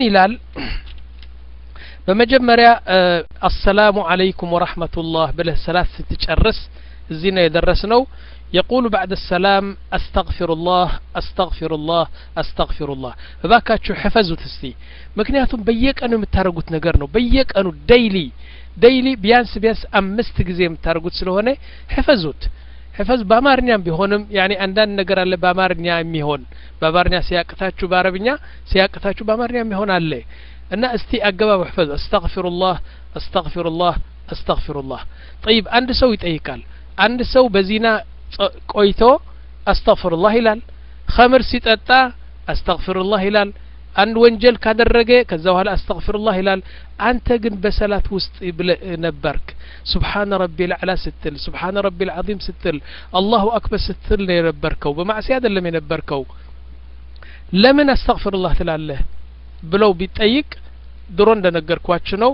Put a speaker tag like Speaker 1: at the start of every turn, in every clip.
Speaker 1: ይላል በመጀመሪያ አሰላሙ አለይኩም ወረሕመቱላህ ብለህ ሰላት ስትጨርስ እዚህ ነው የደረስነው የቁሉ ባዕድ ሰላም አስተግፊሩላህ አስተግፊሩላህ አስተግፊሩላህ እባካችሁ ሕፈዙት እስቲ ምክንያቱም በየቀኑ የምታደርጉት ነገር ነው በየቀኑ ደይሊ ደይሊ ቢያንስ ቢያንስ አምስት ጊዜ የምታደርጉት ስለሆነ ሕፈዙት ሕፈዝ በአማርኛም ቢሆንም ያኔ አንዳንድ ነገር አለ በአማርኛ የሚሆን በአማርኛ ሲያቅታችሁ በአረብኛ ሲያቅታችሁ በአማርኛ የሚሆን አለ እና እስቲ አገባብ ሕፈዝ አስተግፊሩላህ አስተግፊሩላህ አስተግፊሩላህ ጠይብ አንድ ሰው ይጠይቃል አንድ ሰው በዚና ቆይቶ አስተግፊሩላህ ይላል ኸምር ሲጠጣ አስተግፊሩላህ ይላል አንድ ወንጀል ካደረገ ከዛ በኋላ አስተግፊሩላህ ይላል አንተ ግን በሰላት ውስጥ ነበርክ ሱብሓነ ረቢ ልዕላ ስትል ሱብሓነ ረቢ ልዓዚም ስትል አላሁ አክበር ስትል ነው የነበርከው በማዕሲያ አይደለም የነበርከው ለምን አስተግፊሩላህ ትላለህ ብለው ቢጠይቅ ድሮ እንደነገርኳችሁ ነው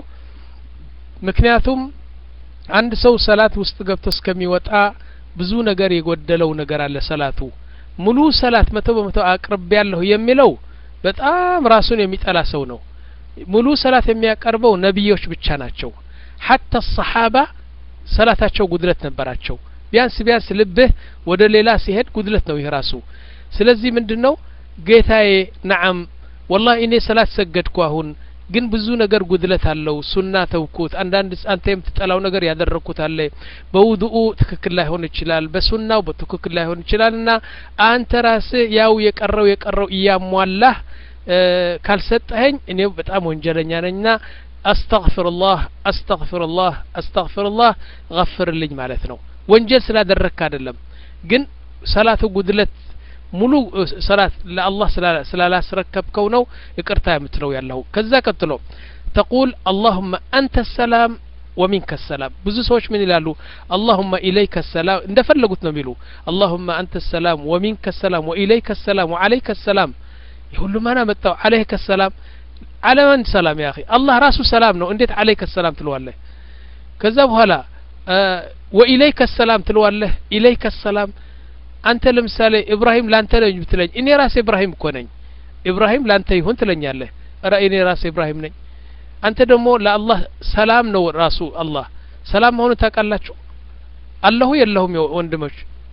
Speaker 1: ምክንያቱም አንድ ሰው ሰላት ውስጥ ገብቶ እስከሚወጣ ብዙ ነገር የጎደለው ነገር አለ ሰላቱ ሙሉ ሰላት መቶ በመቶ አቅርብ ያለሁ የሚለው በጣም ራሱን የሚጠላ ሰው ነው ሙሉ ሰላት የሚያቀርበው ነቢዮች ብቻ ናቸው ሐታ ሰሓባ ሰላታቸው ጉድለት ነበራቸው ቢያንስ ቢያንስ ልብህ ወደ ሌላ ሲሄድ ጉድለት ነው ይህ ራሱ ስለዚህ ምንድን ነው ጌታዬ ነዓም ወላሂ እኔ ሰላት ሰገድኩ አሁን ግን ብዙ ነገር ጉድለት አለው ሱና ተውኩት አንዳንድ አንተ የምትጠላው ነገር ያደረግኩት አለ በውድኡ ትክክል ላይሆን ይችላል በሱናው በትክክል ላይሆን ይችላል እና አንተ ራስህ ያው የቀረው የቀረው እያሟላህ ካልሰጠኸኝ እኔ በጣም ወንጀለኛ ነኝና አስተግፍሩላህ አስተግፍሩላህ አስተግፍሩላህ ገፍርልኝ ማለት ነው ወንጀል ስላደረግክ አይደለም ግን ሰላቱ ጉድለት ሙሉ ሰላት ለአላህ ስላላስረከብከው ነው ይቅርታ የምትለው ያለው ከዛ ቀጥሎ ተቁል አላሁመ አንተ ሰላም ወሚንከ ሰላም ብዙ ሰዎች ምን ይላሉ አላሁመ ኢለይከ ሰላም እንደፈለጉት ነው የሚሉ አላሁመ አንተ ሰላም ወሚንከ ሰላም ወኢለይከ ሰላም ወአለይከ ሰላም የሁሉ ማን አመጣው አለይከ ሰላም አለመን ሰላም ያ አላህ ራሱ ሰላም ነው እንዴት አለይከ ሰላም ትለዋለህ ከዛ በኋላ ወኢለይከ ሰላም ትለዋለህ ኢለይከ ሰላም አንተ ለምሳሌ ኢብራሂም ላንተ ነኝ ብትለኝ እኔ ራሴ ኢብራሂም እኮ ነኝ ኢብራሂም ላንተ ይሁን ትለኛለህ ረ እኔ ራሴ ኢብራሂም ነኝ አንተ ደግሞ ለአላህ ሰላም ነው ራሱ አላህ ሰላም መሆኑ ታውቃላችሁ አለሁ የለሁም ወንድሞች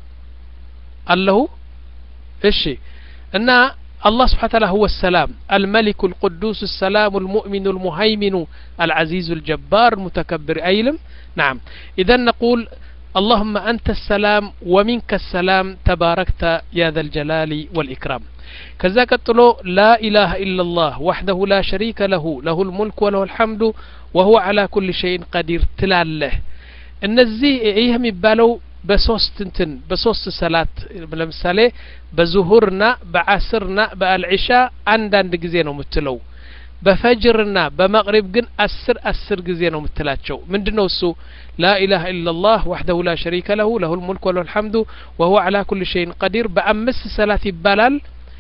Speaker 1: አለሁ እሺ እና الله سبحانه وتعالى هو السلام الملك القدوس السلام المؤمن المهيمن العزيز الجبار المتكبر أيلم نعم إذا نقول اللهم أنت السلام ومنك السلام تباركت يا ذا الجلال والإكرام كذا قتلو لا إله إلا الله وحده لا شريك له له الملك وله الحمد وهو على كل شيء قدير تلاله እነዚህ ይህ የሚባለው በሶስት እንትን በሶስት ሰላት ለምሳሌ በዙሁርና በዓስርና በአልዒሻ አንዳንድ ጊዜ ነው የምትለው በፈጅርና በመቅሪብ ግን አስር አስር ጊዜ ነው የምትላቸው ምንድን ነው እሱ ላኢላሀ ኢላላህ ዋሕደሁ ላ ሸሪከ ለሁ ለሁ ልሙልክ ወለሁ ልሐምዱ ወሁወ ዓላ ኩል ሸይን ቀዲር በአምስት ሰላት ይባላል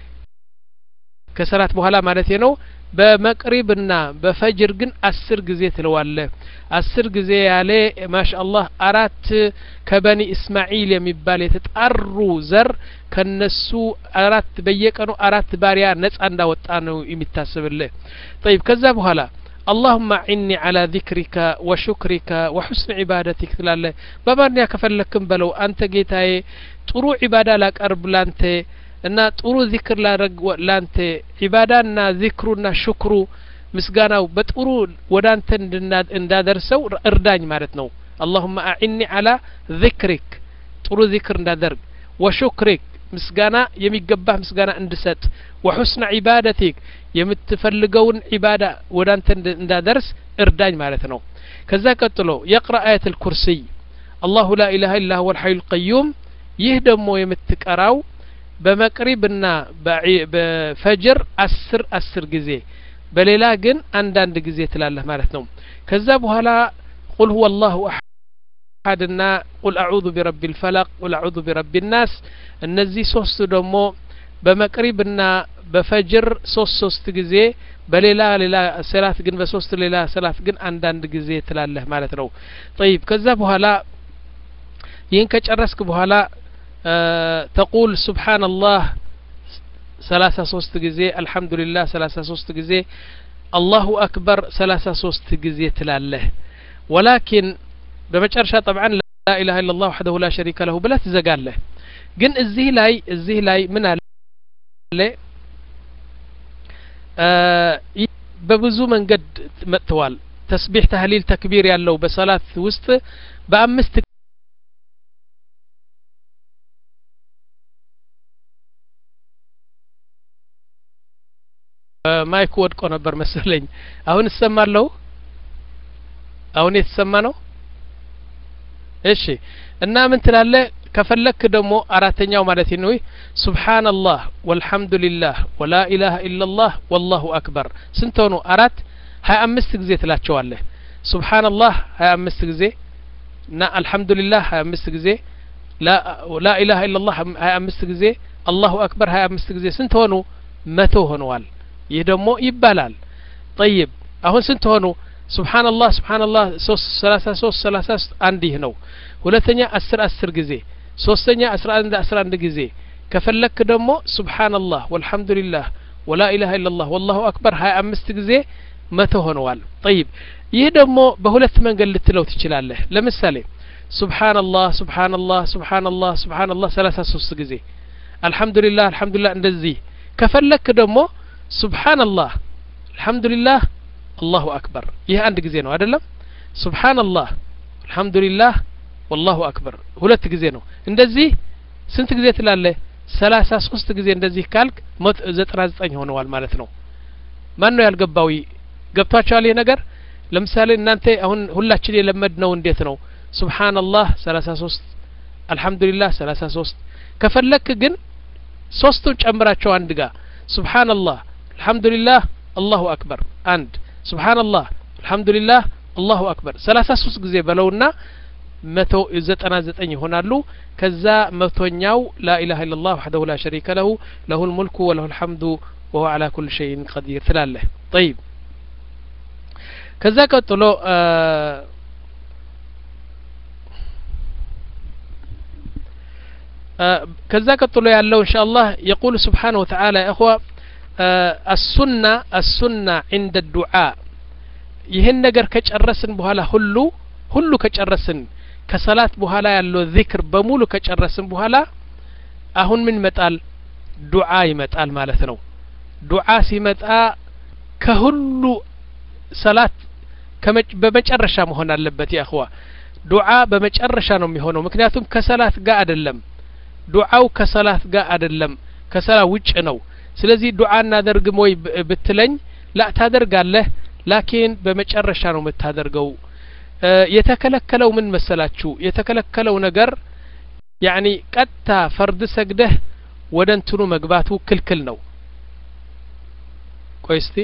Speaker 1: ከሰላት በኋላ ማለት ነው በመቅሪብና በፈጅር ግን አስር ጊዜ ትለዋለህ አስር ጊዜ ያለ ማሻ አላህ አራት ከበኒ እስማዒል የሚባል የተጣሩ ዘር ከነሱ አራት በየቀኑ አራት ባሪያ ነጻ እንዳወጣ ነው የሚታስብልህ ጠይብ ከዛ በኋላ اللهم عني على ذكرك وشكرك وحسن عبادتك ትላለህ በአማርኛ ከፈለክም በለው አንተ ጌታዬ ጥሩ ዒባዳ ላቀርብ ላንተ እና ጥሩ ዚክር ላረግ ላንተ ዒባዳና ዚክሩና ሽክሩ ምስጋናው በጥሩ ወደ አንተ እንዳደርሰው እርዳኝ ማለት ነው አላሁመ አዕኒ አላ ዚክሪክ ጥሩ ዚክር እንዳደርግ ወሹክሪክ ምስጋና የሚገባህ ምስጋና እንድሰጥ ወሑስነ ዒባደቲክ የምትፈልገውን ዒባዳ ወደ አንተ እንዳደርስ እርዳኝ ማለት ነው ከዛ ቀጥሎ የቅራ አየት ልኩርሲይ አላሁ ላ ኢላሃ ኢላ ሁወ ልሐዩ ልቀዩም ይህ ደግሞ የምትቀራው በመቅሪብና በፈጅር አስር አስር ጊዜ በሌላ ግን አንዳንድ ጊዜ ትላለህ ማለት ነው ከዛ በኋላ ቁል ሁወ አላሁ አሐድና ቁል አዑዙ ቢረቢ ልፈለቅ ቁል አዑዙ ቢረቢ ናስ እነዚህ ሶስቱ ደግሞ በመቅሪብና በፈጅር ሶስት ሶስት ጊዜ በሌላ ሌላ ሰላት ግን በሶስት ሌላ ሰላት ግን አንዳንድ ጊዜ ትላለህ ማለት ነው ጠይብ ከዛ በኋላ ይህን ከጨረስክ በኋላ ተቁል ስብሓን አላህ ሰላሳ ሶስት ጊዜ አልሐምዱሊላህ ሰላሳ ሶስት ጊዜ አላሁ አክበር ሰላሳ ሶስት ጊዜ ትላለህ ወላኪን በመጨረሻ ጠብዓን ላኢላሃ ኢላላህ ወሕደሁ ላ ሸሪከ ለሁ ብለህ ትዘጋለህ ግን እዚህ ላይ እዚህ ላይ ምን አለ በብዙ መንገድ መጥተዋል ተስቢሕ ተህሊል ተክቢር ያለው በሰላት ውስጥ በአምስት ማይኩ ወድቆ ነበር መሰለኝ አሁን እሰማለሁ አሁን የተሰማ ነው እሺ እና ምን ትላለህ ከፈለክ ደግሞ አራተኛው ማለት ነው ሱብሓነላህ ወልሐምዱሊላህ ወላ ኢላሃ ኢላላህ ወላሁ አክበር ስንት ሆኑ አራት ሀያ አምስት ጊዜ ትላቸዋለህ ሱብሓነላህ ሀያ አምስት ጊዜ እና አልሐምዱሊላህ ሀያ አምስት ጊዜ ላ ኢላሃ ኢላላህ ሀያ አምስት ጊዜ አላሁ አክበር ሀያ አምስት ጊዜ ስንት ሆኑ መቶ ሆነዋል ይህ ደግሞ ይባላል ጠይብ አሁን ስንት ሆኑ ሱብሓነላህ ሱብሓነላህ ሶስት ሰላሳ ሶስት ሰላሳ ሶስት አንድ ይህ ነው ሁለተኛ አስር አስር ጊዜ ሶስተኛ አስራ አንድ አስራ አንድ ጊዜ ከፈለክ ደግሞ ሱብሓነላህ ወልሐምዱሊላህ ወላ ኢላሃ ኢላላህ ወላሁ አክበር ሀያ አምስት ጊዜ መቶ ሆነዋል ጠይብ ይህ ደግሞ በሁለት መንገድ ልትለው ትችላለህ ለምሳሌ ሱብሓነላህ ሱብሓነላህ ሱብሓነላህ ሱብሓነላህ ሰላሳ ሶስት ጊዜ አልሐምዱሊላህ አልሐምዱሊላህ እንደዚህ ከፈለክ ደግሞ ሱብሓነላህ አልሐምዱሊላህ አላሁ አክበር ይህ አንድ ጊዜ ነው አይደለም ሱብሓነላህ አልሐምዱሊላህ ወላሁ አክበር ሁለት ጊዜ ነው እንደዚህ ስንት ጊዜ ትላለህ ሰላሳ ሶስት ጊዜ እንደዚህ ካልክ ሞት ዘጠና ዘጠኝ ሆነዋል ማለት ነው ማን ነው ያልገባው ገብቷቸዋል ይህ ነገር ለምሳሌ እናንተ አሁን ሁላችን የለመድ ነው እንዴት ነው ሱብሓነላህ ሰላሳ ሶስት አልሐምዱሊላህ ሰላሳ ሶስት ከፈለክ ግን ሶስቱን ጨምራቸው አንድ ጋር ሱብሓነላህ አልሐምዱሊላህ አላሁ አክበር አንድ ሱብሓነላህ አልሐምዱሊላህ አላሁ አክበር ሰላሳ ሶስት ጊዜ በለውና መቶ ዘጠና ዘጠኝ ይሆናሉ ከዛ መቶኛው ላኢላሃ ኢላላህ ወሕደሁ ላ ሸሪከ ለሁ ለሁ ልሙልኩ ወለሁ ልሐምዱ ወሁወ ዓላ ኩል ሸይን ቀዲር ትላለህ ጠይብ ከዛ ቀጥሎ ከዛ ቀጥሎ ያለው እንሻ አላህ የቁል ስብሓንሁ ወተዓላ ያ እኽዋ አሱና አሱና ዕንደ ዱዓ ይህን ነገር ከጨረስን በኋላ ሁሉ ሁሉ ከጨረስን ከሰላት በኋላ ያለው ዚክር በሙሉ ከጨረስን በኋላ አሁን ምን ይመጣል ዱዓ ይመጣል ማለት ነው ዱዓ ሲመጣ ከሁሉ ሰላት በመጨረሻ መሆን አለበት የእኽዋ ዱዓ በመጨረሻ ነው የሚሆነው ምክንያቱም ከሰላት ጋር አይደለም ዱዓው ከሰላት ጋር አይደለም ከሰላት ውጭ ነው ስለዚህ ዱዓ እናደርግም ወይ ብትለኝ ላ ታደርጋለህ ላኪን በመጨረሻ ነው የምታደርገው የተከለከለው ምን መሰላችሁ የተከለከለው ነገር ያኒ ቀጥታ ፈርድ ሰግደህ ወደ እንትኑ መግባቱ ክልክል ነው ቆይ እስቲ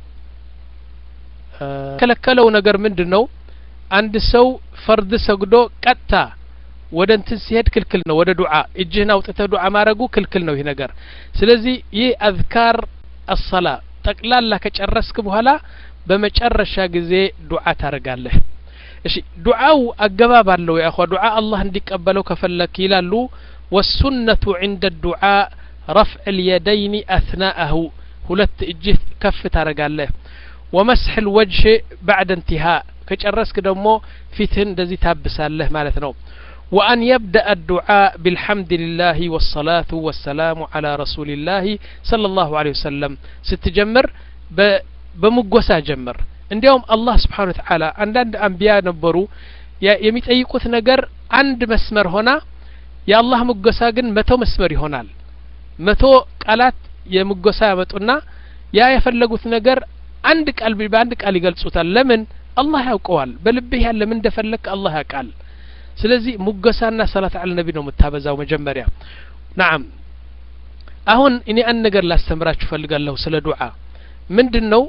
Speaker 1: የተከለከለው ነገር ምንድን ነው አንድ ሰው ፈርድ ሰግዶ ቀጥታ ወደ እንትን ሲሄድ ክልክል ነው ወደ ዱዓ እጅህን አውጥተህ ዱዓ ማድረጉ ክልክል ነው ይህ ነገር ስለዚህ ይህ አዝካር አሰላ ጠቅላላ ከጨረስክ በኋላ በመጨረሻ ጊዜ ዱዓ ታደርጋለህ እሺ ዱዓው አገባብ አለው ያኳ ዱዓ አላህ እንዲቀበለው ከፈለክ ይላሉ ወሱነቱ ዕንደ ዱዓ ረፍዕ ልየደይኒ አትናአሁ ሁለት እጅህ ከፍ ታደረጋለህ ወመስሕ ልወጅህ ባዕደ እንቲሃ ከጨረስክ ደግሞ ፊትህን እንደዚህ ታብሳለህ ማለት ነው وأن يبدأ الدعاء بالحمد لله والصلاة والسلام على رسول الله صلى الله عليه وسلم ستجمر بمقوسا جمر እንዲያውም አላህ ስብሓን ወተዓላ አንዳንድ አንቢያ ነበሩ የሚጠይቁት ነገር አንድ መስመር ሆና የአላህ ምጎሳ ግን መቶ መስመር ይሆናል መቶ ቃላት የምጎሳ ያመጡና ያ የፈለጉት ነገር አንድ ቃል በአንድ ቃል ይገልጹታል ለምን አላህ ያውቀዋል በልብህ ያለ ምን እንደፈለግ አላህ ያውቃል ስለዚህ ሙገሳና ሰላት አለ ነቢ ነው የምታበዛው መጀመሪያ ናም አሁን እኔ አንድ ነገር ላስተምራችሁ ፈልጋለሁ ስለ ዱዓ ምንድን ነው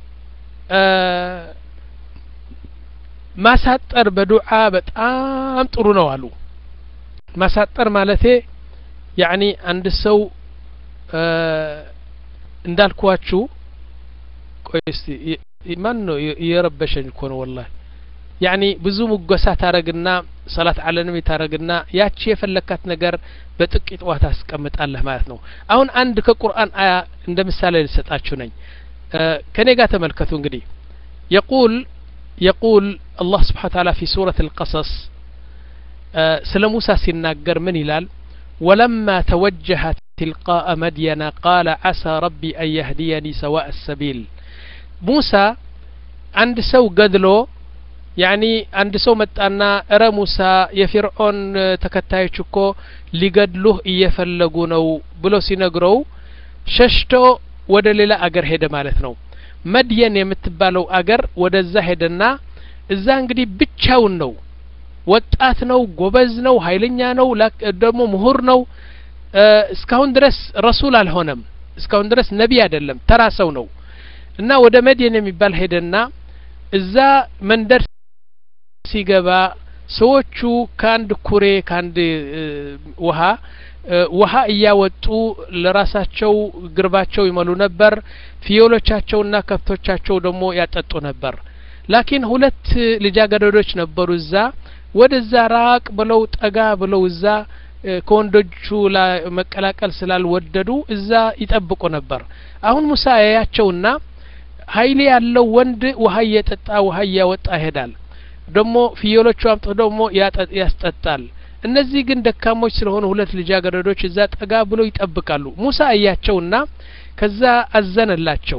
Speaker 1: ማሳጠር በዱዓ በጣም ጥሩ ነው አሉ ማሳጠር ማለቴ ያኒ አንድ ሰው እንዳልኳችሁ ቆይ እስቲ ማን ነው እየረበሸኝ እኮ ነው ወላሂ ያኒ ብዙ ሙገሳ ታረግና ሰላት አለንም ታረግና ያቺ የፈለካት ነገር በጥቂት ውሃ ታስቀምጣለህ ማለት ነው አሁን አንድ ከቁርአን አያ እንደ ምሳሌ ልሰጣችሁ ነኝ ከኔ ጋር ተመልከቱ እንግዲህ የቁል የቁል አላህ ስብሓን ታላ ፊ ሱረት አልቀሰስ ስለ ሙሳ ሲናገር ምን ይላል ወለማ ተወጀሀ ትልቃአ መድየና ቃለ ዓሳ ረቢ አን የህዲየኒ ሰዋء ሰቢል ሙሳ አንድ ሰው ገድሎ ያኒ አንድ ሰው መጣና እረ ሙሳ የፊርዖን ተከታዮች እኮ ሊገድሉህ እየፈለጉ ነው ብሎ ሲነግረው ሸሽቶ ወደ ሌላ አገር ሄደ ማለት ነው መድየን የምትባለው አገር ወደዛ ሄደና እዛ እንግዲህ ብቻውን ነው ወጣት ነው ጎበዝ ነው ሀይለኛ ነው ደግሞ ምሁር ነው እስካሁን ድረስ ረሱል አልሆነም እስካሁን ድረስ ነቢይ አይደለም ተራ ሰው ነው እና ወደ መድየን የሚባል ሄደና እዛ መንደር ሲገባ ሰዎቹ ከአንድ ኩሬ ከአንድ ውሃ ውሃ እያወጡ ለራሳቸው ግርባቸው ይመሉ ነበር ፍየሎቻቸውና ከብቶቻቸው ደግሞ ያጠጡ ነበር ላኪን ሁለት ልጃገረዶች ነበሩ እዛ ወደዛ ራቅ ብለው ጠጋ ብለው እዛ ከወንዶቹ መቀላቀል ስላልወደዱ እዛ ይጠብቁ ነበር አሁን ሙሳ ያያቸውና ሀይሌ ያለው ወንድ ውሀ እየጠጣ ውሀ እያወጣ ይሄዳል ደግሞ ፍየሎቹ አምጥቶ ደግሞ ያስጠጣል እነዚህ ግን ደካሞች ስለሆኑ ሁለት ልጃገረዶች እዛ ጠጋ ብሎ ይጠብቃሉ ሙሳ እያቸውና ከዛ አዘነላቸው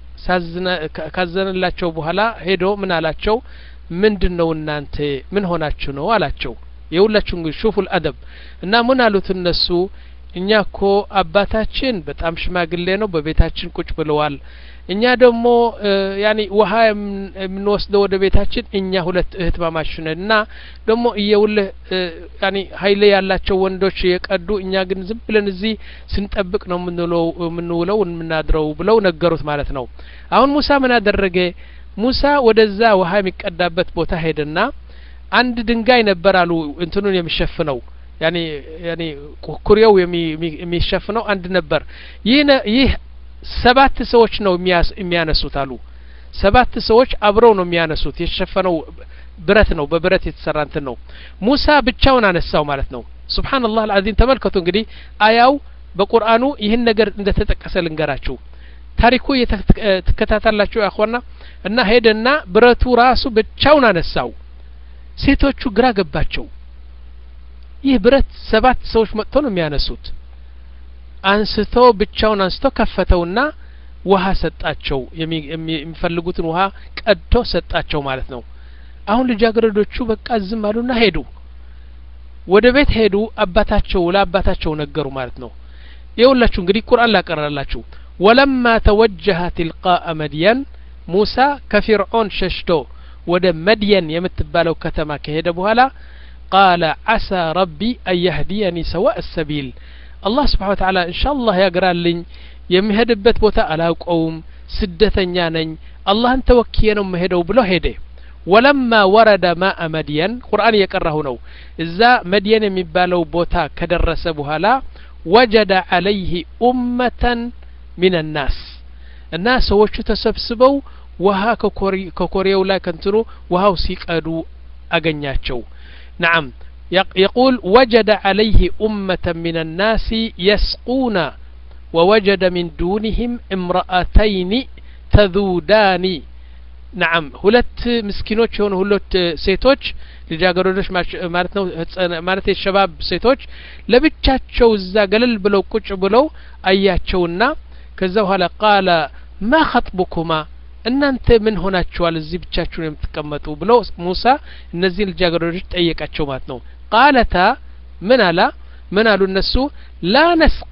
Speaker 1: ካዘነላቸው በኋላ ሄዶ ምን አላቸው ምንድን ነው እናንተ ምን ሆናችሁ ነው አላቸው የሁላችሁ እንግዲህ ሹፉል አደብ እና ምን አሉት እነሱ እኛ እኮ አባታችን በጣም ሽማግሌ ነው በቤታችን ቁጭ ብለዋል እኛ ደግሞ ያኒ ውሀ የምንወስደው ወደ ቤታችን እኛ ሁለት እህት ማማች ነን እና ደግሞ እየውልህ ያኒ ሀይሌ ያላቸው ወንዶች የቀዱ እኛ ግን ዝም ብለን እዚህ ስንጠብቅ ነው የምንውለው የምንውለው የምናድረው ብለው ነገሩት ማለት ነው አሁን ሙሳ ምን አደረገ ሙሳ ወደዛ ውሀ የሚቀዳበት ቦታ ሄደና አንድ ድንጋይ ነበር አሉ እንትኑን የሚሸፍነው ያኒ ያኒ ኩሬው የሚሸፍነው አንድ ነበር ይህ ይህ ሰባት ሰዎች ነው የሚያነሱት አሉ ሰባት ሰዎች አብረው ነው የሚያነሱት የተሸፈነው ብረት ነው በብረት የተሰራ እንትን ነው ሙሳ ብቻውን አነሳው ማለት ነው ሱብሓንላህ አልዓዚም ተመልከቱ እንግዲህ አያው በቁርአኑ ይህን ነገር እንደተጠቀሰ ልንገራችሁ ታሪኩ ትከታታላችሁ ያኳና እና ሄደና ብረቱ ራሱ ብቻውን አነሳው ሴቶቹ ግራ ገባቸው ይህ ብረት ሰባት ሰዎች መጥቶ ነው የሚያነሱት አንስቶ ብቻውን አንስቶ ከፈተውና ውሀ ሰጣቸው የሚፈልጉትን ውሀ ቀድቶ ሰጣቸው ማለት ነው አሁን ልጃገረዶቹ በቃ ዝም አሉና ሄዱ ወደ ቤት ሄዱ አባታቸው ለአባታቸው ነገሩ ማለት ነው የሁላችሁ እንግዲህ ቁርአን ላቀራላችሁ ወለማ ተወጀሀ ትልቃአ መድየን ሙሳ ከፊርዖን ሸሽቶ ወደ መድየን የምትባለው ከተማ ከሄደ በኋላ ቃለ ዓሳ ረቢ አን የህዲየኒ ሰዋء ሰቢል አላህ ስብሓን ተዓላ እንሻ አላህ ያግራልኝ የሚሄድበት ቦታ አላውቀውም ስደተኛ ነኝ አላህን ተወክየ ነው መሄደው ብሎ ሄደ ወለማ ወረደ ማአ መድየን ቁርአን እየቀራሁ ነው እዛ መድየን የሚባለው ቦታ ከደረሰ በኋላ ወጀደ አለይህ ኡመተን ሚን ናስ እና ሰዎቹ ተሰብስበው ውሃ ከኮሬው ላይ ከንትኑ ውሃው ሲቀዱ አገኛቸው ነዓም يقول وجد عليه أمة من الناس يسقون ووجد من دونهم امرأتين تذودان نعم ሁለት ምስኪኖች የሆኑ ሁለት ሴቶች ልጃገረዶች ማለት ነው ማለት የሸባብ ሴቶች ለብቻቸው እዛ ገለል ብለው ቁጭ ብለው አያቸውና ከዛ በኋላ ቃለ ማ ኸጥቡኩማ እናንተ ምን ሆናችኋል እዚህ ብቻችሁን የምትቀመጡ ብለው ሙሳ እነዚህን ልጃገረዶች ጠየቃቸው ማለት ነው ቃለታ ምን አላ ምን አሉ እነሱ ላ ነስቂ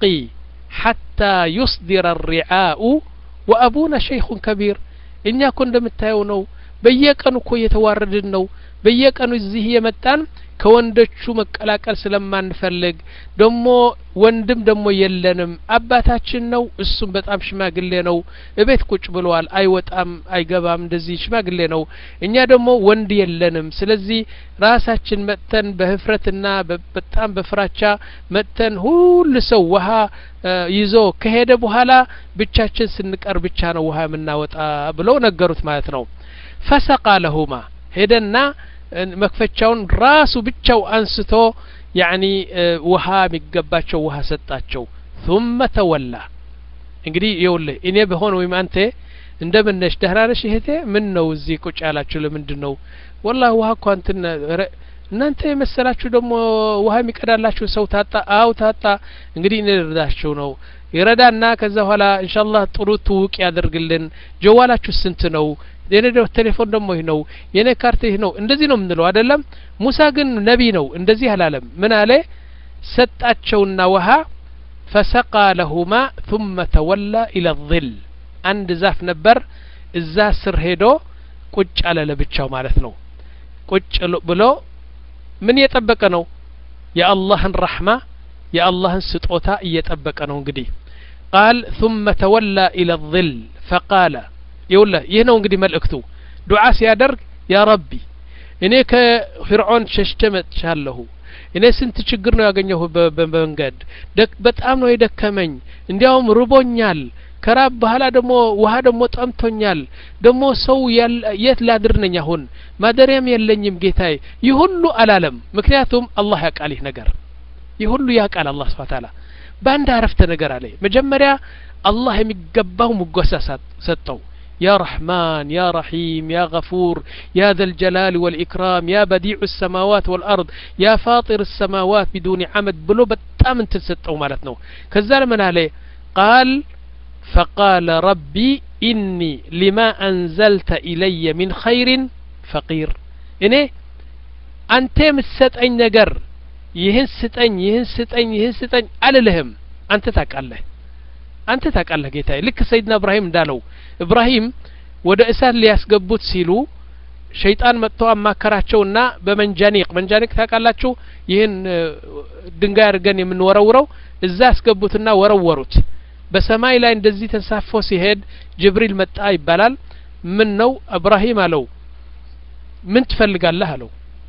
Speaker 1: ሐታ ዩስዲረ ሪዓኡ ወአቡና ሸይኹን ከቢር እኛ እኮ እንደምታየው ነው በየቀኑ እኮ እየተዋረድን ነው በየቀኑ እዚህ የመጣን ከወንዶቹ መቀላቀል ስለማንፈልግ ደሞ ወንድም ደሞ የለንም አባታችን ነው እሱም በጣም ሽማግሌ ነው እቤት ቁጭ ብለዋል አይወጣም አይገባም እንደዚህ ሽማግሌ ነው እኛ ደግሞ ወንድ የለንም ስለዚህ ራሳችን መጥተን በህፍረትና በጣም በፍራቻ መጥተን ሁሉ ሰው ውሀ ይዞ ከሄደ በኋላ ብቻችን ስንቀር ብቻ ነው ውሀ የምናወጣ ብለው ነገሩት ማለት ነው ፈሰቃ ለሁማ ሄደና መክፈቻውን ራሱ ብቻው አንስቶ ያኒ ውሃ የሚገባቸው ውሃ ሰጣቸው ثم ተወላ እንግዲህ ይውልህ እኔ በሆን ወይም አንተ እንደምን ነሽ ደህና ነሽ እህቴ ምን ነው እዚህ ቁጭ ያላችሁ ለምንድን ነው ወላሂ ውሀ እኳ እንትን እናንተ የመሰላችሁ ደግሞ ውሀ የሚቀዳላችሁ ሰው ታጣ አው ታጣ እንግዲህ እንረዳችሁ ነው ይረዳና ከዛ በኋላ ኢንሻአላህ ጥሩ ትውቅ ያደርግልን ጀዋላችሁ ስንት ነው የኔ ቴሌፎን ደግሞ ይህ ነው የኔ ካርት ይህ ነው እንደዚህ ነው የምንለው አይደለም ሙሳ ግን ነቢ ነው እንደዚህ አላለም ምን አለ ሰጣቸውና ውሀ ፈሰቃ ለሁማ ثم ተወላ ኢለ ظል አንድ ዛፍ ነበር እዛ ስር ሄዶ ቁጭ አለ ለብቻው ማለት ነው ቁጭ ብሎ ምን እየጠበቀ ነው የአላህን ረሕማ የአላህን ስጦታ እየጠበቀ ነው እንግዲህ ቃል ثم ተወላ ኢለ ظል ፈቃለ ይውለ ይህ ነው እንግዲህ መልእክቱ ዱዓ ሲያደርግ ያ ረቢ እኔ ከፊርዖን ሸሽተ መጥቻለሁ እኔ ስንት ችግር ነው ያገኘሁ በመንገድ በጣም ነው የደከመኝ እንዲያውም ርቦኛል ከራብ በኋላ ደግሞ ውሀ ደግሞ ጠምቶኛል ደግሞ ሰው የት ላድር ነኝ አሁን ማደሪያም የለኝም ጌታዬ ይህ ሁሉ አላለም ምክንያቱም አላህ ያቃል ይህ ነገር ይህ ሁሉ ያቃል አላህ ስብሓ ታላ በአንድ አረፍተ ነገር አለ መጀመሪያ አላህ የሚገባው ሙጎሳ ሰጠው يا رحمن يا رحيم يا غفور يا ذا الجلال والإكرام يا بديع السماوات والأرض يا فاطر السماوات بدون عمد بلو بتام انت ستو مالتنا كذا من عليه قال فقال ربي إني لما أنزلت إلي من خير فقير إني أنت مستأኝ ነገር ይህን ስጠኝ ይህን ስጠኝ ይህን ስጠኝ አልልህም አንተ ታውቃለህ አንተ ታውቃለህ ጌታዬ ልክ ሰይድና እብራሂም እንዳለው እብራሂም ወደ እሳት ሊያስገቡት ሲሉ ሸይጣን መጥቶ አማከራቸውና በመንጃኒቅ መንጃኒቅ ታውቃላችሁ ይህን ድንጋይ አድርገን የምንወረውረው እዛ ያስገቡትና ወረወሩት በሰማይ ላይ እንደዚህ ተንሳፎ ሲሄድ ጅብሪል መጣ ይባላል ምን ነው እብራሂም አለው ምን ትፈልጋለህ አለው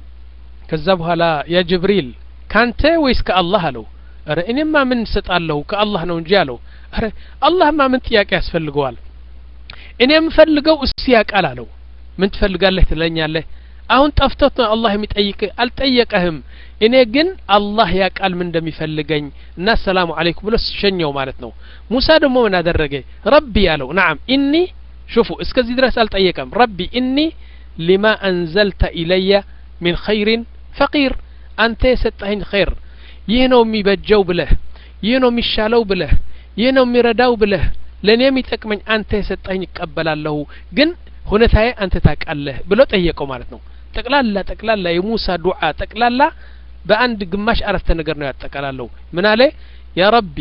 Speaker 1: ከዛ በኋላ ያ ጅብሪል ካንተ ወይስ ከአላህ አለው ረ እኔማ ምን እሰጣለሁ ከአላህ ነው እንጂ አለው ረ አላህማ ምን ጥያቄ ያስፈልገዋል እኔ የምፈልገው እሱ ያቃል አለው ምን ትፈልጋለህ ትለኛለህ አሁን ጠፍቶት ነው አላህ የሚጠይቅ አልጠየቀህም እኔ ግን አላህ ያቃል ምን እንደሚፈልገኝ እና ሰላሙ አለይኩም ብሎ ሸኘው ማለት ነው ሙሳ ደግሞ ምን አደረገ ረቢ አለው ናም ኢኒ ሹፉ እስከዚህ ድረስ አልጠየቀም ረቢ ኢኒ ሊማ አንዘልተ ኢለየ ሚን ኸይሪን ፈቂር አንተ የሰጠኸኝ ኸይር ይህ ነው የሚበጀው ብለህ ይህ ነው የሚሻለው ብለህ ይህ ነው የሚረዳው ብለህ ለእኔ የሚጠቅመኝ አንተ የሰጠኸኝ ይቀበላለሁ ግን ሁኔታዬ አንተ ታውቃለህ ብሎ ጠየቀው ማለት ነው ጠቅላላ ጠቅላላ የሙሳ ዱዓ ጠቅላላ በአንድ ግማሽ አረፍተ ነገር ነው ያጠቃላለሁ ምን አለ ያ ረቢ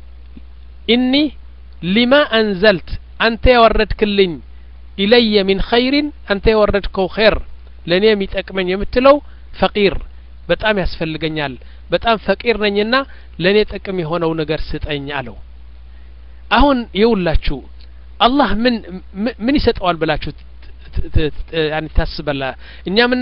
Speaker 1: ኢኒ ሊማ አንዘልት አንተ ያወረድክልኝ ኢለየ ሚን ኸይሪን አንተ የወረድከው ኸይር ለእኔ የሚጠቅመኝ የምትለው ፈቂር በጣም ያስፈልገኛል በጣም ፈቂር ነኝና ለእኔ ጥቅም የሆነው ነገር ስጠኝ አለው አሁን ይውላችሁ አላህ ምን ምን ይሰጠዋል ብላችሁ ታስበላ እኛ ምን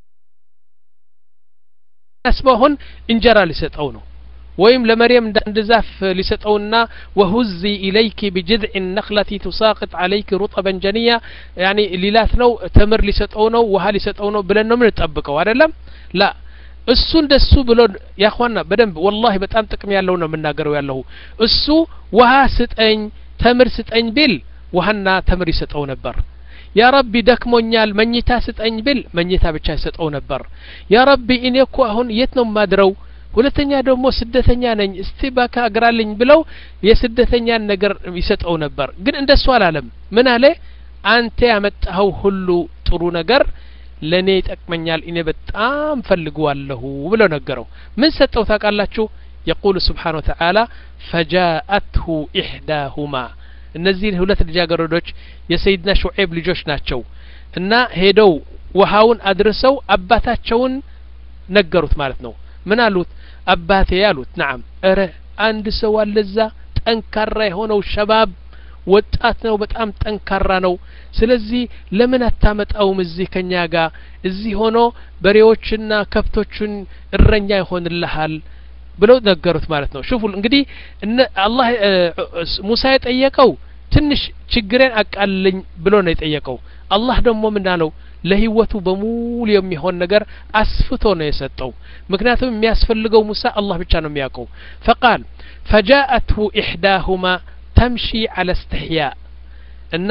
Speaker 1: ናስበው አሁን እንጀራ ሊሰጠው ነው ወይም ለመርየም እንደ ዛፍ ሊሰጠውና ወሁዚ ኢለይኪ ቢጅድዕ ነክለቲ ቱሳቅጥ አለይክ ሩጠበን ጀንያ ያኒ ሊላት ነው ተምር ሊሰጠው ነው ውሀ ሊሰጠው ነው ብለን ነው ምንጠብቀው አይደለም ላ እሱ እንደሱ ብሎ ያኳና በደንብ ወላሂ በጣም ጥቅም ያለው ነው የምናገረው ያለሁ እሱ ውሀ ስጠኝ ተምር ስጠኝ ቢል ውሀና ተምር ይሰጠው ነበር ያ ረቢ ደክሞኛል መኝታ ስጠኝ ብል መኝታ ብቻ ይሰጠው ነበር ያ ረቢ እኔ እኮ አሁን የት ነው ማድረው ሁለተኛ ደግሞ ስደተኛ ነኝ እስቲ ባካ አግራልኝ ብለው የስደተኛን ነገር ይሰጠው ነበር ግን እንደሱ አላለም ምን አለ አንተ ያመጣኸው ሁሉ ጥሩ ነገር ለእኔ ይጠቅመኛል እኔ በጣም ፈልገዋለሁ ብሎ ነገረው ምን ሰጠው ታውቃላችሁ የቁሉ ስብሓን ወተዓላ ፈጃአትሁ ኢሕዳሁማ እነዚህ ሁለት ልጃገረዶች የሰይድና ሹዔብ ልጆች ናቸው እና ሄደው ውሃውን አድርሰው አባታቸውን ነገሩት ማለት ነው ምን አሉት አባቴ አሉት ናም እረ አንድ ሰው አለዛ ጠንካራ የሆነው ሸባብ ወጣት ነው በጣም ጠንካራ ነው ስለዚህ ለምን አታመጣውም እዚህ ከኛ ጋር እዚህ ሆኖ በሬዎችና ከብቶችን እረኛ ይሆንልሃል ብለው ነገሩት ማለት ነው ሽፉ እንግዲህ አላህ ሙሳ የጠየቀው ትንሽ ችግሬን አቃልልኝ ብሎ ነው የጠየቀው አላህ ደግሞ ምን አለው ለህይወቱ በሙሉ የሚሆን ነገር አስፍቶ ነው የሰጠው ምክንያቱም የሚያስፈልገው ሙሳ አላህ ብቻ ነው የሚያውቀው ፈቃል ፈጃአትሁ ኢሕዳሁማ ተምሺ አለ እስትሕያ እና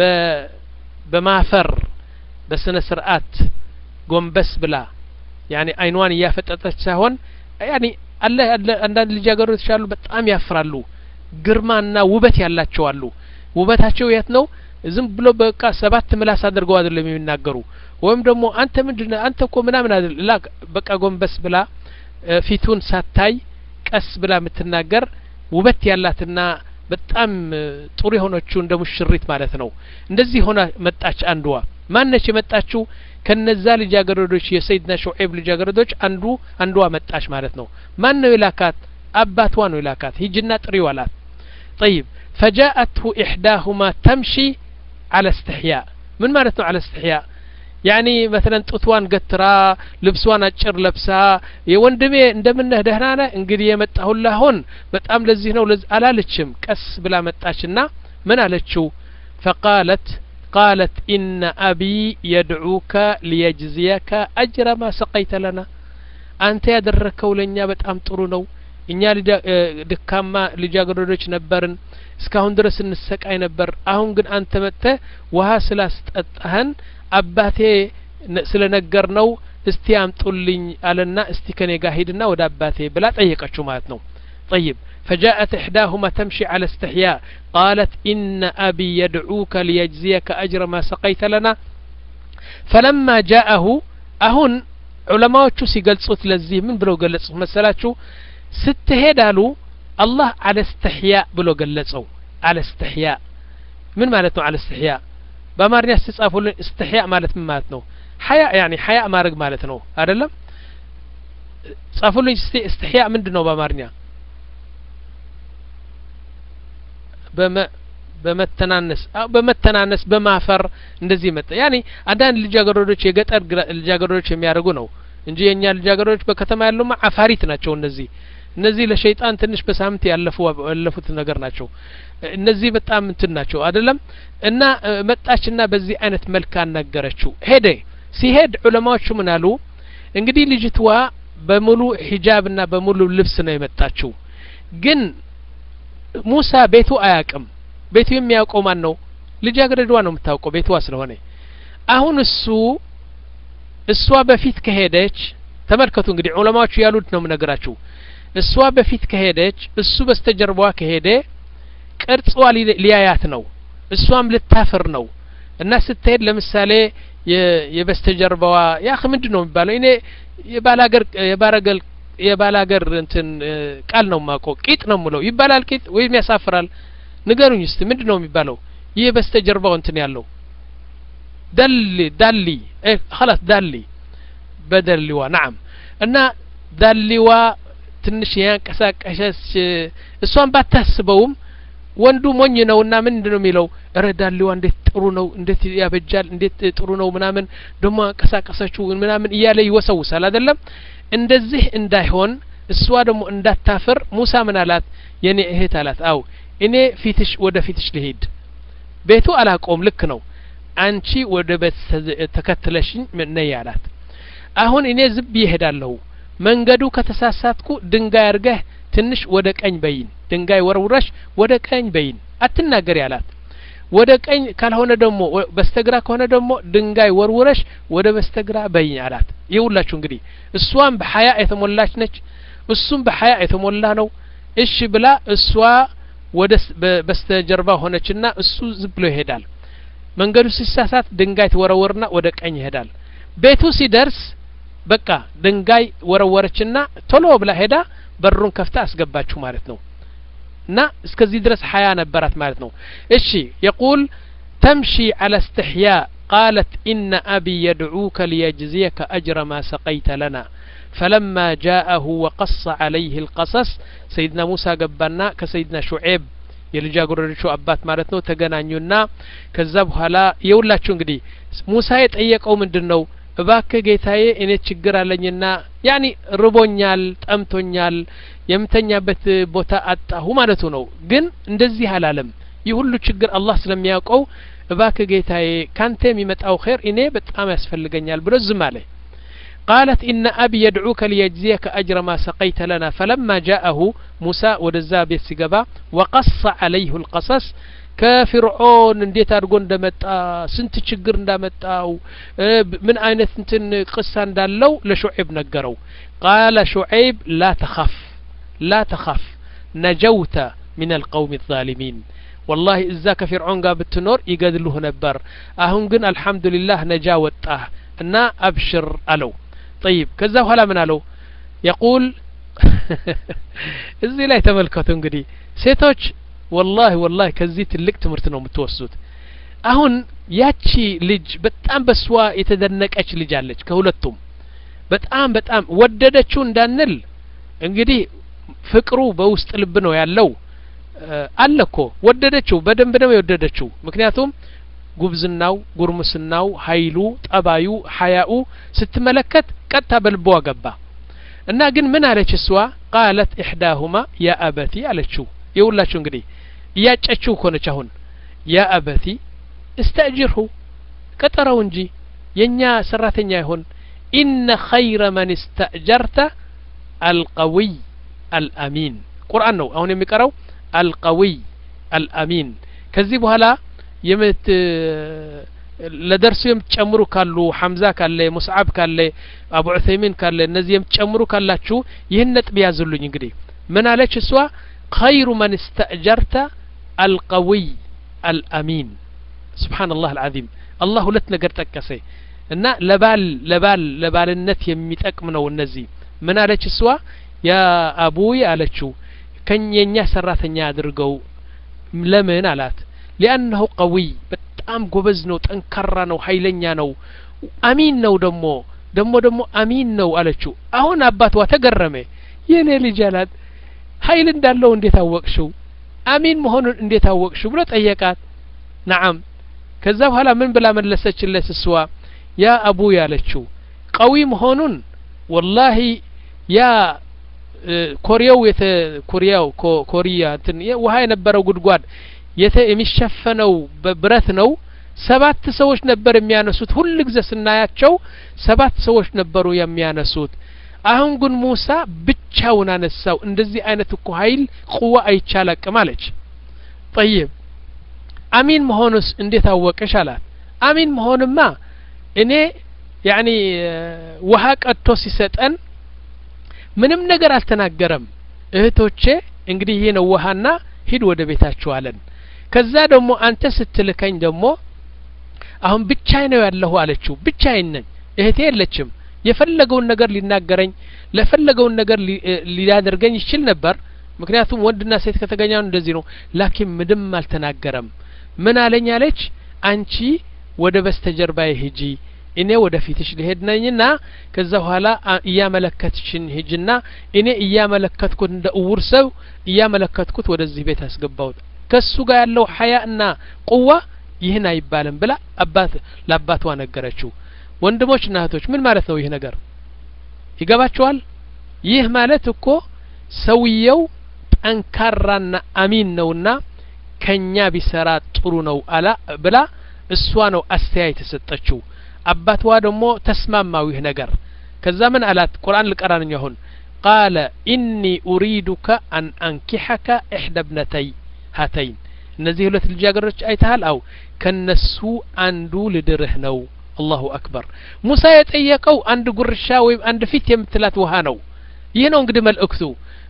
Speaker 1: በማፈር በስነ ስርዓት ጎንበስ ብላ ያኒ አይኗን እያፈጠጠች ሳይሆን ያኒ አለ አለ አንዳንድ ልጃገረዶች አሉ በጣም ያፍራሉ ግርማና ውበት ያላቸው አሉ ውበታቸው የት ነው ዝም ብሎ በቃ ሰባት ምላስ አድርገው አይደለም የሚናገሩ ወይም ደግሞ አንተ ምንድን አንተ እኮ ምናምን አይደል ላ በቃ ጎንበስ ብላ ፊቱን ሳታይ ቀስ ብላ የምትናገር ውበት ያላትና በጣም ጥሩ የሆነችው እንደ ሙሽሪት ማለት ነው እንደዚህ ሆና መጣች አንዷ ማነች የመጣችው ከነዛ ልጃገረዶች የሰይድና ሹዔብ ልጃገረዶች አንዱ አንዷ መጣች ማለት ነው ማን ነው የላካት አባቷ ነው የላካት ሂጅና ጥሪው አላት ጠይብ ፈጃአትሁ ኢሕዳሁማ ተምሺ አለ እስትሕያ ምን ማለት ነው አለ እስትሕያ ያኒ መተለን ጡትዋን ገትራ ልብሷን አጭር ለብሳ የወንድሜ እንደምነህ ደህና ነህ እንግዲህ የመጣሁልህ አሁን በጣም ለዚህ ነው አላለችም ቀስ ብላ መጣችና ምን አለችው ፈቃለት ቃለት ኢነ አቢ የድዑከ ሊየጅዝየከ አጅረ ማ ሰቀይተ ለና አንተ ያደረከው ለእኛ በጣም ጥሩ ነው እኛ ድካማ ልጃገረዶች ነበርን እስካሁን ድረስ እንሰቃይ ነበር አሁን ግን አንተ መጥተህ ውሀ ስላስጠጣህን አባቴ ስለ ነገር ነው እስቲ አምጡልኝ አለና እስቲ ከኔ ጋር ሂድና ወደ አባቴ ብላ ጠየቀችው ማለት ነው طيب فجاءت إحداهما تمشي على استحياء قالت إن أبي يدعوك ليجزيك أجر ما سقيت لنا فلما جاءه أهن علماء ሲገልጹት ለዚህ ምን ብለው ገለጹት መሰላችሁ ስትሄድ አሉ አላህ አለ እስትሕያ ብሎ ገለጸው አለ እስትሕያ ምን ማለት ነው አለ እስትሕያ በአማርኛ ስትጻፉልን እስትሕያ ማለት ምን ማለት ነው ሀያ ያኒ ሀያ ማድረግ ማለት ነው አይደለም ጻፉልኝ እስቲ እስትሕያ ምንድን ነው በአማርኛ በመተናነስ በመተናነስ በማፈር እንደዚህ መጣ ያኒ አንዳንድ ልጃገረዶች የገጠር ልጃገረዶች የሚያደርጉ ነው እንጂ የእኛ ልጃገረዶች በከተማ ያሉማ አፋሪት ናቸው እነዚህ እነዚህ ለሸይጣን ትንሽ በሳምንት ያለፉ ያለፉት ነገር ናቸው እነዚህ በጣም እንትን ናቸው አይደለም እና መጣችና በዚህ አይነት መልክ አናገረችው ሄደ ሲሄድ ዑለማዎቹ ምን አሉ እንግዲህ ልጅትዋ በሙሉ ሂጃብና በሙሉ ልብስ ነው የመጣችው ግን ሙሳ ቤቱ አያቅም ቤቱ የሚያውቀው ማን ነው ልጃገረዷ ነው የምታውቀው ቤትዋ ስለሆነ አሁን እሱ እሷ በፊት ከሄደች ተመልከቱ እንግዲህ ዑለማዎቹ ያሉት ነው የምነግራችሁ እሷ በፊት ከሄደች እሱ በስተጀርባዋ ከሄደ ቅርጿ ሊያያት ነው እሷም ልታፍር ነው እና ስትሄድ ለምሳሌ የበስተጀርባዋ ያህ ምንድን ነው የሚባለው እኔ የባላገር የባረገል የባላገር እንትን ቃል ነው ማውቀው ቂጥ ነው ምለው ይባላል ቂጥ ወይም ያሳፍራል ንገሩኝ እስቲ ምንድን ነው የሚባለው ይህ በስተጀርባው እንትን ያለው ደሊ ዳሊ خلاص ዳሊ በደሊዋ ናም እና ዳሊዋ ትንሽ ያንቀሳቀሰች እሷን ባታስበውም ወንዱ ሞኝ ነውና ምንድን ነው የሚለው እረ ዳሊዋ እንዴት ጥሩ ነው እንዴት ያበጃል እንዴት ጥሩ ነው ምናምን ደግሞ አንቀሳቀሰችው ምናምን እያለ ይወሰውሳል አይደለም እንደዚህ እንዳይሆን እሷ ደግሞ እንዳታፍር ሙሳ ምን አላት የኔ እህት አላት አው እኔ ፊትሽ ወደ ፊትሽ ልሄድ ቤቱ አላቆም ልክ ነው አንቺ ወደ ቤት ተከትለሽኝ ነይ አላት አሁን እኔ ዝብ ይሄዳለሁ መንገዱ ከተሳሳትኩ ድንጋይ አርገህ ትንሽ ወደ ቀኝ በይን ድንጋይ ወርውረሽ ወደ ቀኝ በይን አትናገሪ አላት ወደ ቀኝ ካልሆነ ደግሞ በስተግራ ከሆነ ደግሞ ድንጋይ ወርውረሽ ወደ በስተግራ በይኝ አላት ይውላችሁ እንግዲህ እሷም በሀያ የተሞላች ነች እሱም በሀያ የተሞላ ነው እሺ ብላ እሷ ወደ በስተጀርባ ሆነችና እሱ ዝም ብሎ ይሄዳል መንገዱ ሲሳሳት ድንጋይ ትወረወርና ወደ ቀኝ ይሄዳል ቤቱ ሲደርስ በቃ ድንጋይ ወረወረችና ቶሎ ብላ ሄዳ በሩን ከፍታ አስገባችሁ ማለት ነው እና እስከዚህ ድረስ ሀያ ነበራት ማለት ነው እሺ የቁል ተምሺ አለ እስትሕያ ቃለት ኢነ አቢ የድዑከ ሊየጅዝየከ አጅረ ማ ሰቀይተ ለና فلما جاءه وقص عليه القصص سيدنا موسى ገባና ከሰይድና ሹዔብ የልጃገረዶቹ አባት ማለት ነው ተገናኙና ከዛ በኋላ የውላችሁ እንግዲህ ሙሳ የጠየቀው ምንድን ነው እባክህ ጌታዬ እኔ ችግር አለኝና ያኒ ርቦኛል ጠምቶኛል የምተኛበት ቦታ አጣሁ ማለቱ ነው ግን እንደዚህ አላለም ይህ ሁሉ ችግር አላህ ስለሚያውቀው እባክህ ጌታዬ ካንተ የሚመጣው ኸይር እኔ በጣም ያስፈልገኛል ብሎ ዝም አለ قالت إن أبي يدعوك ليجزيك أجر ما سقيت لنا فلما جاءه موسى ودزا بيت سقبا وقص عليه القصص ከፊርዖን እንዴት አድርጎ እንደመጣ ስንት ችግር እንዳመጣው ምን አይነት እንትን ቅሳ እንዳለው ለሹዐይብ ነገረው ቃለ ሹዐይብ ላ ተኻፍ ላ ተኻፍ ነጀውተ ምን አልቀውም الظالሚን ወላሂ እዛ ከፊርዖን ጋር ብትኖር ይገድሉህ ነበር አሁን ግን አልሐምዱሊላህ ነጃ ወጣህ እና አብሽር አለው ጠይብ ከዛ በኋላ ምን አለው የቁል እዚህ ላይ ተመልከቱ እንግዲህ ሴቶች ወላሂ ወላሂ ከዚህ ትልቅ ትምህርት ነው የምትወስዱት አሁን ያቺ ልጅ በጣም በስዋ የተደነቀች ልጅ አለች ከሁለቱም በጣም በጣም ወደደችው እንዳንል እንግዲህ ፍቅሩ በውስጥ ልብ ነው ያለው አለ እኮ ወደደችው በደንብ ነው የወደደችው ምክንያቱም ጉብዝናው ጉርምስናው ሀይሉ ጠባዩ ሀያኡ ስትመለከት ቀጥታ በልቧ ገባ እና ግን ምን አለች እሷ ቃለት ኢሕዳሁማ ያ አበቲ አለችው የሁላችሁ እንግዲህ እያጨችው ኮነች አሁን ያ አበቲ እስተእጅርሁ ቀጠረው እንጂ የእኛ ሰራተኛ ይሆን ኢነ ኸይረ መን እስተእጀርተ አልቀዊይ አልአሚን ቁርአን ነው አሁን የሚቀረው አልቀዊይ አልአሚን ከዚህ በኋላ የምት ለደርሱ የምትጨምሩ ካሉ ሐምዛ ካለ ሙስዓብ ካለ አቡ ዑሰይሚን ካለ እነዚህ የምትጨምሩ ካላችሁ ይህን ነጥብ ያዙልኝ እንግዲህ ምን አለች እሷ ኸይሩ መን እስተእጀርተ አልቀዊይ አልአሚን ስብሓንላህ አልዓዚም አላህ ሁለት ነገር ጠቀሰ እና ለባል ለባል ለባልነት የሚጠቅም ነው እነዚህ ምን አለች እሷ ያ አቡይ አለችው ከኘኛ ሰራተኛ አድርገው ለምን አላት ሊአነሁ ቀዊይ በጣም ጎበዝ ነው ጠንካራ ነው ሀይለኛ ነው አሚን ነው ደሞ ደሞ ደሞ አሚን ነው አለችው አሁን አባቷ ተገረመ የኔ ልጅ አላት ሀይል እንዳለው እንዴት አወቅሽው አሚን መሆኑን እንዴት አወቅሽው ብሎ ጠየቃት ነዓም ከዛ በኋላ ምን ብላ መለሰችለት እሷ ያ አቡ ያለችው ቀዊ መሆኑን ወላሂ ያ ኮሪያው የተ ኮሪያው ኮሪያ እንትን ውሃ የነበረው ጉድጓድ የተ የሚሸፈነው በብረት ነው ሰባት ሰዎች ነበር የሚያነሱት ሁል ጊዜ ስናያቸው ሰባት ሰዎች ነበሩ የሚያነሱት አሁን ግን ሙሳ ብቻውን አነሳው እንደዚህ አይነት እኮ ሀይል ቁዋ አይቻላቅም አለች ጠይብ አሚን መሆኑስ እንዴት አወቅሽ አላት አሚን መሆንማ እኔ ያኒ ውሃ ቀድቶ ሲሰጠን ምንም ነገር አልተናገረም እህቶቼ እንግዲህ ይህ ነው ውሃና ሂድ ወደ ቤታችሁ አለን ከዛ ደግሞ አንተ ስትልከኝ ደግሞ አሁን ብቻዬ ነው ያለሁ አለችው ብቻዬን ነኝ እህቴ የለችም የፈለገውን ነገር ሊናገረኝ ለፈለገውን ነገር ሊያደርገኝ ይችል ነበር ምክንያቱም ወንድና ሴት ከተገኛኑ እንደዚህ ነው ላኪን ምንም አልተናገረም ምን አለኝ አለች አንቺ ወደ በስተጀርባዬ ሂጂ እኔ ወደ ፊትሽ ልሄድ ነኝና ከዛ በኋላ እያመለከትሽን ሂጅና እኔ እያመለከትኩት እንደ እውር ሰው እያመለከትኩት ወደዚህ ቤት አስገባሁት ከሱ ጋር ያለው ሀያ እና ቁዋ ይህን አይባልም ብላ አባት ለአባቷ ነገረችው ወንድሞች እና እህቶች ምን ማለት ነው ይህ ነገር ይገባችኋል ይህ ማለት እኮ ሰውየው ጠንካራና አሚን ነውና ከኛ ቢሰራ ጥሩ ነው አላ ብላ እሷ ነው አስተያየት የሰጠችው አባትዋ ደግሞ ተስማማው ይህ ነገር ከዛ ምን አላት ቁርአን ልቀራንኝ አሁን ቃለ ኢኒ ኡሪዱከ አን አንኪሐከ ኢሕዳ ብነተይ ሀተይን እነዚህ ሁለት ልጃገረዶች አይተሃል አው ከነሱ አንዱ ልድርህ ነው አላሁ አክበር ሙሳ የጠየቀው አንድ ጉርሻ ወይም አንድ ፊት የምትላት ውሃ ነው ይህ ነው እንግዲህ መልእክቱ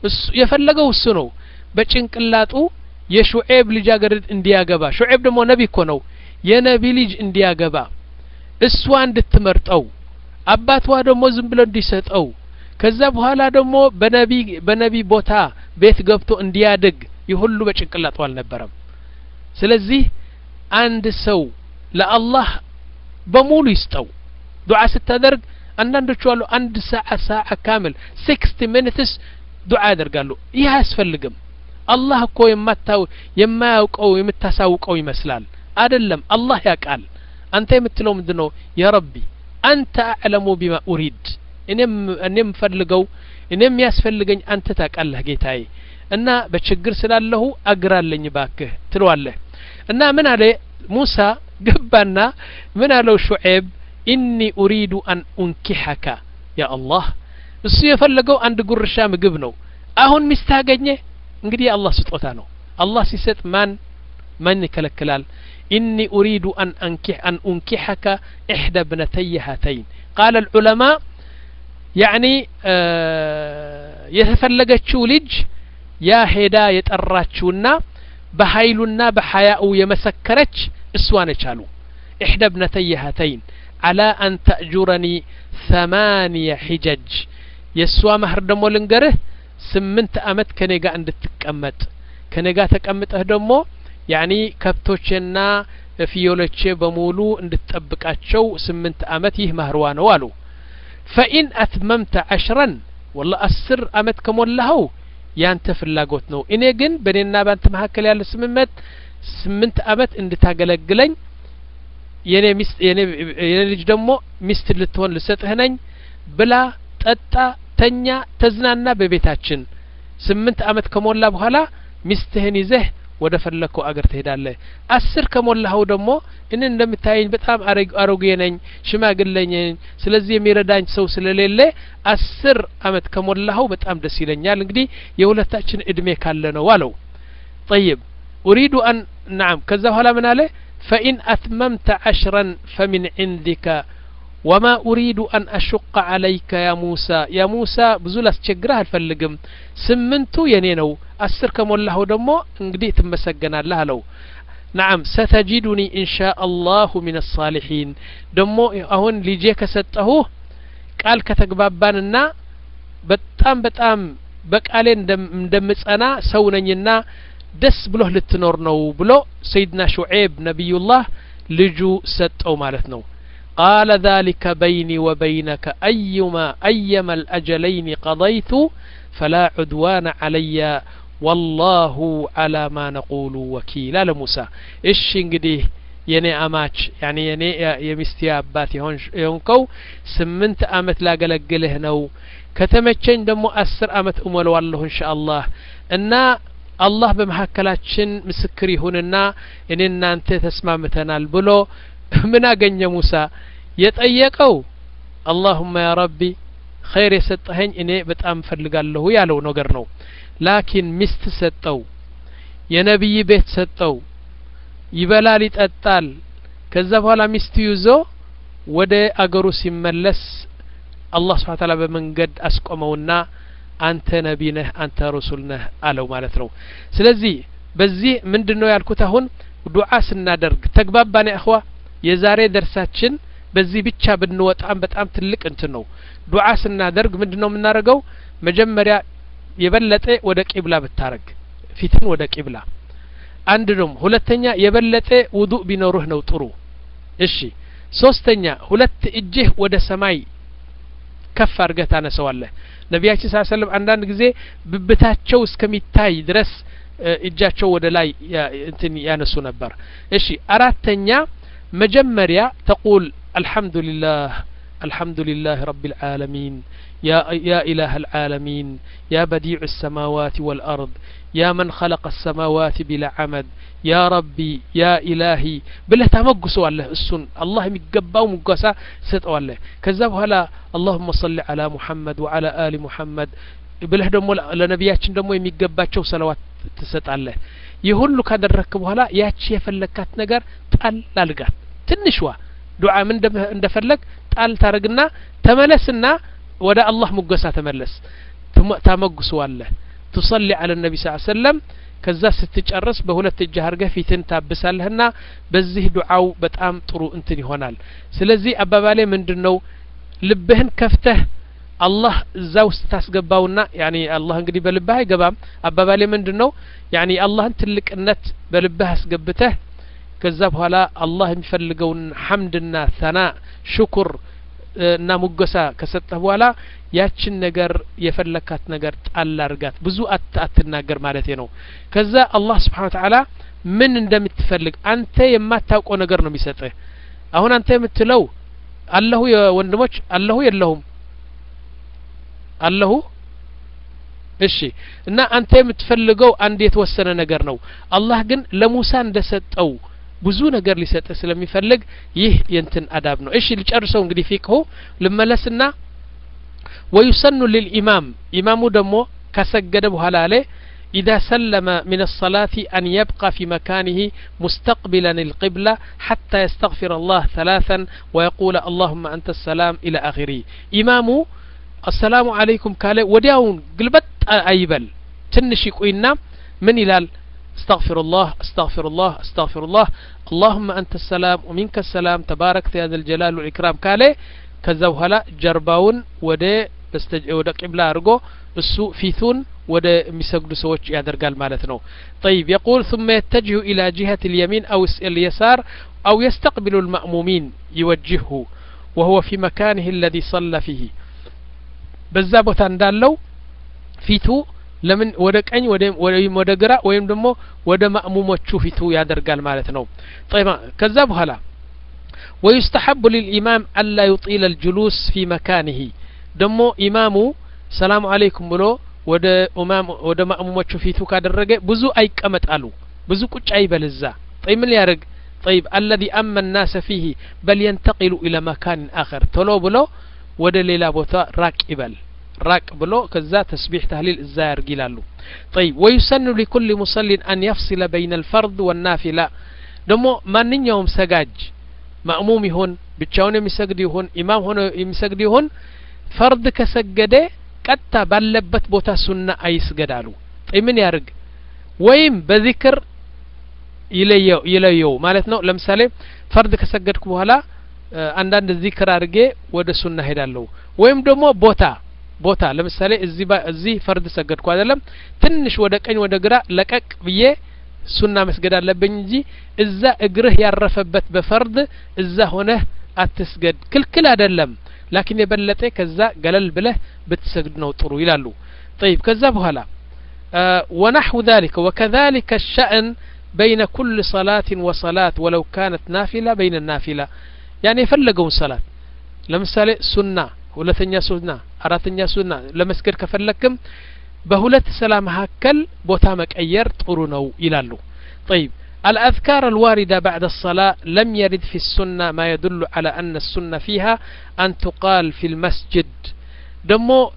Speaker 1: የፈለገው እሱ ነው በጭንቅላጡ የሹዔብ ልጃገረድ እንዲያገባ ሹዔብ ደግሞ ነቢ እኮ ነው የነቢ ልጅ እንዲያገባ እሷ እንድትመርጠው አባቷ ደግሞ ዝም ብሎ እንዲሰጠው ከዛ በኋላ ደግሞ በነቢ በነቢ ቦታ ቤት ገብቶ እንዲያድግ ይህ ሁሉ በጭንቅላጡ አልነበረም ስለዚህ አንድ ሰው ለአላህ በሙሉ ይስጠው ዱዓ ስታደርግ አንዳንዶቹ አሉ አንድ ሰዓ ሰዓ ካምል ሲክስቲ ሚኒትስ ዱዓ ያደርጋሉ ይህ አያስፈልግም አላህ እኮ የማታው የማያውቀው የምታሳውቀው ይመስላል አይደለም አላህ ያውቃል አንተ የምትለው ምንድን ነው ያ ረቢ አንተ አዕለሙ ቢማ ኡሪድ እኔም እኔም ፈልገው እኔም የሚያስፈልገኝ አንተ ታውቃለህ ጌታዬ እና በችግር ስላለሁ አግራለኝ ባክህ ትለዋለህ እና ምን አለ ሙሳ ገባና ምን አለው ሹዔብ ኢኒ ኡሪዱ አን ኡንኪሐካ ያ አላህ እሱ የፈለገው አንድ ጉርሻ ምግብ ነው አሁን ሚስት አገኘ እንግዲህ የአላህ ስጦታ ነው አላህ ሲሰጥ ማን ማን ይከለክላል ኢኒ ኡሪዱ አን አንኪሕ አን ኡንኪሐከ ኢሕዳ ብነተይ ሃተይን ቃለ ልዑለማ ያዕኒ የተፈለገችው ልጅ ያ ሄዳ የጠራችውና በኃይሉና በሐያኡ የመሰከረች እሷ ነች አሉ ኢሕዳ ብነተይ ሃተይን አላ አን ተእጁረኒ ثمانية ሒጀጅ የእሷ ማህር ደግሞ ልንገርህ ስምንት አመት ከኔ ጋር እንድትቀመጥ ከኔ ጋር ተቀምጠህ ደግሞ ያኒ ከብቶቼና ፍየሎቼ በሙሉ እንድትጠብቃቸው ስምንት አመት ይህ ማህርዋ ነው አሉ ፈኢን አትመምተ አሽረን ወላ አስር አመት ከሞላኸው ያንተ ፍላጎት ነው እኔ ግን በእኔና ባንተ መካከል ያለ ስምመት ስምንት አመት እንድታገለግለኝ የኔ ሚስት የኔ ልጅ ደግሞ ሚስት ልትሆን ልሰጥህ ነኝ ብላ ጠጣ ተኛ ተዝናና በቤታችን ስምንት አመት ከሞላ በኋላ ሚስትህን ይዘህ ወደ ፈለግከው አገር ትሄዳለህ አስር ከሞላኸው ደግሞ እኔ እንደምታየኝ በጣም አሮጌ ነኝ ሽማግሌ ነኝ ስለዚህ የሚረዳኝ ሰው ስለሌለ አስር አመት ከሞላኸው በጣም ደስ ይለኛል እንግዲህ የሁለታችን እድሜ ካለ ነው አለው ጠይብ ኡሪዱ አን ናም ከዛ በኋላ ምን አለ ፈኢን አትመምተ አሽረን ፈሚን ዕንዲከ ወማ ኡሪዱ አን አሹቀ አለይከ ያ ሙሳ ያ ሙሳ ብዙ ላስቸግረህ አልፈልግም ስምንቱ የኔ ነው አስር ከሞላኸው ደግሞ እንግዲህ ትመሰገናለህ አለው ናም ሰተጂዱኒ ኢንሻ አላሁ ሚን አሳሊሒን ደግሞ አሁን ልጄ ከሰጠሁህ ቃል ከተግባባንና በጣም በጣም በቃሌ እንደምጸና ሰው ነኝና ደስ ብሎህ ልትኖር ነው ብሎ ሰይድና ሹዔብ ነቢዩላህ ልጁ ሰጠው ማለት ነው قال ذلك بيني وبينك أيما أيما الأجلين قضيت فلا عدوان علي والله على ما نقول وكيل على موسى إيش እንግዲህ የኔ አማች ያኒ የኔ የሚስቴ አባት የሆንከው ስምንት አመት ላገለግልህ ነው ከተመቸኝ ደግሞ አስር አመት እሞለዋለሁ እንሻ አላህ እና አላህ በመካከላችን ምስክር ይሁንና እኔ እናንተ ተስማምተናል ብሎ ምን አገኘ ሙሳ የጠየቀው አላሁመ ያ ረቢ ኸይር የሰጠኸኝ እኔ በጣም ፈልጋለሁ ያለው ነገር ነው ላኪን ሚስት ሰጠው የነቢይ ቤት ሰጠው ይበላል ይጠጣል ከዛ በኋላ ሚስት ይዞ ወደ አገሩ ሲመለስ አላህ ስብሓን ታላ በመንገድ አስቆመውና አንተ ነቢ ነህ አንተ ረሱል ነህ አለው ማለት ነው ስለዚህ በዚህ ምንድን ነው ያልኩት አሁን ዱዓ ስናደርግ ተግባባን እኽዋ የዛሬ ደርሳችን በዚህ ብቻ ብንወጣም በጣም ትልቅ እንትን ነው ዱዓ ስናደርግ ምንድን ነው የምናደርገው መጀመሪያ የበለጠ ወደ ቂብላ ብታረግ ፊትን ወደ ቂብላ አንድ ነው ሁለተኛ የበለጠ ውዱእ ቢኖሩህ ነው ጥሩ እሺ ሶስተኛ ሁለት እጅህ ወደ ሰማይ ከፍ አድርገህ ታነሰዋለህ ነቢያችን ስ ሰለም አንዳንድ ጊዜ ብብታቸው እስከሚታይ ድረስ እጃቸው ወደ ላይ እንትን ያነሱ ነበር እሺ አራተኛ መጀመሪያ ተቁል አልሐምዱሊላህ الحمد لله رب العالمين يا, يا إله العالمين يا بديع السماوات والأرض يا من خلق السماوات بلا عمد يا ربي يا إلهي بله تمقسوا الله السن الله يقباو مقسا ستوا الله كذب هلا اللهم صل على محمد وعلى آل محمد ብለህ ደግሞ ለነቢያችን ደግሞ የሚገባቸው ሰለዋት ትሰጣለህ ይህ ሁሉ ካደረግክ በኋላ ያቺ የፈለግካት ነገር ጣል አልጋት ትንሽዋ ዱዓ ምን እንደፈለግ ጣል ታረግና ተመለስና ወደ አላህ ሙገሳ ተመለስ ታመጉሰዋለህ ቱሰሊ አለ ነቢ ስ ሰለም ከዛ ስትጨርስ በሁለት እጅ አርገህ ፊትን ታብሳለህና በዚህ ዱዓው በጣም ጥሩ እንትን ይሆናል ስለዚህ አባባሌ ምንድን ነው ልብህን ከፍተህ አላህ እዛ ውስጥ ታስገባውና ያኒ አላህ እንግዲህ በልብህ አይገባም አባባሌ ምንድን ነው ያኒ አላህን ትልቅነት በልብህ አስገብተህ ከዛ በኋላ አላህ የሚፈልገውን ሐምድና ሰና ሽኩር እና ሙገሳ ከሰጠህ በኋላ ያችን ነገር የፈለካት ነገር ጣል አርጋት ብዙ አትናገር ማለት ነው ከዛ አላህ ስብሓን ተዓላ ምን እንደምትፈልግ አንተ የማታውቀው ነገር ነው የሚሰጥህ አሁን አንተ የምትለው አለሁ ወንድሞች አለሁ የለሁም አለሁ እሺ እና አንተ የምትፈልገው አንድ የተወሰነ ነገር ነው አላህ ግን ለሙሳ እንደሰጠው ብዙ ነገር ሊሰጥ ስለሚፈልግ ይህ የንትን አዳብ ነው እሺ ልጨርሰው እንግዲህ ፊቅሁ ልመለስና ወዩሰኑ ልልኢማም ኢማሙ ደግሞ ካሰገደ በኋላ አለ إذا سلم من الصلاة أن يبقى في مكانه مستقبلا القبلة حتى يستغفر الله ثلاثا ويقول اللهم أنت السلام إلى آخره إمام السلام عليكم قال وداون قلبت أيبل تنشي قوينا من إلال استغفر الله استغفر الله استغفر الله اللهم أنت السلام ومنك السلام تبارك يا ذا الجلال والإكرام قال كذا وهلا جرباون ودي ወደ ቂብላ አድርጎ እሱ ፊቱን ወደ የሚሰግዱ ሰዎች ያደርጋል ማለት ነው طيب يقول ثم يتجه إلى جهة اليمين أو اليسار أو يستقبل المأمومين يوجهه وهو في مكانه الذي صلى فيه በዛ ቦታ እንዳለው ፊቱ ለምን ወደ ቀኝ ወይም ወደ ግራ ወይም ደግሞ ወደ ማእሙሞቹ ፊቱ ያደርጋል ማለት ነው طيب ከዛ በኋላ ويستحب للإمام ألا يطيل الجلوس في مكانه ደግሞ ኢማሙ ሰላም አለይኩም ብሎ ወደ ኡማም ወደ ማእሙሞቹ ፊቱ ካደረገ ብዙ አይቀመጣሉ ብዙ ቁጭ አይበል እዛ طيب ምን ሊያደርግ طيب الذي أما الناس فيه بل ينتقل إلى مكان آخر ቶሎ ብሎ ወደ ሌላ ቦታ ራቅ ይበል ራቅ ብሎ ከዛ ተስቢሕ ተህሊል እዛ ያርግ ይላሉ طيب ويسن لكل مصل أن يفصل بين الفرض والنافلة ደግሞ ማንኛውም ሰጋጅ ማእሙም ይሁን ብቻውን የሚሰግድ ይሁን ኢማም ሆኖ የሚሰግድ ይሁን ፈርድ ከሰገደ ቀጥታ ባለበት ቦታ ሱና አይስገዳሉ ምን ያርግ ወይም በዚክር ይለየው ይለየው ማለት ነው ለምሳሌ ፈርድ ከሰገድኩ በኋላ አንዳንድ ዚክር አድርጌ ወደ ሱና ሄዳለሁ ወይም ደግሞ ቦታ ቦታ ለምሳሌ እዚህ እዚህ ፈርድ ሰገድኩ አይደለም ትንሽ ወደ ቀኝ ወደ ግራ ለቀቅ ብዬ ሱና መስገድ አለብኝ እንጂ እዛ እግርህ ያረፈበት በፈርድ እዛ ሆነህ አትስገድ ክልክል አይደለም ላኪን የበለጠ ከዛ ገለል ብለህ ብትሰግድ ነው ጥሩ ይላሉ طيب ከዛ በኋላ ونحو ذلك وكذلك الشأن بين كل صلاة وصلاة ولو كانت نافلة بين النافلة يعني የፈለገውን ሰላት ለምሳሌ ሱና ሁለተኛ ሱና አራተኛ ሱና ለመስገድ ከፈለክም በሁለት ሰላ መካከል ቦታ መቀየር ጥሩ ነው ይላሉ طيب الأذكار الواردة بعد الصلاة لم يرد في السنة ما يدل على أن السنة فيها أن تقال في المسجد دمو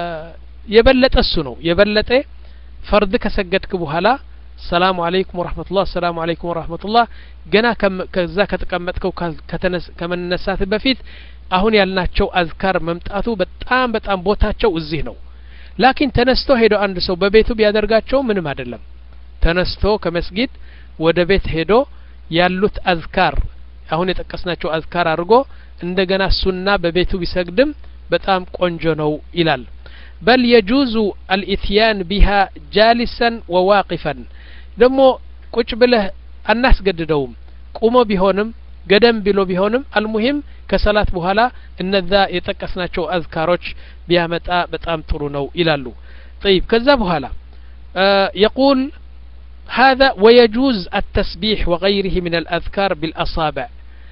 Speaker 1: يبلت السنو يبلت فرد كسجدك بهلا السلام عليكم ورحمة الله السلام عليكم ورحمة الله جنا كم كذا كتقمتكو كتنس كمن نسات بفيت አሁን ያልናቸው አዝካር መምጣቱ በጣም በጣም ቦታቸው እዚህ ነው ላኪን ተነስቶ ሄዶ አንድ ሰው በቤቱ ቢያደርጋቸው ምንም አይደለም ተነስቶ ከመስጊድ ወደ ቤት ሄዶ ያሉት አዝካር አሁን የጠቀስናቸው አዝካር አድርጎ እንደገና ሱና በቤቱ ቢሰግድም በጣም ቆንጆ ነው ይላል በል የጁዙ አልኢትያን ቢሃ ጃሊሰን ወዋቂፈን ደግሞ ቁጭ ብለህ አናስገድደውም ቁሞ ቢሆንም ገደም ብሎ ቢሆንም አልሙሂም ከሰላት በኋላ እነዛ የጠቀስናቸው አዝካሮች ቢያመጣ በጣም ጥሩ ነው ይላሉ طيب ከዛ በኋላ يقول هذا ويجوز التسبيح وغيره من الأذكار بالأصابع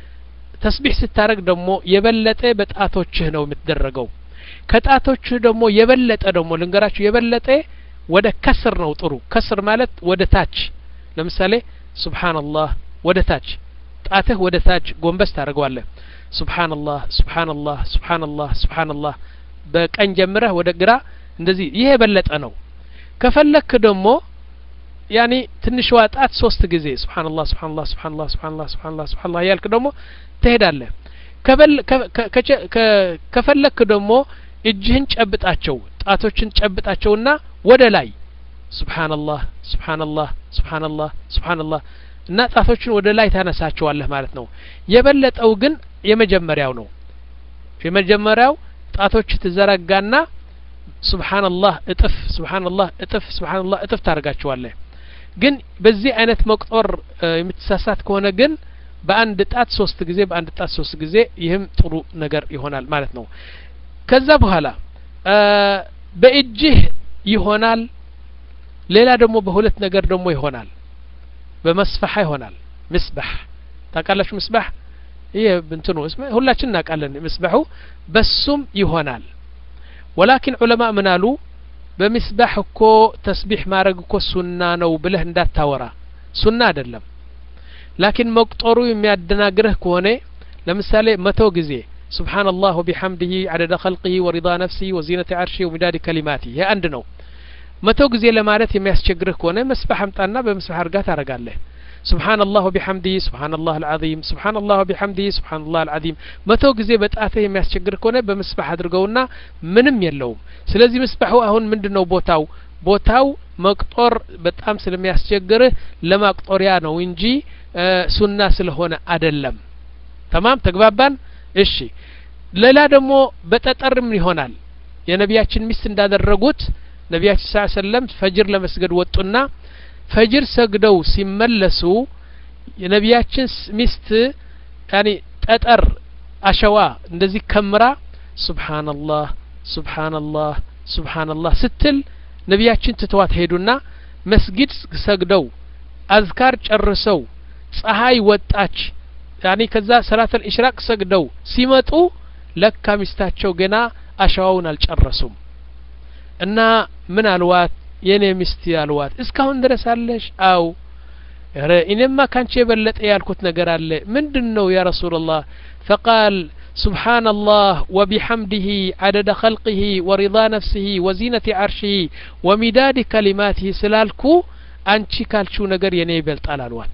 Speaker 1: ተስቢሕ ስታረግ ደግሞ የበለጠ በጣቶችህ ነው የምትደረገው ከጣቶችህ ደግሞ የበለጠ ደግሞ ልንገራችሁ የበለጠ ወደ ከስር ነው ጥሩ ከስር ማለት ወደ ታች ለምሳሌ ሱብሓንላህ ወደ ታች ጣትህ ወደ ታች ጎንበስ ታደርገዋለህ ሱብሓንላህ ሱብሓንላህ ሱብሓንላህ ሱብሓንላህ በቀኝ ጀምረህ ወደ ግራ እንደዚህ ይሄ የበለጠ ነው ከፈለክ ደግሞ ያኒ ትንሽዋ ጣት ሶስት ጊዜ ሱብሓንላህ ሱብሓንላህ ሱብሓንላህ ሱብሓንላህ ሱብሓንላህ ሱብሓንላህ እያልክ ደግሞ ትሄዳለህ ከፈለክ ደግሞ እጅህን ጨብጣቸው ጣቶችን ጨብጣቸውና ወደ ላይ ሱብሓንላህ ሱብሓንላህ ሱብሓንላህ ሱብሓንላህ እና ጣቶችን ወደ ላይ ታነሳቸዋለህ ማለት ነው የበለጠው ግን የመጀመሪያው ነው የመጀመሪያው ጣቶች ትዘረጋና ሱብሓንላህ እጥፍ ሱብሓንላህ እጥፍ ሱብሓንላህ እጥፍ ታደርጋቸዋለህ ግን በዚህ አይነት መቁጠር የምትሳሳት ከሆነ ግን በአንድ ጣት ሶስት ጊዜ በአንድ ጣት ሶስት ጊዜ ይህም ጥሩ ነገር ይሆናል ማለት ነው ከዛ በኋላ በእጅህ ይሆናል ሌላ ደግሞ በሁለት ነገር ደግሞ ይሆናል በመስፈሓ ይሆናል ምስባሕ ታውቃላችሁ ምስባሕ ይህ እንትኑ ሁላችን እናውቃለን ምስባሑ በሱም ይሆናል ወላኪን ዑለማ ምን አሉ በምስባሕ እኮ ተስቢሕ ማድረግ እኮ ሱና ነው ብለህ እንዳታወራ ሱና አይደለም ላኪን መቁጠሩ የሚያደናግርህ ከሆነ ለምሳሌ መቶ ጊዜ سبحان الله وبحمده عدد خلقه ورضا نفسه وزينة عرشه ومداد كلماته هي عند ነው መቶ ጊዜ ለማለት የሚያስቸግርህ ከሆነ መስባህ አምጣና በመስባህ አድርጋ ታረጋለህ سبحان الله وبحمده سبحان الله العظيم سبحان الله وبحمده سبحان الله العظيم መቶ ጊዜ በጣትህ የሚያስቸግር ከሆነ በመስባህ አድርገውና ምንም የለውም ስለዚህ መስባሁ አሁን ምንድነው ቦታው ቦታው መቅጦር በጣም ስለሚያስቸግርህ ለማቅጦሪያ ነው እንጂ ሱና ስለሆነ አደለም ተማም ተግባባን እሺ ሌላ ደግሞ በጠጠርም ይሆናል የነቢያችን ሚስት እንዳደረጉት ነቢያችን ስ ሰለም ፈጅር ለመስገድ ወጡና ፈጅር ሰግደው ሲመለሱ የነቢያችን ሚስት ያኒ ጠጠር አሸዋ እንደዚህ ከምራ ሱብሓነላህ ሱብሓነላህ ሱብሓነላህ ስትል ነቢያችን ትተዋት ሄዱና መስጊድ ሰግደው አዝካር ጨርሰው ፀሐይ ወጣች ያኒ ከዛ ሰላተል ኢሽራቅ ሰግደው ሲመጡ ለካ ሚስታቸው ገና አሸዋውን አልጨረሱም እና ምን አልዋት የኔ ሚስት አልዋት እስካሁን ድረስ አለሽ አው ረ እኔማ ካንቺ የበለጠ ያልኩት ነገር አለ ምንድን ነው ያ ረሱላላህ ፈቃል سبحان الله وبحمده عدد خلقه ورضا نفسه وزينة عرشه ومداد كلماته سلالكو አንቺ ካልችው ነገር የኔ ይበልጣል አልዋት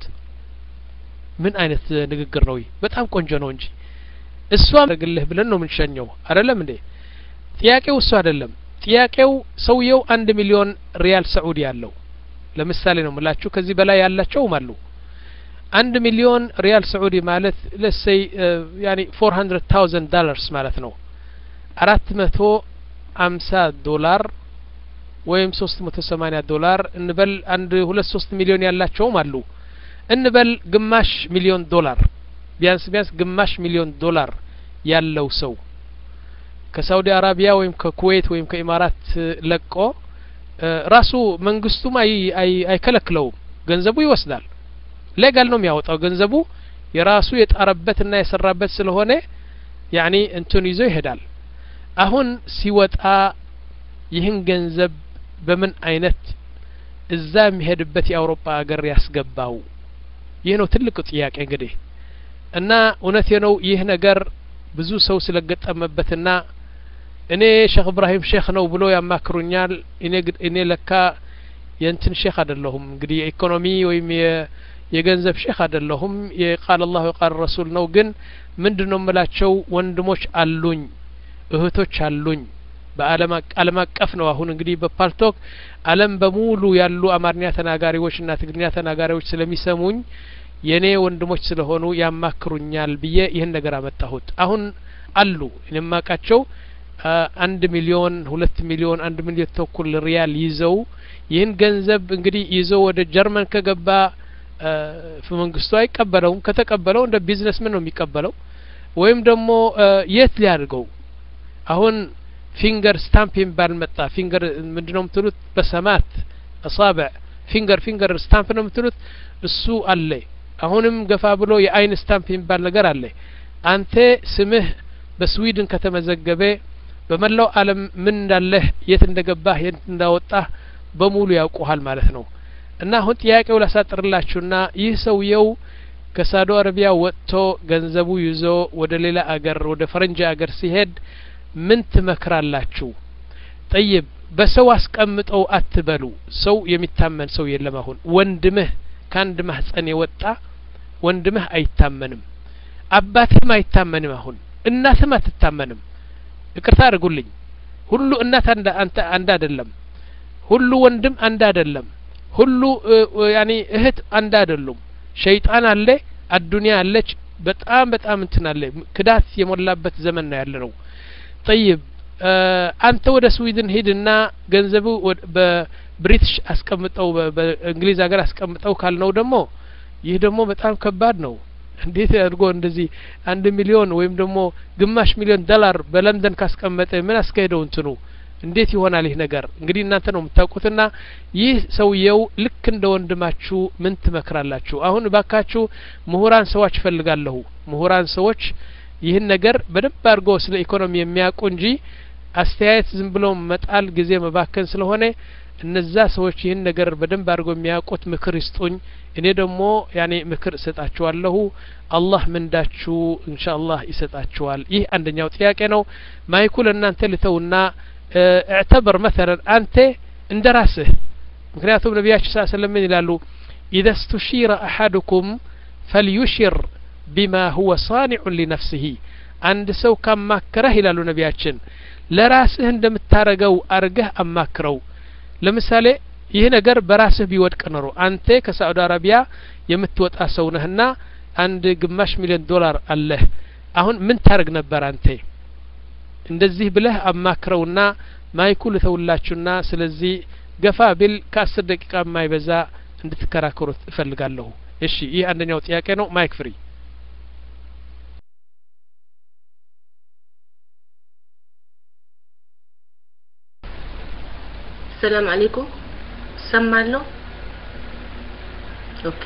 Speaker 1: ምን አይነት ንግግር ነው በጣም ቆንጆ ነው እንጂ እሷ ግልህ ብለን ነው የምንሸኘው አይደለም እንዴ ጥያቄው እሱ አይደለም ጥያቄው ሰውየው አንድ ሚሊዮን ሪያል ሰዑዲ ያለው ለምሳሌ ነው ምላችሁ ከዚህ በላይ ያላቸውም አሉ አንድ ሚሊዮን ሪያል ሰዑዲ ማለት ለሰይ ያኒ ፎር ሀንድረድ ታውዘንድ ዳላርስ ማለት ነው አራት መቶ አምሳ ዶላር ወይም ሶስት መቶ ሰማኒያ ዶላር እንበል አንድ ሁለት ሶስት ሚሊዮን ያላቸውም አሉ እንበል ግማሽ ሚሊዮን ዶላር ቢያንስ ቢያንስ ግማሽ ሚሊዮን ዶላር ያለው ሰው ከሳውዲ አረቢያ ወይም ከኩዌት ወይም ከኢማራት ለቆ ራሱ መንግስቱም አይከለክለውም ገንዘቡ ይወስዳል ሌጋል ነው የሚያወጣው ገንዘቡ የራሱ የጣረበትና የሰራበት ስለሆነ ያኒ እንትን ይዞ ይሄዳል አሁን ሲወጣ ይህን ገንዘብ በምን አይነት እዛ የሚሄድበት የአውሮፓ ሀገር ያስገባው ይህ ነው ትልቁ ጥያቄ እንግዲህ እና እውነቴ ነው ይህ ነገር ብዙ ሰው ስለገጠመበትና እኔ ሼክ እብራሂም ሼክ ነው ብሎ ያማክሩኛል እኔ እኔ ለካ የእንትን ሼክ አይደለሁም እንግዲህ የኢኮኖሚ ወይም የገንዘብ ሼክ አይደለሁም የቃል አላሁ የቃል ረሱል ነው ግን ምንድን ነው የምላቸው ወንድሞች አሉኝ እህቶች አሉኝ በአለም አቀፍ ነው አሁን እንግዲህ በፓልቶክ አለም በሙሉ ያሉ አማርኛ ተናጋሪዎች እና ትግርኛ ተናጋሪዎች ስለሚሰሙኝ የኔ ወንድሞች ስለሆኑ ያማክሩኛል ብዬ ይህን ነገር አመጣሁት አሁን አሉ የማቃቸው አንድ ሚሊዮን ሁለት ሚሊዮን አንድ ሚሊዮን ተኩል ሪያል ይዘው ይህን ገንዘብ እንግዲህ ይዘው ወደ ጀርመን ከገባ መንግስቱ አይቀበለውም ከተቀበለው እንደ ቢዝነስ ምን ነው የሚቀበለው ወይም ደግሞ የት ሊያድርገው አሁን ፊንገር ስታምፕ የሚባል መጣ ፊንገር ምንድ ነው የምትሉት በሰማት አሳብዕ ፊንገር ፊንገር ስታምፕ ነው የምትሉት እሱ አለ አሁንም ገፋ ብሎ የአይን ስታምፕ የሚባል ነገር አለ አንተ ስምህ በስዊድን ከተመዘገበ በመላው አለም ምን እንዳለህ የት እንደገባህ የት እንዳወጣህ በሙሉ ያውቁሃል ማለት ነው እና አሁን ጥያቄው ላሳጥርላችሁና ይህ ሰውየው ከሳዶ አረቢያ ወጥቶ ገንዘቡ ይዞ ወደ ሌላ አገር ወደ ፈረንጅ አገር ሲሄድ ምን ትመክራላችሁ ጠይብ በሰው አስቀምጠው አትበሉ ሰው የሚታመን ሰው የለም አሁን ወንድምህ ከአንድ ማህጸን የወጣ ወንድምህ አይታመንም አባትህም አይታመንም አሁን እናትም አትታመንም ይቅርታ አድርጉልኝ ሁሉ እናት አንተ አንድ አይደለም ሁሉ ወንድም አንድ አይደለም ሁሉ ያኒ እህት አንድ አይደሉም ሸይጣን አለ አዱንያ አለች በጣም በጣም እንትን አለ ክዳት የሞላበት ዘመን ነው ያለ ነው ጠይብ አንተ ወደ ስዊድን ሂድና ገንዘቡ በብሪቲሽ አስቀምጠው በእንግሊዝ ሀገር አስቀምጠው ካልነው ደግሞ ይህ ደግሞ በጣም ከባድ ነው እንዴት አድርጎ እንደዚህ አንድ ሚሊዮን ወይም ደግሞ ግማሽ ሚሊዮን ዶላር በለንደን ካስቀመጠ ምን አስካሄደው እንትኑ እንዴት ይሆናል ይህ ነገር እንግዲህ እናንተ ነው የምታውቁትና ይህ ሰውየው ልክ እንደ ወንድማችሁ ምን ትመክራላችሁ አሁን ባካችሁ ምሁራን ሰዎች እፈልጋለሁ ምሁራን ሰዎች ይህን ነገር በደንብ አድርጎ ስለ ኢኮኖሚ የሚያውቁ እንጂ አስተያየት ዝም ብሎ መጣል ጊዜ መባከን ስለሆነ እነዛ ሰዎች ይህን ነገር በደንብ አድርጎ የሚያውቁት ምክር ይስጡኝ እኔ ደግሞ ያኔ ምክር እሰጣችኋለሁ አላህ ምንዳችሁ እንሻ አላህ ይሰጣችኋል ይህ አንደኛው ጥያቄ ነው ማይኩ ለእናንተ ልተውና اعتبر مثلا አንተ እንደ ራስህ ምክንያቱም ነቢያችን ስ ስለም ምን ይላሉ ኢዘ ስቱሺረ አሐድኩም ፈልዩሽር ቢማ ሁወ ሳኒዑን ሊነፍስህ አንድ ሰው ካማከረህ ይላሉ ነቢያችን ለራስህ እንደምታረገው አርገህ አማክረው ለምሳሌ ይህ ነገር በራስህ ቢወድቅ ኖሮ አንተ ከሳዑዲ አረቢያ የምትወጣ ሰው ነህና አንድ ግማሽ ሚሊዮን ዶላር አለህ አሁን ምን ታደርግ ነበር አንተ እንደዚህ ብለህ አማክረውና ማይኩ ልተውላችሁና ስለዚህ ገፋ ቢል ከአስር ደቂቃ የማይበዛ እንድትከራከሩት እፈልጋለሁ እሺ ይህ አንደኛው ጥያቄ ነው ማይክ ፍሪ
Speaker 2: ሰላም አለይኩም ሰማለሁ ኦኬ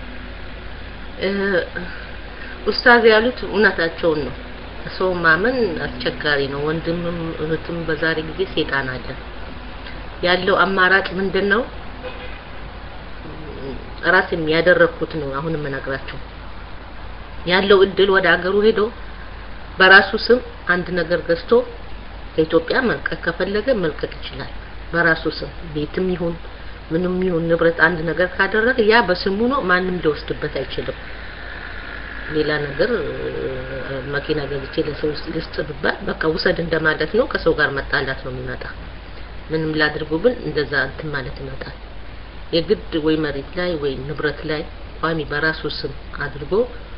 Speaker 2: ኡስታዝ ያሉት እውነታቸውን ነው ሰው ማመን አስቸጋሪ ነው ወንድምም እህትም በዛሬ ጊዜ ሴጣን አለ ያለው አማራጭ ምንድን ነው ራሴም ያደረግኩት ነው አሁን የምነግራቸው ያለው እድል ወደ አገሩ ሄዶ በራሱ ስም አንድ ነገር ገዝቶ ከኢትዮጵያ መልቀቅ ከፈለገ መልቀቅ ይችላል በራሱ ስም ቤትም ይሁን ምንም ይሁን ንብረት አንድ ነገር ካደረገ ያ በስሙ ነው ማንም ሊወስድበት አይችልም ሌላ ነገር መኪና ገዝቼ ለሰው ልስጥ ብባል በቃ ውሰድ እንደማለት ነው ከሰው ጋር መጣላት ነው የሚመጣ ምንም ላድርጉ ብል እንደዛ እንትን ማለት ይመጣል የግድ ወይ መሬት ላይ ወይ ንብረት ላይ ቋሚ በራሱ ስም አድርጎ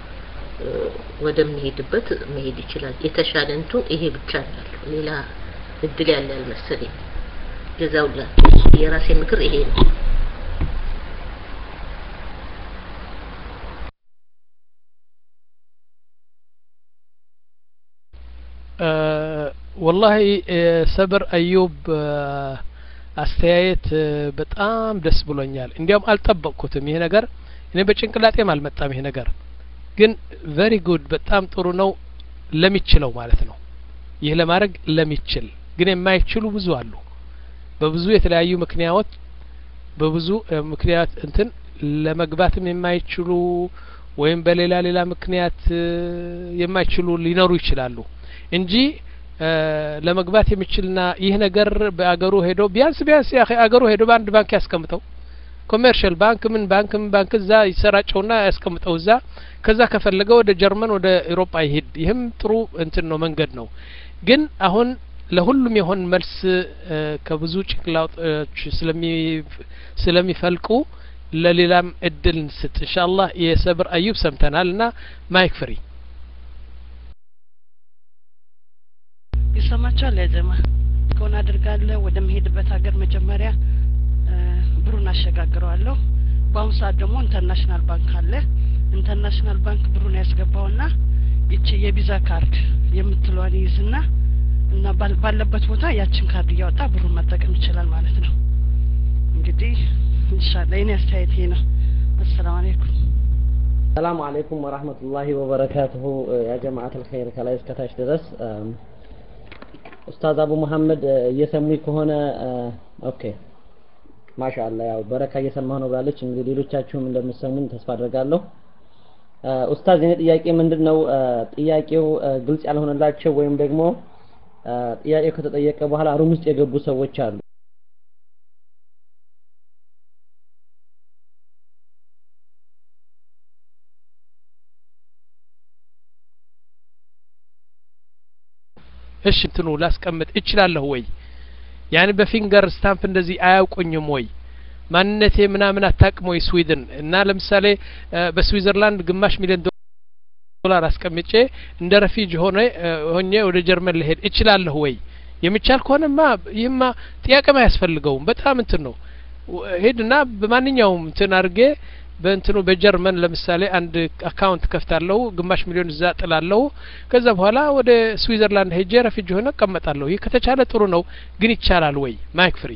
Speaker 2: ወደምንሄድበት መሄድ ይችላል የተሻለ እንቱ ይሄ ብቻ ነው ያለው ሌላ እድል ያለ አልመሰለኝ ጀዛውላ የራሴ ምክር ይሄ ነው
Speaker 1: ወላሂ ሰብር አዩብ አስተያየት በጣም ደስ ብሎኛል እንዲያውም አልጠበቅኩትም ይሄ ነገር እኔ በጭንቅላጤም አልመጣም ይሄ ነገር ግን ቨሪ ጉድ በጣም ጥሩ ነው ለሚችለው ማለት ነው ይህ ለማድረግ ለሚችል ግን የማይችሉ ብዙ አሉ በብዙ የተለያዩ ምክንያቶች በብዙ ምክንያት እንትን ለመግባትም የማይችሉ ወይም በሌላ ሌላ ምክንያት የማይችሉ ሊኖሩ ይችላሉ እንጂ ለመግባት የሚችልና ይህ ነገር በአገሩ ሄዶ ቢያንስ ቢያንስ ያ አገሩ ሄዶ በአንድ ባንክ ያስቀምጠው ኮሜርሻል ባንክ ምን ባንክ ምን ባንክ እዛ ይሰራጨውና ያስቀምጠው እዛ ከዛ ከፈለገ ወደ ጀርመን ወደ ኤሮፓ ይሄድ ይህም ጥሩ እንትን ነው መንገድ ነው ግን አሁን ለሁሉም የሆን መልስ ከብዙ ጭንቅላቶች ስለሚፈልቁ ለሌላም እድል እንስጥ ኢንሻአላህ የሰብር አዩብ ሰምተናል እና ማይክ ፍሪ
Speaker 3: ይሰማቸዋል ያጀማ ከሆነ አድርጋለሁ ወደምሄድበት ሀገር መጀመሪያ ብሩን አሸጋግረዋለሁ በአሁኑ ሰዓት ደግሞ ኢንተርናሽናል ባንክ አለ ኢንተርናሽናል ባንክ ብሩን ያስገባውና ይቺ የቪዛ ካርድ የምትለዋን ይይዝና እና ባለበት ቦታ ያችን ካርድ እያወጣ ብሩን መጠቀም ይችላል ማለት ነው እንግዲህ ኢንሻአላህ የኔ አስተያየት ይሄ ነው አሰላሙ አለይኩም
Speaker 4: ሰላሙ አለይኩም ወራህመቱላሂ ወበረካቱሁ ያ ጀማዓት الخير ከላይ እስከታች ድረስ ኡስታዝ አቡ መሐመድ እየሰሙኝ ከሆነ ኦኬ ማሻአላ ያው በረካ እየሰማሁ ነው ብላለች እንግዲህ ሌሎቻችሁም እንደምትሰሙኝ ተስፋ አድርጋለሁ ኡስታዝ የኔ ጥያቄ ምንድን ነው ጥያቄው ግልጽ ያልሆነላቸው ወይም ደግሞ ጥያቄው ከተጠየቀ በኋላ ሩም ውስጥ የገቡ ሰዎች አሉ
Speaker 1: እሺ እንትኑ ላስቀምጥ እችላለሁ ወይ ያን በፊንገር ስታምፕ እንደዚህ አያውቁኝም ወይ ማንነቴ ምናምን አታቅም ወይ ስዊድን እና ለምሳሌ በስዊዘርላንድ ግማሽ ሚሊዮን ዶላር አስቀምጬ እንደ ረፊጅ ሆነ ሆኜ ወደ ጀርመን ልሄድ እችላለሁ ወይ የሚቻል ከሆነማ ይህማ ጥያቄም አያስፈልገውም በጣም እንትን ነው ሄድና በማንኛውም እንትን አድርጌ በእንትኑ በጀርመን ለምሳሌ አንድ አካውንት ከፍታለሁ ግማሽ ሚሊዮን እዛ ጥላለሁ ከዛ በኋላ ወደ ስዊዘርላንድ ሄጄ ረፊጅ ሆነ እቀመጣለሁ ይህ ከተቻለ ጥሩ ነው ግን ይቻላል ወይ ማይክ ፍሪ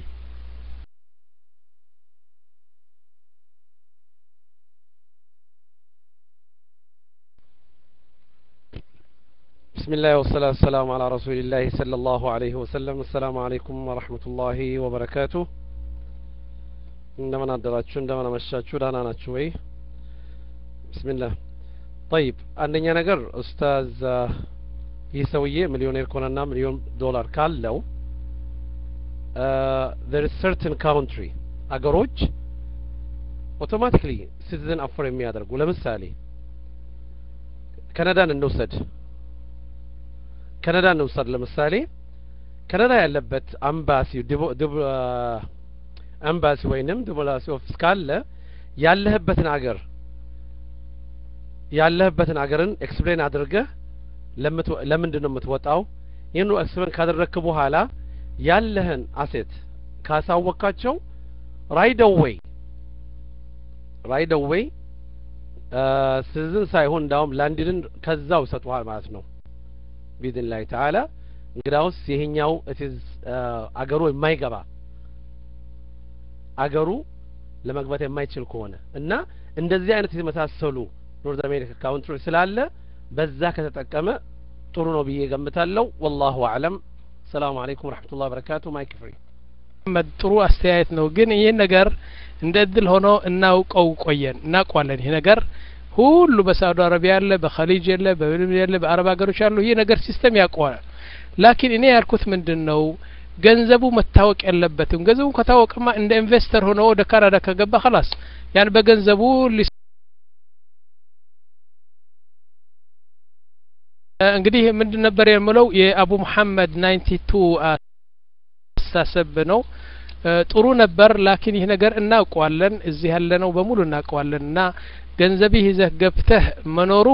Speaker 5: بسم الله والصلاة والسلام على رسول الله صلى الله عليه وسلم السلام عليكم ورحمة الله وبركاته እንደምን አደራችሁ እንደምን አመሻችሁ ደህና ናችሁ ወይ ብስሚላህ ጠይብ አንደኛ ነገር ኡስታዝ ይህ ሰውዬ ሚሊዮኔር ከሆነና ሚሊዮን ዶላር ካለው there is certain country አገሮች ኦቶማቲክሊ ሲቲዝን አፎር የሚያደርጉ ለምሳሌ ካናዳን እንውሰድ ካናዳን እንውሰድ ለምሳሌ ካናዳ ያለበት አምባሲ አምባሲ ወይንም ዲፕሎማሲ ኦፊስ ካለ ያለህበትን አገር ያለህበትን አገርን ኤክስፕሌን አድርገህ ለምንድን ነው የምትወጣው ይህን ኤክስፕሌን ካደረግክ በኋላ ያለህን አሴት ካሳወቃቸው ራይድ አዌይ ራይድ አዌይ ሲቲዝን ሳይሆን እንዳውም ላንድንን ከዛው ይሰጡሃል ማለት ነው ቢድን ላይ ተዓላ እንግዳውስ ይሄኛው ኢትዝ አገሩ የማይገባ አገሩ ለመግባት የማይችል ከሆነ እና እንደዚህ አይነት የተመሳሰሉ ኖርዝ አሜሪካ ካውንትሪ ስላለ በዛ ከተጠቀመ ጥሩ ነው ብዬ ገምታለሁ ወላሁ አዕለም ሰላሙ አለይኩም ወረሕመቱላህ በረካቱ ማይክ ፍሪ
Speaker 1: መሐመድ ጥሩ አስተያየት ነው ግን ይህን ነገር እንደ እድል ሆኖ እናውቀው ቆየን እናውቀዋለን ይህ ነገር ሁሉ በሳዑዲ አረቢያ ያለ በኸሊጅ የለ በምንም የለ በአረብ ሀገሮች ያሉ ይህ ነገር ሲስተም ያውቀዋል ላኪን እኔ ያልኩት ምንድን ነው ገንዘቡ መታወቅ የለበትም ገንዘቡ ከታወቀማ እንደ ኢንቨስተር ሆኖ ወደ ካናዳ ከገባ ኸላስ ያን በገንዘቡ እንግዲህ ምንድን ነበር የምለው የአቡ መሐመድ ናይንቲ ቱ አስተሳሰብ ነው ጥሩ ነበር ላኪን ይህ ነገር እናውቀዋለን እዚህ ያለነው በሙሉ እናውቀዋለን እና ገንዘብህ ይዘህ ገብተህ መኖሩ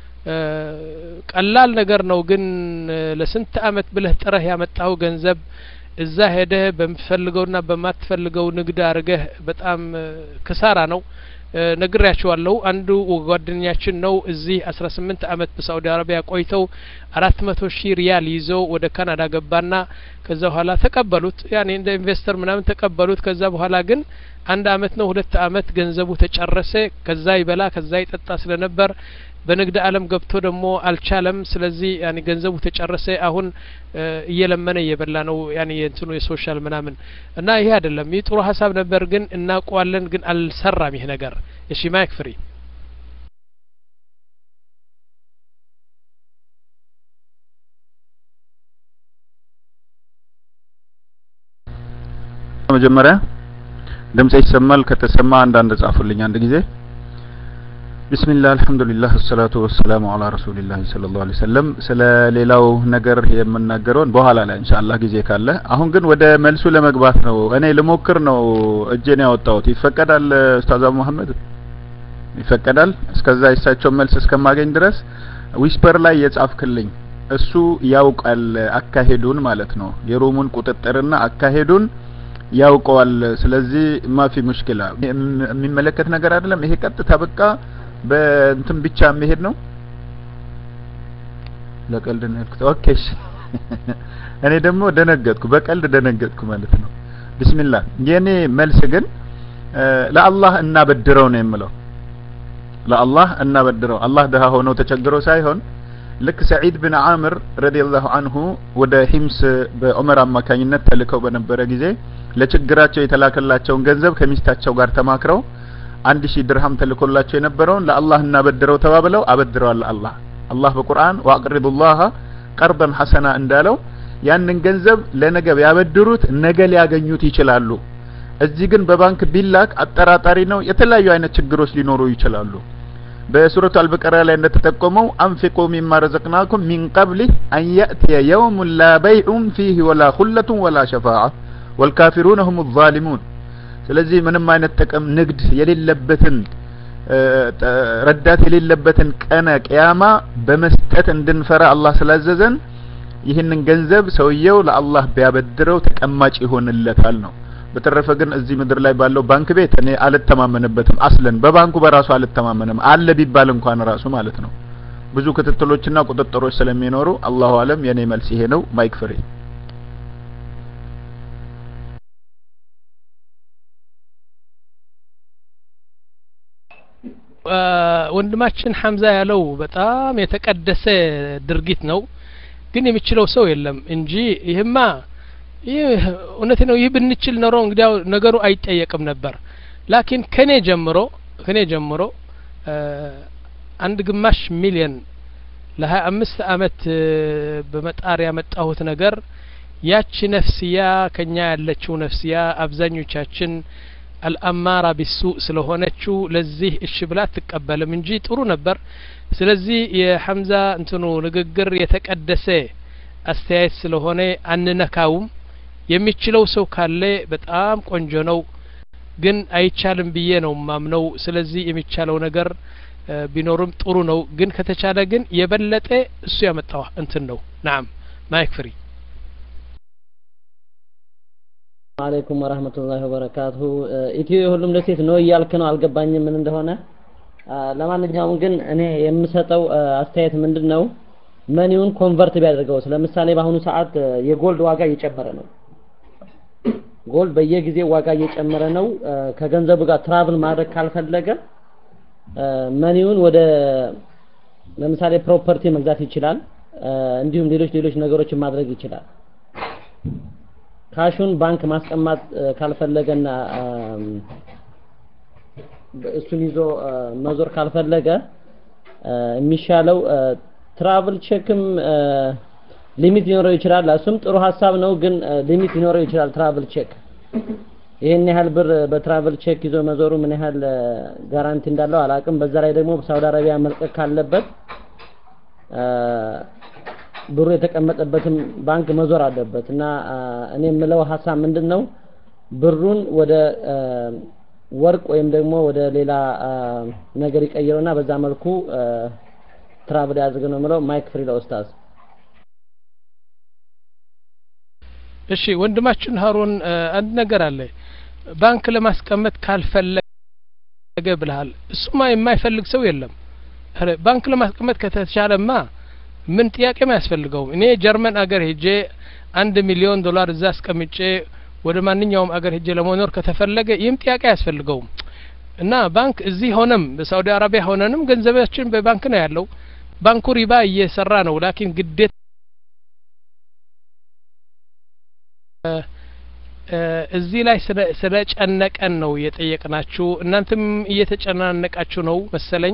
Speaker 1: ቀላል ነገር ነው ግን ለስንት አመት ብለህ ጥረህ ያመጣው ገንዘብ እዛ ሄደህ በምትፈልገውና በማትፈልገው ንግድ አድርገህ በጣም ክሳራ ነው ነግሬያቸዋለሁ አንዱ ጓደኛችን ነው እዚህ አስራ ስምንት አመት በሳኡዲ አረቢያ ቆይተው አራት መቶ ሺህ ሪያል ይዘው ወደ ካናዳ ገባና ከዛ በኋላ ተቀበሉት ያኔ እንደ ኢንቨስተር ምናምን ተቀበሉት ከዛ በኋላ ግን አንድ አመት ነው ሁለት አመት ገንዘቡ ተጨረሰ ከዛ ይበላ ከዛ ይጠጣ ስለነበር በንግድ አለም ገብቶ ደግሞ አልቻለም ስለዚህ ያኔ ገንዘቡ ተጨረሰ አሁን እየለመነ እየበላ ነው ያኔ የእንትኑ የሶሻል ምናምን እና ይሄ አይደለም ይህ ጥሩ ሀሳብ ነበር ግን እናውቀዋለን ግን አልሰራም ይህ ነገር እሺ ማይክ ፍሪ
Speaker 6: መጀመሪያ ድምጽ ይሰማል ከተሰማ አንዳንድ ጻፉልኝ አንድ ጊዜ ቢስሚላህ አልሐምዱሊላህ አሰላቱ ወሰላሙ አላ ረሱሊላህ ሰለላሁ ዐለይሂ ወሰለም ስለ ሌላው ነገር የምናገረውን በኋላ ላይ ኢንሻአላህ ጊዜ ካለ አሁን ግን ወደ መልሱ ለመግባት ነው እኔ ልሞክር ነው እጄን ያወጣሁት ይፈቀዳል ኡስታዝ አቡ መሐመድ ይፈቀዳል እስከዛ የሳቸው መልስ እስከማገኝ ድረስ ዊስፐር ላይ የጻፍክልኝ እሱ ያውቃል አካሄዱን ማለት ነው የሮሙን ቁጥጥርና አካሄዱን ያውቀዋል ስለዚህ ማፊ ሙሽኪላ የሚመለከት ነገር አይደለም ይሄ ቀጥታ በቃ በእንትን ብቻ የሚሄድ ነው ለቀልድ ነው ያልኩት ኦኬ እሺ እኔ ደግሞ ደነገጥኩ በቀልድ ደነገጥኩ ማለት ነው ቢስሚላህ የኔ መልስ ግን ለአላህ እናበድረው ነው የምለው ለአላህ እናበድረው አላህ ድሃ ሆነው ተቸግሮ ሳይሆን ልክ ሰዒድ ብን አምር ረዲየላሁ አንሁ ወደ ሂምስ በዑመር አማካኝነት ተልከው በነበረ ጊዜ ለችግራቸው የተላከላቸውን ገንዘብ ከሚስታቸው ጋር ተማክረው አንድ ሺህ ድርሃም ተልኮላቸው የነበረውን ለአላህ እናበድረው ተባብለው አበድረዋል አላህ አላህ በቁርአን ወአቅሪዱ ላህ ቀርበን ሐሰና እንዳለው ያንን ገንዘብ ለነገ ያበድሩት ነገ ሊያገኙት ይችላሉ እዚህ ግን በባንክ ቢላክ አጠራጣሪ ነው የተለያዩ አይነት ችግሮች ሊኖሩ ይችላሉ በሱረቱ አልበቀራ ላይ እንደተጠቆመው አንፊቁ ሚማ ረዘቅናኩም ሚን ቀብል አን ያእትየ የውሙን ላ በይዑን ፊህ ወላ ሁለቱን ወላ ሸፋዓ ወልካፊሩን ሁም ዛሊሙን ስለዚህ ምንም አይነት ጥቅም ንግድ የሌለበትን ረዳት የሌለበትን ቀነ ቅያማ በመስጠት እንድንፈራ አላህ ስላዘዘን ይህንን ገንዘብ ሰውየው ለአላህ ቢያበድረው ተቀማጭ ይሆንለታል ነው በተረፈ ግን እዚህ ምድር ላይ ባለው ባንክ ቤት እኔ አልተማመንበትም አስለን በባንኩ በራሱ አልተማመንም አለ ቢባል እንኳን ራሱ ማለት ነው ብዙ ክትትሎችና ቁጥጥሮች ስለሚኖሩ አላሁ አለም የኔ መልስ ይሄ ነው ማይክ ፍሬ
Speaker 1: ወንድማችን ሐምዛ ያለው በጣም የተቀደሰ ድርጊት ነው ግን የሚችለው ሰው የለም እንጂ ይህማ ይህ እውነት ነው ይህ ብንችል ኖሮ እንግዲያው ነገሩ አይጠየቅም ነበር ላኪን ከኔ ጀምሮ ከኔ ጀምሮ አንድ ግማሽ ሚሊየን ለሀያ አምስት አመት በመጣር ያመጣሁት ነገር ያቺ ነፍስያ ከኛ ያለችው ነፍስያ አብዛኞቻችን አልአማራ ቢሱእ ስለሆነችው ለዚህ እሺ ብላ አትቀበልም እንጂ ጥሩ ነበር ስለዚህ የሐምዛ እንትኑ ንግግር የተቀደሰ አስተያየት ስለሆነ አንነካውም የሚችለው ሰው ካለ በጣም ቆንጆ ነው ግን አይቻልም ብዬ ነው ማምነው ስለዚህ የሚቻለው ነገር ቢኖርም ጥሩ ነው ግን ከተቻለ ግን የበለጠ እሱ ያመጣው እንትን ነው ናም ማይክ ፍሪ
Speaker 4: አለይኩም ወራህመቱላሂ ወበረካቱሁ ኢትዮ የሁሉም ለሴት ነው እያልክ ነው አልገባኝም ምን እንደሆነ ለማንኛውም ግን እኔ የምሰጠው አስተያየት ምንድን ነው መኒውን ኮንቨርት ቢያደርገው ለምሳሌ በአሁኑ ሰዓት የጎልድ ዋጋ እየጨመረ ነው ጎልድ በየጊዜው ዋጋ እየጨመረ ነው ከገንዘቡ ጋር ትራቭል ማድረግ ካልፈለገ መኒውን ወደ ለምሳሌ ፕሮፐርቲ መግዛት ይችላል እንዲሁም ሌሎች ሌሎች ነገሮችን ማድረግ ይችላል ካሹን ባንክ ማስቀማጥ ካልፈለገና እሱን ይዞ መዞር ካልፈለገ የሚሻለው ትራቭል ቼክም ሊሚት ሊኖረው ይችላል እሱም ጥሩ ሀሳብ ነው ግን ሊሚት ሊኖረው ይችላል ትራቭል ቼክ ይህን ያህል ብር በትራቭል ቼክ ይዞ መዞሩ ምን ያህል ጋራንቲ እንዳለው አላቅም በዛ ላይ ደግሞ ሳውዲ አረቢያ መልቀቅ ካለበት ብሩ የተቀመጠበትም ባንክ መዞር አለበት እና እኔ የምለው ሀሳብ ምንድን ነው ብሩን ወደ ወርቅ ወይም ደግሞ ወደ ሌላ ነገር ይቀይረውና በዛ መልኩ ትራቭል ያድርግ ነው የምለው ማይክ ፍሪ ለኡስታዝ
Speaker 1: እሺ ወንድማችን ሀሩን አንድ ነገር አለ ባንክ ለማስቀመጥ ካልፈለገ ብልሃል እሱማ የማይፈልግ ሰው የለም ባንክ ለማስቀመጥ ከተቻለማ ምን ጥያቄም አያስፈልገውም እኔ ጀርመን አገር ሄጄ አንድ ሚሊዮን ዶላር እዛ አስቀምጬ ወደ ማንኛውም አገር ሄጄ ለመኖር ከተፈለገ ይህም ጥያቄ አያስፈልገውም እና ባንክ እዚህ ሆነም በሳውዲ አረቢያ ሆነንም ገንዘባችን በባንክ ነው ያለው ባንኩ ሪባ እየሰራ ነው ላኪን ግዴታ እዚህ ላይ ስለ ጨነቀን ነው የጠየቅናችሁ እናንተም እየተጨናነቃችሁ ነው መሰለኝ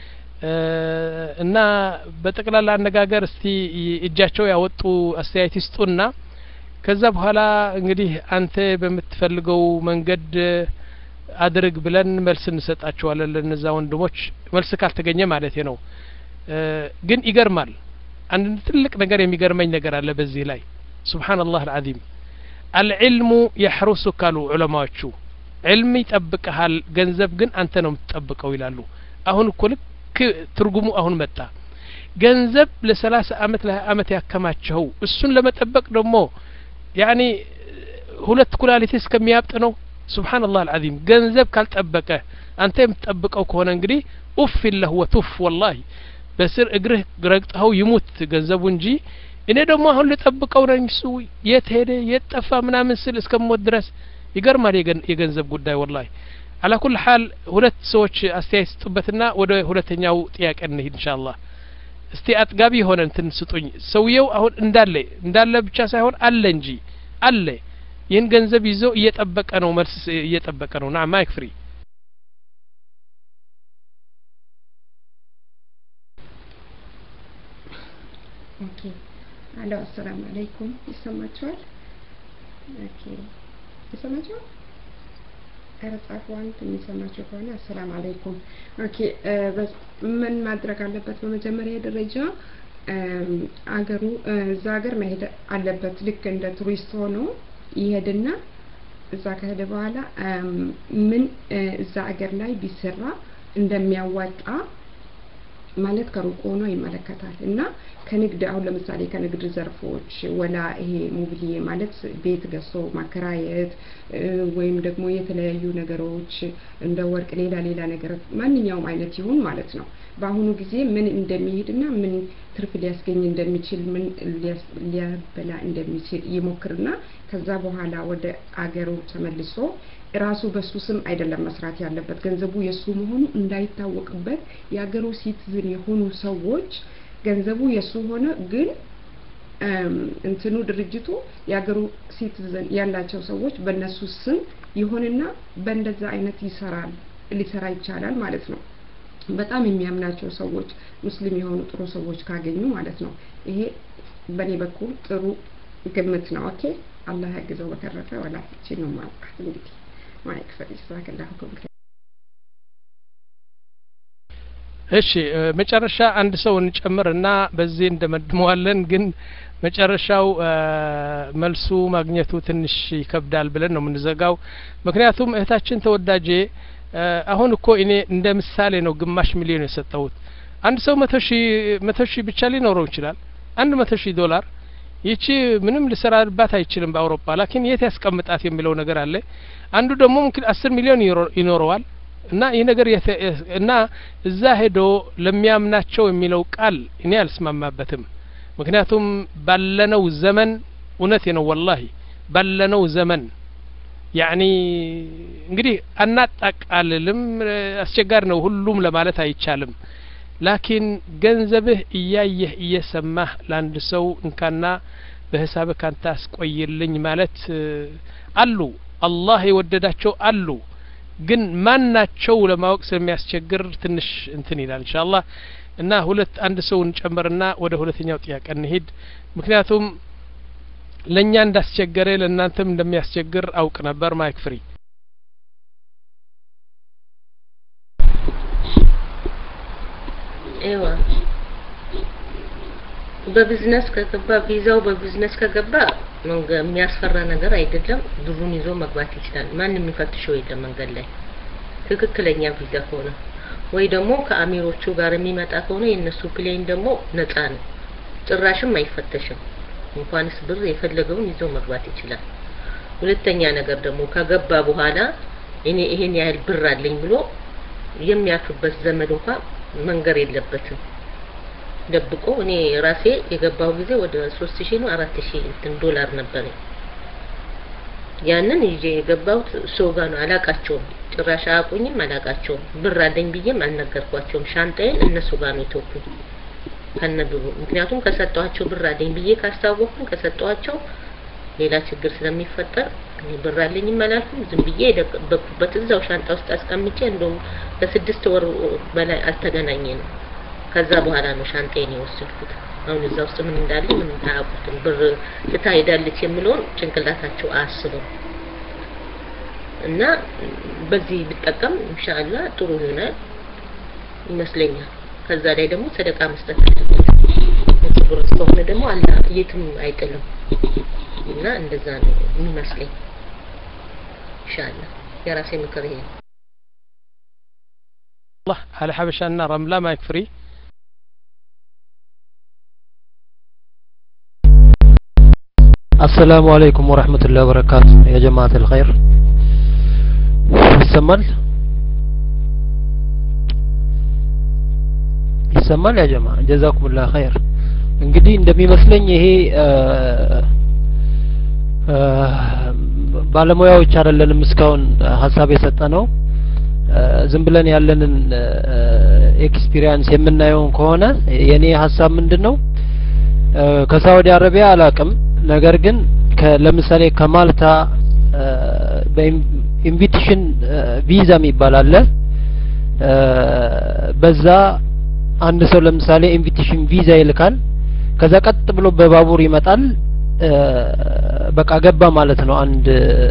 Speaker 1: እና በጠቅላላ አነጋገር እስቲ እጃቸው ያወጡ አስተያየት ይስጡና ከዛ በኋላ እንግዲህ አንተ በምትፈልገው መንገድ አድርግ ብለን መልስ እንሰጣቸዋለን ለነዛ ወንድሞች መልስ ካልተገኘ ማለት ነው ግን ይገርማል አንድ ትልቅ ነገር የሚገርመኝ ነገር አለ በዚህ ላይ ሱብሓነላህ አልዓዚም አልዕልሙ የሕሩሱክ አሉ ዑለማዎቹ ዕልም ይጠብቀሃል ገንዘብ ግን አንተ ነው የምትጠብቀው ይላሉ አሁን እኮ ልክ ትርጉሙ አሁን መጣ ገንዘብ ለሰላሳ አመት ለሀያ አመት ያከማቸው እሱን ለመጠበቅ ደግሞ ያኒ ሁለት ኩላሊት እስከሚያብጥ ነው ሱብሓነላህ አልዓዚም ገንዘብ ካልጠበቀ አንተ የምትጠብቀው ከሆነ እንግዲህ ኡፍ ለህ ወቱፍ ወላሂ በስር እግርህ ረግጠኸው ይሙት ገንዘቡ እንጂ እኔ ደግሞ አሁን ልጠብቀው ነኝ እሱ የት ሄደ የት ጠፋ ምናምን ስል እስከሞት ድረስ ይገርማል የገንዘብ ጉዳይ ወላሂ አላ ኩል ሀል ሁለት ሰዎች አስተያየት ስጡበትና ወደ ሁለተኛው ጥያቄ እንሂድ እንሻአላህ እስቲ አጥጋቢ የሆነ እንትን ስጡኝ ሰውየው አሁን እንዳለ እንዳለ ብቻ ሳይሆን አለ እንጂ አለ ይህን ገንዘብ ይዞ እየጠበቀ ነው መልስ እየጠበቀ ነው ና ማይክ ፍሪ
Speaker 7: ኦኬ አሎ አሰላሙ አለይኩም ይሰማችኋል ኦኬ ይሰማችኋል ኧረ ጻፉ አንድ የሚሰማቸው ከሆነ አሰላም አለይኩም ኦኬ ምን ማድረግ አለበት በመጀመሪያ ደረጃ አገሩ እዛ ሀገር መሄድ አለበት ልክ እንደ ቱሪስት ሆኖ ይሄድና እዛ ከሄደ በኋላ ምን እዛ ሀገር ላይ ቢሰራ እንደሚያዋጣ ማለት ከሩቅ ሆኖ ይመለከታል እና ከንግድ አሁን ለምሳሌ ከንግድ ዘርፎች ወላ ይሄ ሙብሊዬ ማለት ቤት ገዝቶ ማከራየት ወይም ደግሞ የተለያዩ ነገሮች እንደ ወርቅ ሌላ ሌላ ነገር ማንኛውም አይነት ይሁን ማለት ነው በአሁኑ ጊዜ ምን እንደሚሄድና ምን ትርፍ ሊያስገኝ እንደሚችል ምን ሊያበላ እንደሚችል ይሞክርና ከዛ በኋላ ወደ አገሩ ተመልሶ ራሱ በሱ ስም አይደለም መስራት ያለበት ገንዘቡ የሱ መሆኑ እንዳይታወቅበት የአገሩ ሲቲዝን የሆኑ ሰዎች ገንዘቡ የሱ ሆነ ግን እንትኑ ድርጅቱ የአገሩ ሲቲዝን ያላቸው ሰዎች በእነሱ ስም ይሆንና በእንደዛ አይነት ይሰራል ሊሰራ ይቻላል ማለት ነው በጣም የሚያምናቸው ሰዎች ሙስሊም የሆኑ ጥሩ ሰዎች ካገኙ ማለት ነው ይሄ በእኔ በኩል ጥሩ ግምት ነው። ኦኬ አላህ ያግዘው። በተረፈ ወላ እቺ ነው ማልቃት እንግዲህ ማይክ ፈሪስ ዛከላሁ ኩል
Speaker 1: እሺ መጨረሻ አንድ ሰው እንጨምርና በዚህ እንደመድመዋለን። ግን መጨረሻው መልሱ ማግኘቱ ትንሽ ይከብዳል ብለን ነው የምንዘጋው። ምክንያቱም እህታችን ተወዳጄ አሁን እኮ እኔ እንደ ምሳሌ ነው ግማሽ ሚሊዮን የሰጠሁት። አንድ ሰው መቶ ሺህ መቶ ሺህ ብቻ ሊኖረው ይችላል። አንድ መቶ ሺህ ዶላር ይቺ ምንም ሊሰራባት አይችልም በአውሮፓ ላኪን የት ያስቀምጣት የሚለው ነገር አለ። አንዱ ደግሞ ምክል አስር ሚሊዮን ይኖረዋል እና ይህ ነገር እና እዛ ሄዶ ለሚያምናቸው የሚለው ቃል እኔ አልስማማበትም። ምክንያቱም ባለነው ዘመን እውነቴ ነው ወላሂ ባለነው ዘመን ያኒ እንግዲህ አናጣቃልልም፣ አስቸጋሪ ነው ሁሉም ለማለት አይቻልም። ላኪን ገንዘብህ እያየህ እየሰማህ ለአንድ ሰው እንካና በሂሳብህ ካንተ አስቆይልኝ ማለት አሉ። አላህ የወደዳቸው አሉ። ግን ማን ናቸው ለማወቅ ስለሚያስቸግር ትንሽ እንትን ይላል ኢንሻአላህ እና ሁለት አንድ ሰው እንጨምርና ወደ ሁለተኛው ጥያቄ እንሂድ ምክንያቱም ለእኛ እንዳስቸገረ ለእናንተም እንደሚያስቸግር አውቅ ነበር ማይክ ፍሪ
Speaker 2: ኤዋ በቢዝነስ ከገባ ቪዛው በቢዝነስ ከገባ የሚያስፈራ ነገር አይደለም። ብሩን ይዞ መግባት ይችላል። ማንም የሚፈትሸው የለም መንገድ ላይ ትክክለኛ ቪዛ ከሆነ ወይ ደግሞ ከአሚሮቹ ጋር የሚመጣ ከሆነ የእነሱ ፕሌን ደግሞ ነፃ ነው፣ ጭራሽም አይፈተሽም። እንኳንስ ብር የፈለገውን ይዞ መግባት ይችላል። ሁለተኛ ነገር ደግሞ ከገባ በኋላ እኔ ይሄን ያህል ብር አለኝ ብሎ የሚያፍርበት ዘመድ እንኳን መንገር የለበትም። ደብቆ እኔ ራሴ የገባው ጊዜ ወደ ሶስት ሺህ ነው አራት ሺህ እንትን ዶላር ነበረኝ። ያንን ይዤ የገባሁት ሰው ጋር ነው። አላቃቸውም፣ ጭራሽ አያውቁኝም፣ አላቃቸውም። ብር አለኝ ብዬም አልነገርኳቸውም። ሻንጣዬን እነሱ ጋር ነው የተውኩት ከነ ብሩ። ምክንያቱም ከሰጠኋቸው ብር አለኝ ብዬ ካስታወቅኩኝ ከሰጠኋቸው ሌላ ችግር ስለሚፈጠር እኔ ብር አለኝም አላልኩም። ዝም ብዬ የደበቅኩበት እዛው ሻንጣ ውስጥ አስቀምጬ እንደውም ለስድስት ወር በላይ አልተገናኘንም። ከዛ በኋላ ነው ሻንጣዬን የወሰድኩት። አሁን እዛ ውስጥ ምን እንዳለ ምን አያውቁትም። ብር ትታ ሄዳለች የሚለውን ጭንቅላታቸው አያስብም። እና በዚህ ብጠቀም ኢንሻአላህ ጥሩ ይሆናል ይመስለኛል። ከዛ ላይ ደግሞ ሰደቃ መስጠት አለበት። ብር እስከሆነ ደግሞ አላህ የትም አይጥልም። እና እንደዛ ነው የሚመስለኝ። ኢንሻአላህ የራሴ ምክር ይሄ ነው።
Speaker 1: الله على حبشنا رملة ما يكفري
Speaker 8: السلام عليكم ورحمة الله وبركاته يا جماعة الخير ይሰማል ይሰማል ያ ጀማ ጀዛኩሙላህ ኸይር እንግዲህ እንደሚመስለኝ ይሄ ባለሙያዎች አይደለንም እስካሁን ሀሳብ የሰጠ ነው ዝም ብለን ያለንን ኤክስፒሪየንስ የምናየውን ከሆነ የኔ ሀሳብ ምንድን ነው ከሳውዲ አረቢያ አላቅም ነገር ግን ለምሳሌ ከማልታ በኢንቪቴሽን ቪዛ የሚባል አለ በዛ አንድ ሰው ለምሳሌ ኢንቪቴሽን ቪዛ ይልካል ከዛ ቀጥ ብሎ በባቡር ይመጣል በቃ ገባ ማለት ነው አንድ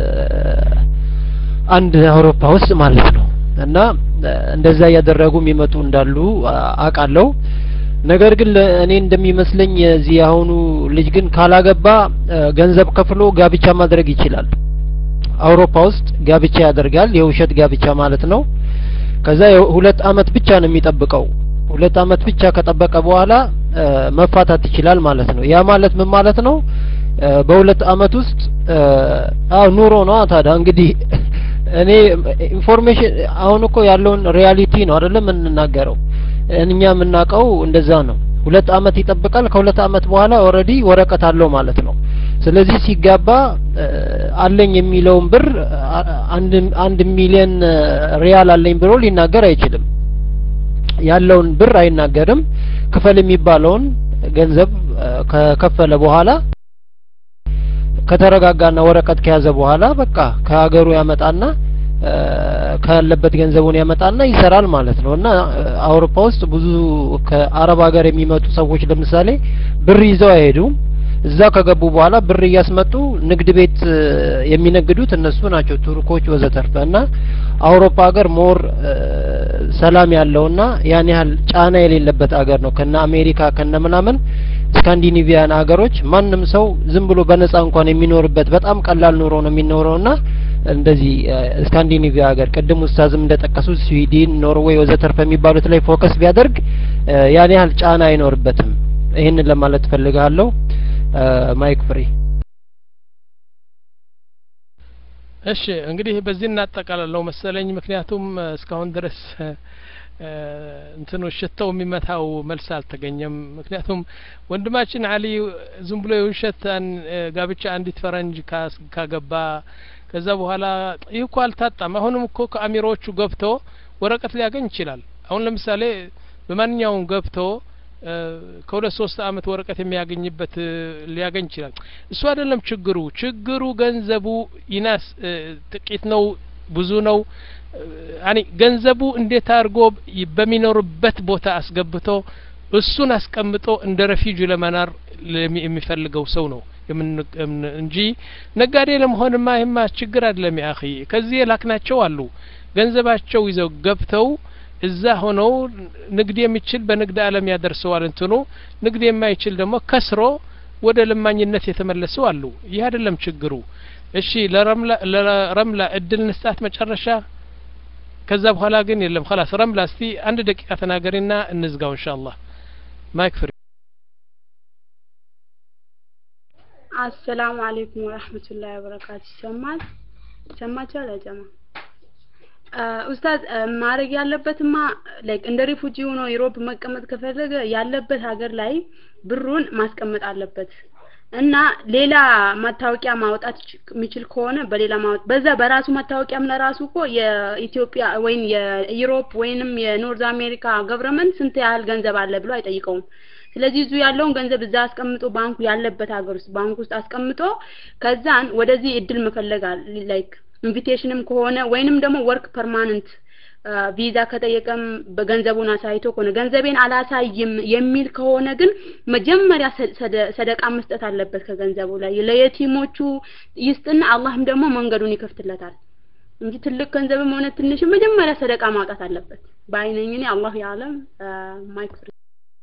Speaker 8: አንድ አውሮፓ ውስጥ ማለት ነው እና እንደዛ እያደረጉ የሚመጡ እንዳሉ አውቃለሁ ነገር ግን እኔ እንደሚመስለኝ የዚህ አሁኑ ልጅ ግን ካላገባ ገንዘብ ከፍሎ ጋብቻ ማድረግ ይችላል አውሮፓ ውስጥ ጋብቻ ያደርጋል የውሸት ጋብቻ ማለት ነው ከዛ ሁለት አመት ብቻ ነው የሚጠብቀው ሁለት አመት ብቻ ከጠበቀ በኋላ መፋታት ይችላል ማለት ነው ያ ማለት ምን ማለት ነው በሁለት አመት ውስጥ አው ኑሮ ነው ታዲያ እንግዲህ እኔ ኢንፎርሜሽን አሁን እኮ ያለውን ሪያሊቲ ነው አይደለም የምንናገረው እኛ የምናውቀው እንደዛ ነው ሁለት አመት ይጠብቃል ከሁለት አመት በኋላ ኦልሬዲ ወረቀት አለው ማለት ነው ስለዚህ ሲጋባ አለኝ የሚለውን ብር አንድ አንድ ሚሊዮን ሪያል አለኝ ብሎ ሊናገር አይችልም ያለውን ብር አይናገርም ክፈል የሚባለውን ገንዘብ ከከፈለ በኋላ ከተረጋጋና ወረቀት ከያዘ በኋላ በቃ ከሀገሩ ያመጣና ካለበት ገንዘቡን ያመጣና ይሰራል ማለት ነው እና አውሮፓ ውስጥ ብዙ ከአረብ ሀገር የሚመጡ ሰዎች ለምሳሌ ብር ይዘው አይሄዱም እዛ ከገቡ በኋላ ብር እያስመጡ ንግድ ቤት እ፣ የሚነግዱት እነሱ ናቸው ቱርኮች ወዘተርፈ እና አውሮፓ ሀገር ሞር እ፣ ሰላም ያለውና ያን ያህል ጫና የሌለበት ሀገር ነው ከነ አሜሪካ ከነ ምናምን ስካንዲኔቪያን ሀገሮች ማንም ሰው ዝም ብሎ በነጻ እንኳን የሚኖርበት በጣም ቀላል ኑሮ ነው የሚኖረውና እንደዚህ እ፣ ስካንዲኔቪያ ሀገር ቅድም ኡስታዝም እንደጠቀሱት ስዊድን፣ ኖርዌይ ወዘተርፈ የሚባሉት ላይ ፎከስ ቢያደርግ እ፣ ያን ያህል ጫና አይኖርበትም። ይህንን ለማለት ፈልጋለሁ። እ፣ ማይክ ፍሪ
Speaker 1: እሺ እንግዲህ በዚህ እናጠቃልለው መሰለኝ። ምክንያቱም እ፣ እስካሁን ድረስ እ፣ እ፣ እንትኑ ሽታው የሚመታው መልስ አልተገኘም። ምክንያቱም ወንድማችን አሊ ዝም ብሎ የውሸት አን- እ፣ ጋብቻ አንዲት ፈረንጅ ካስ- ካገባ ከዛ በኋላ ይህ እኮ አልታጣም። አሁንም እኮ ከአሚሮቹ ገብቶ ወረቀት ሊያገኝ ይችላል። አሁን ለምሳሌ በማንኛውም ገብቶ እ፣ ከሁለት ሶስት አመት ወረቀት የሚያገኝበት እ፣ ሊያገኝ ይችላል። እሱ አይደለም ችግሩ። ችግሩ ገንዘቡ ይናስ እ፣ ጥቂት ነው ብዙ ነው እ፣ ያኒ ገንዘቡ እንዴት አድርጎ ይ- በሚኖርበት ቦታ አስገብቶ እሱን አስቀምጦ እንደ ረፊጁ ለመናር ለሚ- የሚፈልገው ሰው ነው የምን- የምን- እንጂ ነጋዴ ለመሆንማ ይህማ ችግር አይደለም። ያ አኺ ከዚህ የላክናቸው አሉ ገንዘባቸው ይዘው ገብተው እዛ ሆነው ንግድ የሚችል በንግድ ዓለም ያደርሰዋል እንትኑ ንግድ የማይችል ደግሞ ከስሮ ወደ ለማኝነት የተመለሱ አሉ። ይህ አይደለም ችግሩ። እሺ ለረምላ ለረምላ እድል ንስጣት መጨረሻ ከዛ በኋላ ግን የለም خلاص ረምላ እስቲ አንድ ደቂቃ ተናገሪና እንዝጋው ኢንሻአላህ ማይክ ፍሪ
Speaker 9: አሰላሙ አለይኩም ወራህመቱላሂ ወበረካቱ። ይሰማል ይሰማችኋል? ያጀማ ኡስታዝ እ፣ ማድረግ ያለበትማ ላይክ እንደ ሪፉጂ ሆኖ ዩሮፕ መቀመጥ ከፈለገ ያለበት ሀገር ላይ ብሩን ማስቀመጥ አለበት እና ሌላ መታወቂያ ማውጣት ይች- የሚችል ከሆነ በሌላ ማውጣት በዛ በራሱ መታወቂያም ለራሱ እኮ የኢትዮጵያ ወይም የዩሮፕ ወይንም የኖርዝ አሜሪካ ገቨርንመንት ስንት ያህል ገንዘብ አለ ብሎ አይጠይቀውም። ስለዚህ እዙ ያለውን ገንዘብ እዛ አስቀምጦ ባንኩ ያለበት ሀገር ውስጥ ባንክ ውስጥ አስቀምጦ ከዛን ወደዚህ እድል መፈለግ ላይክ ኢንቪቴሽንም ከሆነ ወይንም ደግሞ ወርክ ፐርማነንት ቪዛ ከጠየቀም በገንዘቡን አሳይቶ ከሆነ ገንዘቤን አላሳይም የሚል ከሆነ ግን መጀመሪያ ሰ- ሰደ- ሰደቃ መስጠት አለበት ከገንዘቡ ላይ ለየቲሞቹ ይስጥና አላህም ደግሞ መንገዱን ይከፍትለታል እንጂ ትልቅ ገንዘብም ሆነ ትንሽ መጀመሪያ ሰደቃ ማውጣት አለበት በአይነኝ እኔ አላህ ያለም ማይክ ፍሪ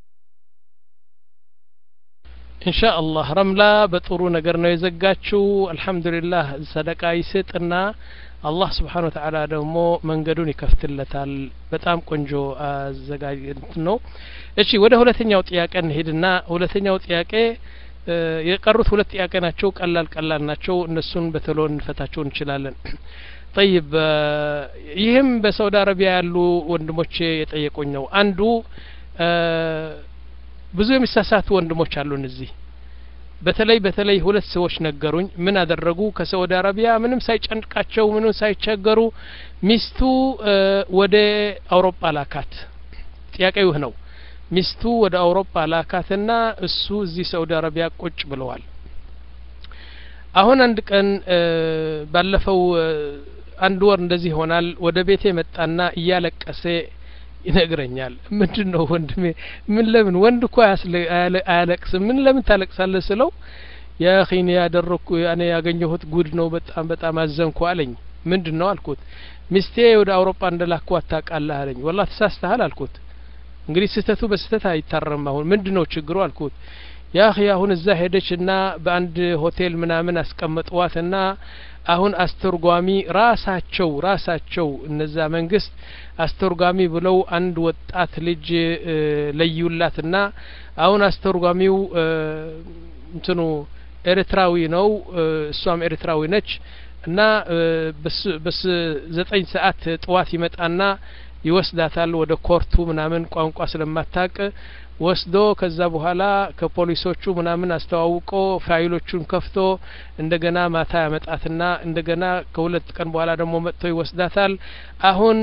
Speaker 1: ኢንሻአላህ ረምላ በጥሩ ነገር ነው የዘጋችው። አልሐምዱሊላህ ሰደቃ ይስጥና አላህ ስብሓን ወተዓላ ደግሞ መንገዱን ይከፍትለታል። በጣም ቆንጆ አዘጋጅ እንትን ነው። እሺ ወደ ሁለተኛው ጥያቄ እንሄድና ሁለተኛው ጥያቄ እ፣ የቀሩት ሁለት ጥያቄ ናቸው። ቀላል ቀላል ናቸው። እነሱን በቶሎ እንፈታቸው እንችላለን። ጠይብ እ፣ ይህም በሳውዲ አረቢያ ያሉ ወንድሞቼ የጠየቁኝ ነው። አንዱ እ፣ ብዙ የሚሳሳቱ ወንድሞች አሉን እዚህ በተለይ በተለይ ሁለት ሰዎች ነገሩኝ ምን አደረጉ ከሳውዲ አረቢያ ምንም ሳይጨንቃቸው ምንም ሳይቸገሩ ሚስቱ እ፣ ወደ አውሮፓ ላካት ጥያቄው ይህ ነው ሚስቱ ወደ አውሮፓ ላካትና እሱ እዚህ ሳውዲ አረቢያ ቁጭ ብለዋል አሁን አንድ ቀን እ፣ ባለፈው እ፣ አንድ ወር እንደዚህ ይሆናል ወደ ቤቴ መጣና እያለቀሰ ይነግረኛል ምንድን ነው ወንድሜ ምን ለምን ወንድ እኮ አያስለ- አያለ- አያለቅስም ምን ለምን ታለቅሳለህ ስለው የኺኒ ያደረኩ ያኔ ያገኘሁት ጉድ ነው በጣም በጣም አዘንኩ አለኝ ምንድን ነው አልኩት ሚስቴ ወደ አውሮፓ እንደላኳት ታውቃለህ አለኝ ወላ ተሳስተሃል አልኩት እንግዲህ ስህተቱ በስህተት አይታረም አሁን ምንድን ነው ችግሩ አልኩት ያ ኺ አሁን እዛ ሄደች እና በአንድ ሆቴል ምናምን አስቀመጥዋትና አሁን አስተርጓሚ ራሳቸው ራሳቸው እነዛ መንግስት አስተርጓሚ ብለው አንድ ወጣት ልጅ እ፣ ለዩላትና አሁን አስተርጓሚው እ፣ እንትኑ ኤርትራዊ ነው እ፣ እሷም ኤርትራዊ ነች እና እ፣ በስ- በስ ዘጠኝ ሰዓት ጠዋት ይመጣና ይወስዳታል ወደ ኮርቱ ምናምን ቋንቋ ስለማታቅ ወስዶ ከዛ በኋላ ከፖሊሶቹ ምናምን አስተዋውቆ ፋይሎቹን ከፍቶ እንደገና ማታ ያመጣትና እንደገና ከሁለት ቀን በኋላ ደግሞ መጥቶ ይወስዳታል አሁን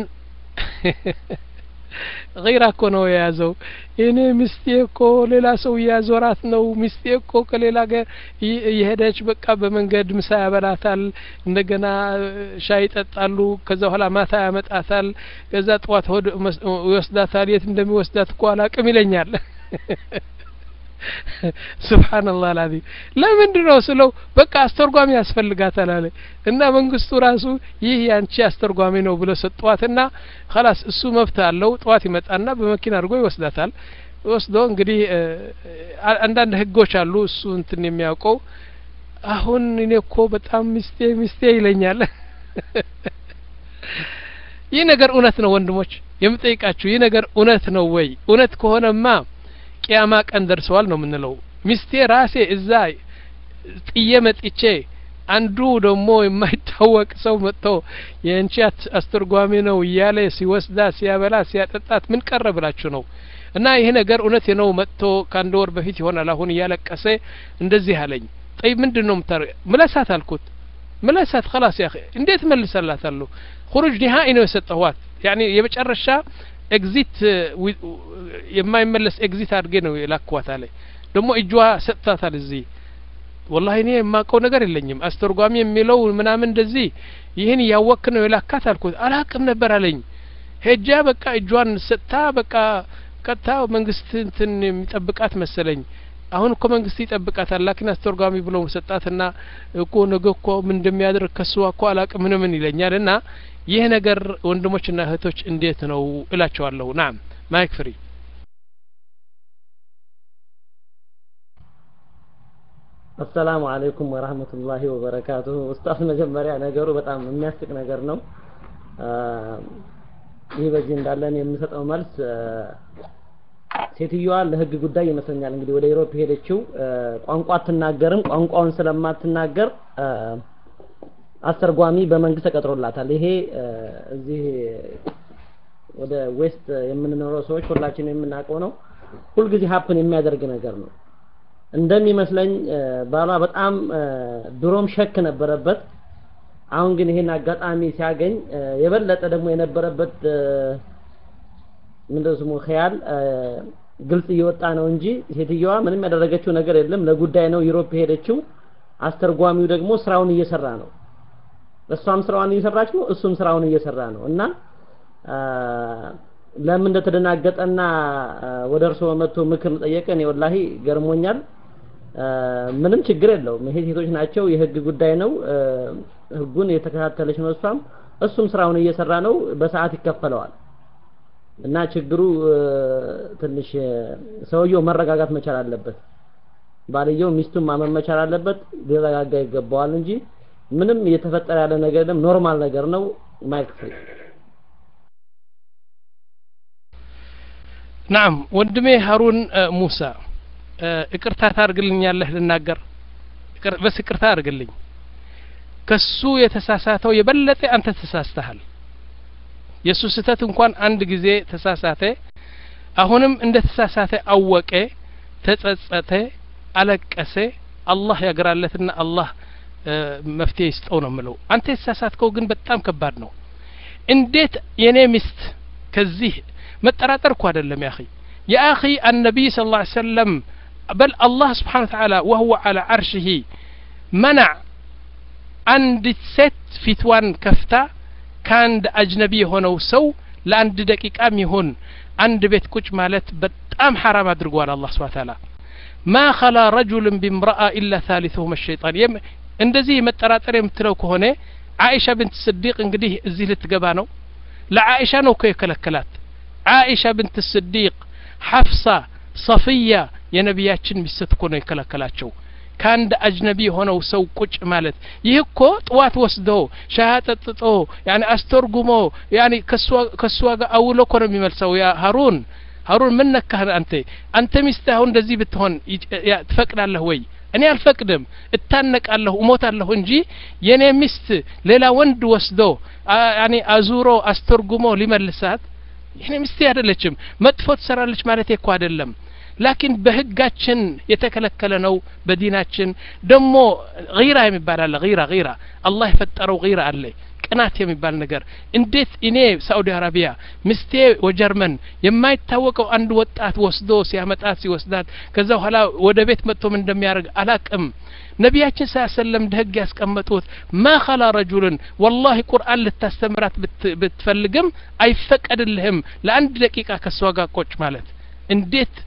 Speaker 1: ገይራ እኮ ነው የያዘው እኔ ሚስቴ እኮ ሌላ ሰው እያዞራት ነው ሚስቴ እኮ ከሌላ ጋር ይ- እየሄደች በቃ በመንገድ ምሳ ያበላታል እንደገና እ፣ ሻይ ይጠጣሉ ከዛ በኋላ ማታ ያመጣታል ከዛ ጠዋት ሆድ መስ- ይወስዳታል የት እንደሚወስዳት እኮ አላቅም ይለኛል ሱብሃንአላህ አልዓዚም ለምንድን ነው ስለው በቃ አስተርጓሚ ያስፈልጋታል አለ እና መንግስቱ ራሱ ይህ ያንቺ አስተርጓሚ ነው ብሎ ሰጧትና خلاص እሱ መብት አለው ጠዋት ይመጣና በመኪና አድርጎ ይወስዳታል ወስዶ እንግዲህ አንዳንድ ህጎች አሉ እሱ እንትን የሚያውቀው አሁን እኔ እኮ በጣም ሚስቴ ሚስቴ ይለኛል ይህ ነገር እውነት ነው ወንድሞች የምጠይቃችሁ ይህ ነገር እውነት ነው ወይ እውነት ከሆነማ ቅያማ ቀን ደርሰዋል ነው የምንለው ሚስቴ ራሴ እዛ ጥዬ መጥቼ አንዱ ደግሞ የማይታወቅ ሰው መጥቶ የእንቺ አስተርጓሚ ነው እያለ ሲወስዳ ሲያበላ ሲያጠጣት ምን ቀረ ብላችሁ ነው እና ይሄ ነገር እውነት ነው መጥቶ ከአንድ ወር በፊት ይሆናል አሁን እያለቀሰ እንደዚህ አለኝ ጠይ ምንድን ነው ምታደርገ ምለሳት አልኩት ምለሳት خلاص يا اخي እንዴት መልሰላታለሁ خروج نهائي ነው የሰጠኋት ያኒ የመጨረሻ ኤግዚት የማይመለስ ኤግዚት አድርጌ ነው የላኳት አለ ደግሞ እጇ ሰጥታታል እዚህ ወላሂ እኔ የማውቀው ነገር የለኝም አስተርጓሚ የሚለው ምናምን እንደዚህ ይህን እያወክ ነው የላካት አልኩት አላቅም ነበር አለኝ ሄጃ በቃ እጇን ሰጥታ በቃ ቀጥታ መንግስት እንትን የሚጠብቃት መሰለኝ አሁን እኮ መንግስት ይጠብቃታል ላኪን አስተርጓሚ ብሎ ሰጣትና እኮ ነገ እኮ ምን እንደሚያደርግ ከሱ እኮ አላቅም ምን ምን ይለኛል እና ይህ ነገር ወንድሞችና እህቶች እንዴት ነው እላቸዋለሁ ናም ማይክ ፍሪ
Speaker 4: አሰላሙ አለይኩም ወራህመቱላሂ ወበረካቱሁ ኡስታዝ መጀመሪያ ነገሩ በጣም የሚያስቅ ነገር ነው ይህ በዚህ እንዳለን የምሰጠው መልስ ሴትዮዋ ለህግ ጉዳይ ይመስለኛል እንግዲህ ወደ ዩሮፕ ሄደችው ቋንቋ አትናገርም ቋንቋውን ስለማትናገር አስተርጓሚ በመንግስት ተቀጥሮላታል ይሄ እዚህ ወደ ዌስት የምንኖረው ሰዎች ሁላችን የምናውቀው ነው ሁልጊዜ ሀፕን የሚያደርግ ነገር ነው እንደሚመስለኝ ባሏ በጣም ድሮም ሸክ ነበረበት አሁን ግን ይሄን አጋጣሚ ሲያገኝ የበለጠ ደግሞ የነበረበት ምንድነው ስሙ ኸያል ግልጽ እየወጣ ነው እንጂ ሴትየዋ ምንም ያደረገችው ነገር የለም ለጉዳይ ነው ዩሮፕ ሄደችው አስተርጓሚው ደግሞ ስራውን እየሰራ ነው እሷም ስራዋን እየሰራች ነው እሱም ስራውን እየሰራ ነው እና ለምን እንደተደናገጠና ወደ እርሶ መጥቶ ምክር ጠየቀ እኔ ወላሂ ገርሞኛል ምንም ችግር የለውም ይሄ ሴቶች ናቸው የህግ ጉዳይ ነው ህጉን የተከታተለች ነው እሷም እሱም ስራውን እየሰራ ነው በሰዓት ይከፈለዋል እና ችግሩ ትንሽ ሰውየው መረጋጋት መቻል አለበት ባልየው ሚስቱን ማመን መቻል አለበት ሊረጋጋ ይገባዋል እንጂ ምንም እየተፈጠረ ያለ ነገር የለም ኖርማል ነገር ነው ማይክ ፍሪ
Speaker 1: ናም ወንድሜ ሀሩን ሙሳ እቅርታ ታርግልኛለህ ልናገር በስ ይቅርታ አድርግልኝ ከሱ የተሳሳተው የበለጠ አንተ ተሳስተሃል የእሱ ስህተት እንኳን አንድ ጊዜ ተሳሳተ አሁንም እንደ ተሳሳተ አወቀ ተጸጸተ አለቀሰ አላህ ያግራለትና አላህ መፍትሄ ይስጠው ነው ምለው አንተ የተሳሳትከው ግን በጣም ከባድ ነው እንዴት የኔ ሚስት ከዚህ መጠራጠር እኮ አይደለም ያኺ የአኺ النبي صلى الله عليه وسلم بل الله سبحانه وتعالى وهو على عرشه منع አንዲት ሴት ፊትዋን ከፍታ ከአንድ አጅነቢ የሆነው ሰው ለአንድ ደቂቃም ይሁን አንድ ቤት ቁጭ ማለት በጣም ሐራም አድርጓል አላህ ስብሐ ተዓላ ማ ኸላ ረጁልን ቢምረአ ኢላ ታሊተሁም ሸይጣን እንደዚህ መጠራጠር የምትለው ከሆነ አይሻ ብንት ስዲቅ እንግዲህ እዚህ ልትገባ ነው ለአይሻ ነው እኮ የከለከላት አይሻ ብንት ስዲቅ ሐፍሳ ሰፍያ የነቢያችን ሚስት እኮ ነው የከለከላቸው ከአንድ አጅነቢ የሆነው ሰው ቁጭ ማለት ይህ እኮ ጥዋት ወስዶ ሻያ ጠጥጦ ያኒ አስተርጉሞ ያኒ ከእሷ ጋር አውሎ እኮ ነው የሚመልሰው ያ ሀሩን ሀሩን ምን ነካህ አንተ አንተ ሚስት አሁን እንደዚህ ብትሆን ትፈቅዳለህ ወይ እኔ አልፈቅድም እታነቃለሁ እሞታለሁ እንጂ የኔ ሚስት ሌላ ወንድ ወስዶ ያኒ አዙሮ አስተርጉሞ ሊመልሳት ይህኔ ሚስቴ አይደለችም መጥፎ ትሰራለች ማለት እኮ አይደለም ላኪን በህጋችን የተከለከለ ነው በዲናችን ደግሞ ጊራ የሚባል አለ ጊራ ጊራ አላህ የፈጠረው ጊራ አለ ቅናት የሚባል ነገር እንዴት እኔ ሳኡዲ አረቢያ ምስቴ ወጀርመን የማይታወቀው አንድ ወጣት ወስዶ ሲያመጣት ሲወስዳት ከዛ በኋላ ወደ ቤት መጥቶ ምን እንደሚያደርግ አላቅም ነቢያችን ሳ ሰለም ህግ ያስቀመጡት ማ ኸላ ረጁልን ወላሂ ቁርአን ልታስተምራት ብትፈልግም አይፈቀድልህም ለአንድ ደቂቃ ከእሷ ጋር ቆጭ ማለት እንዴት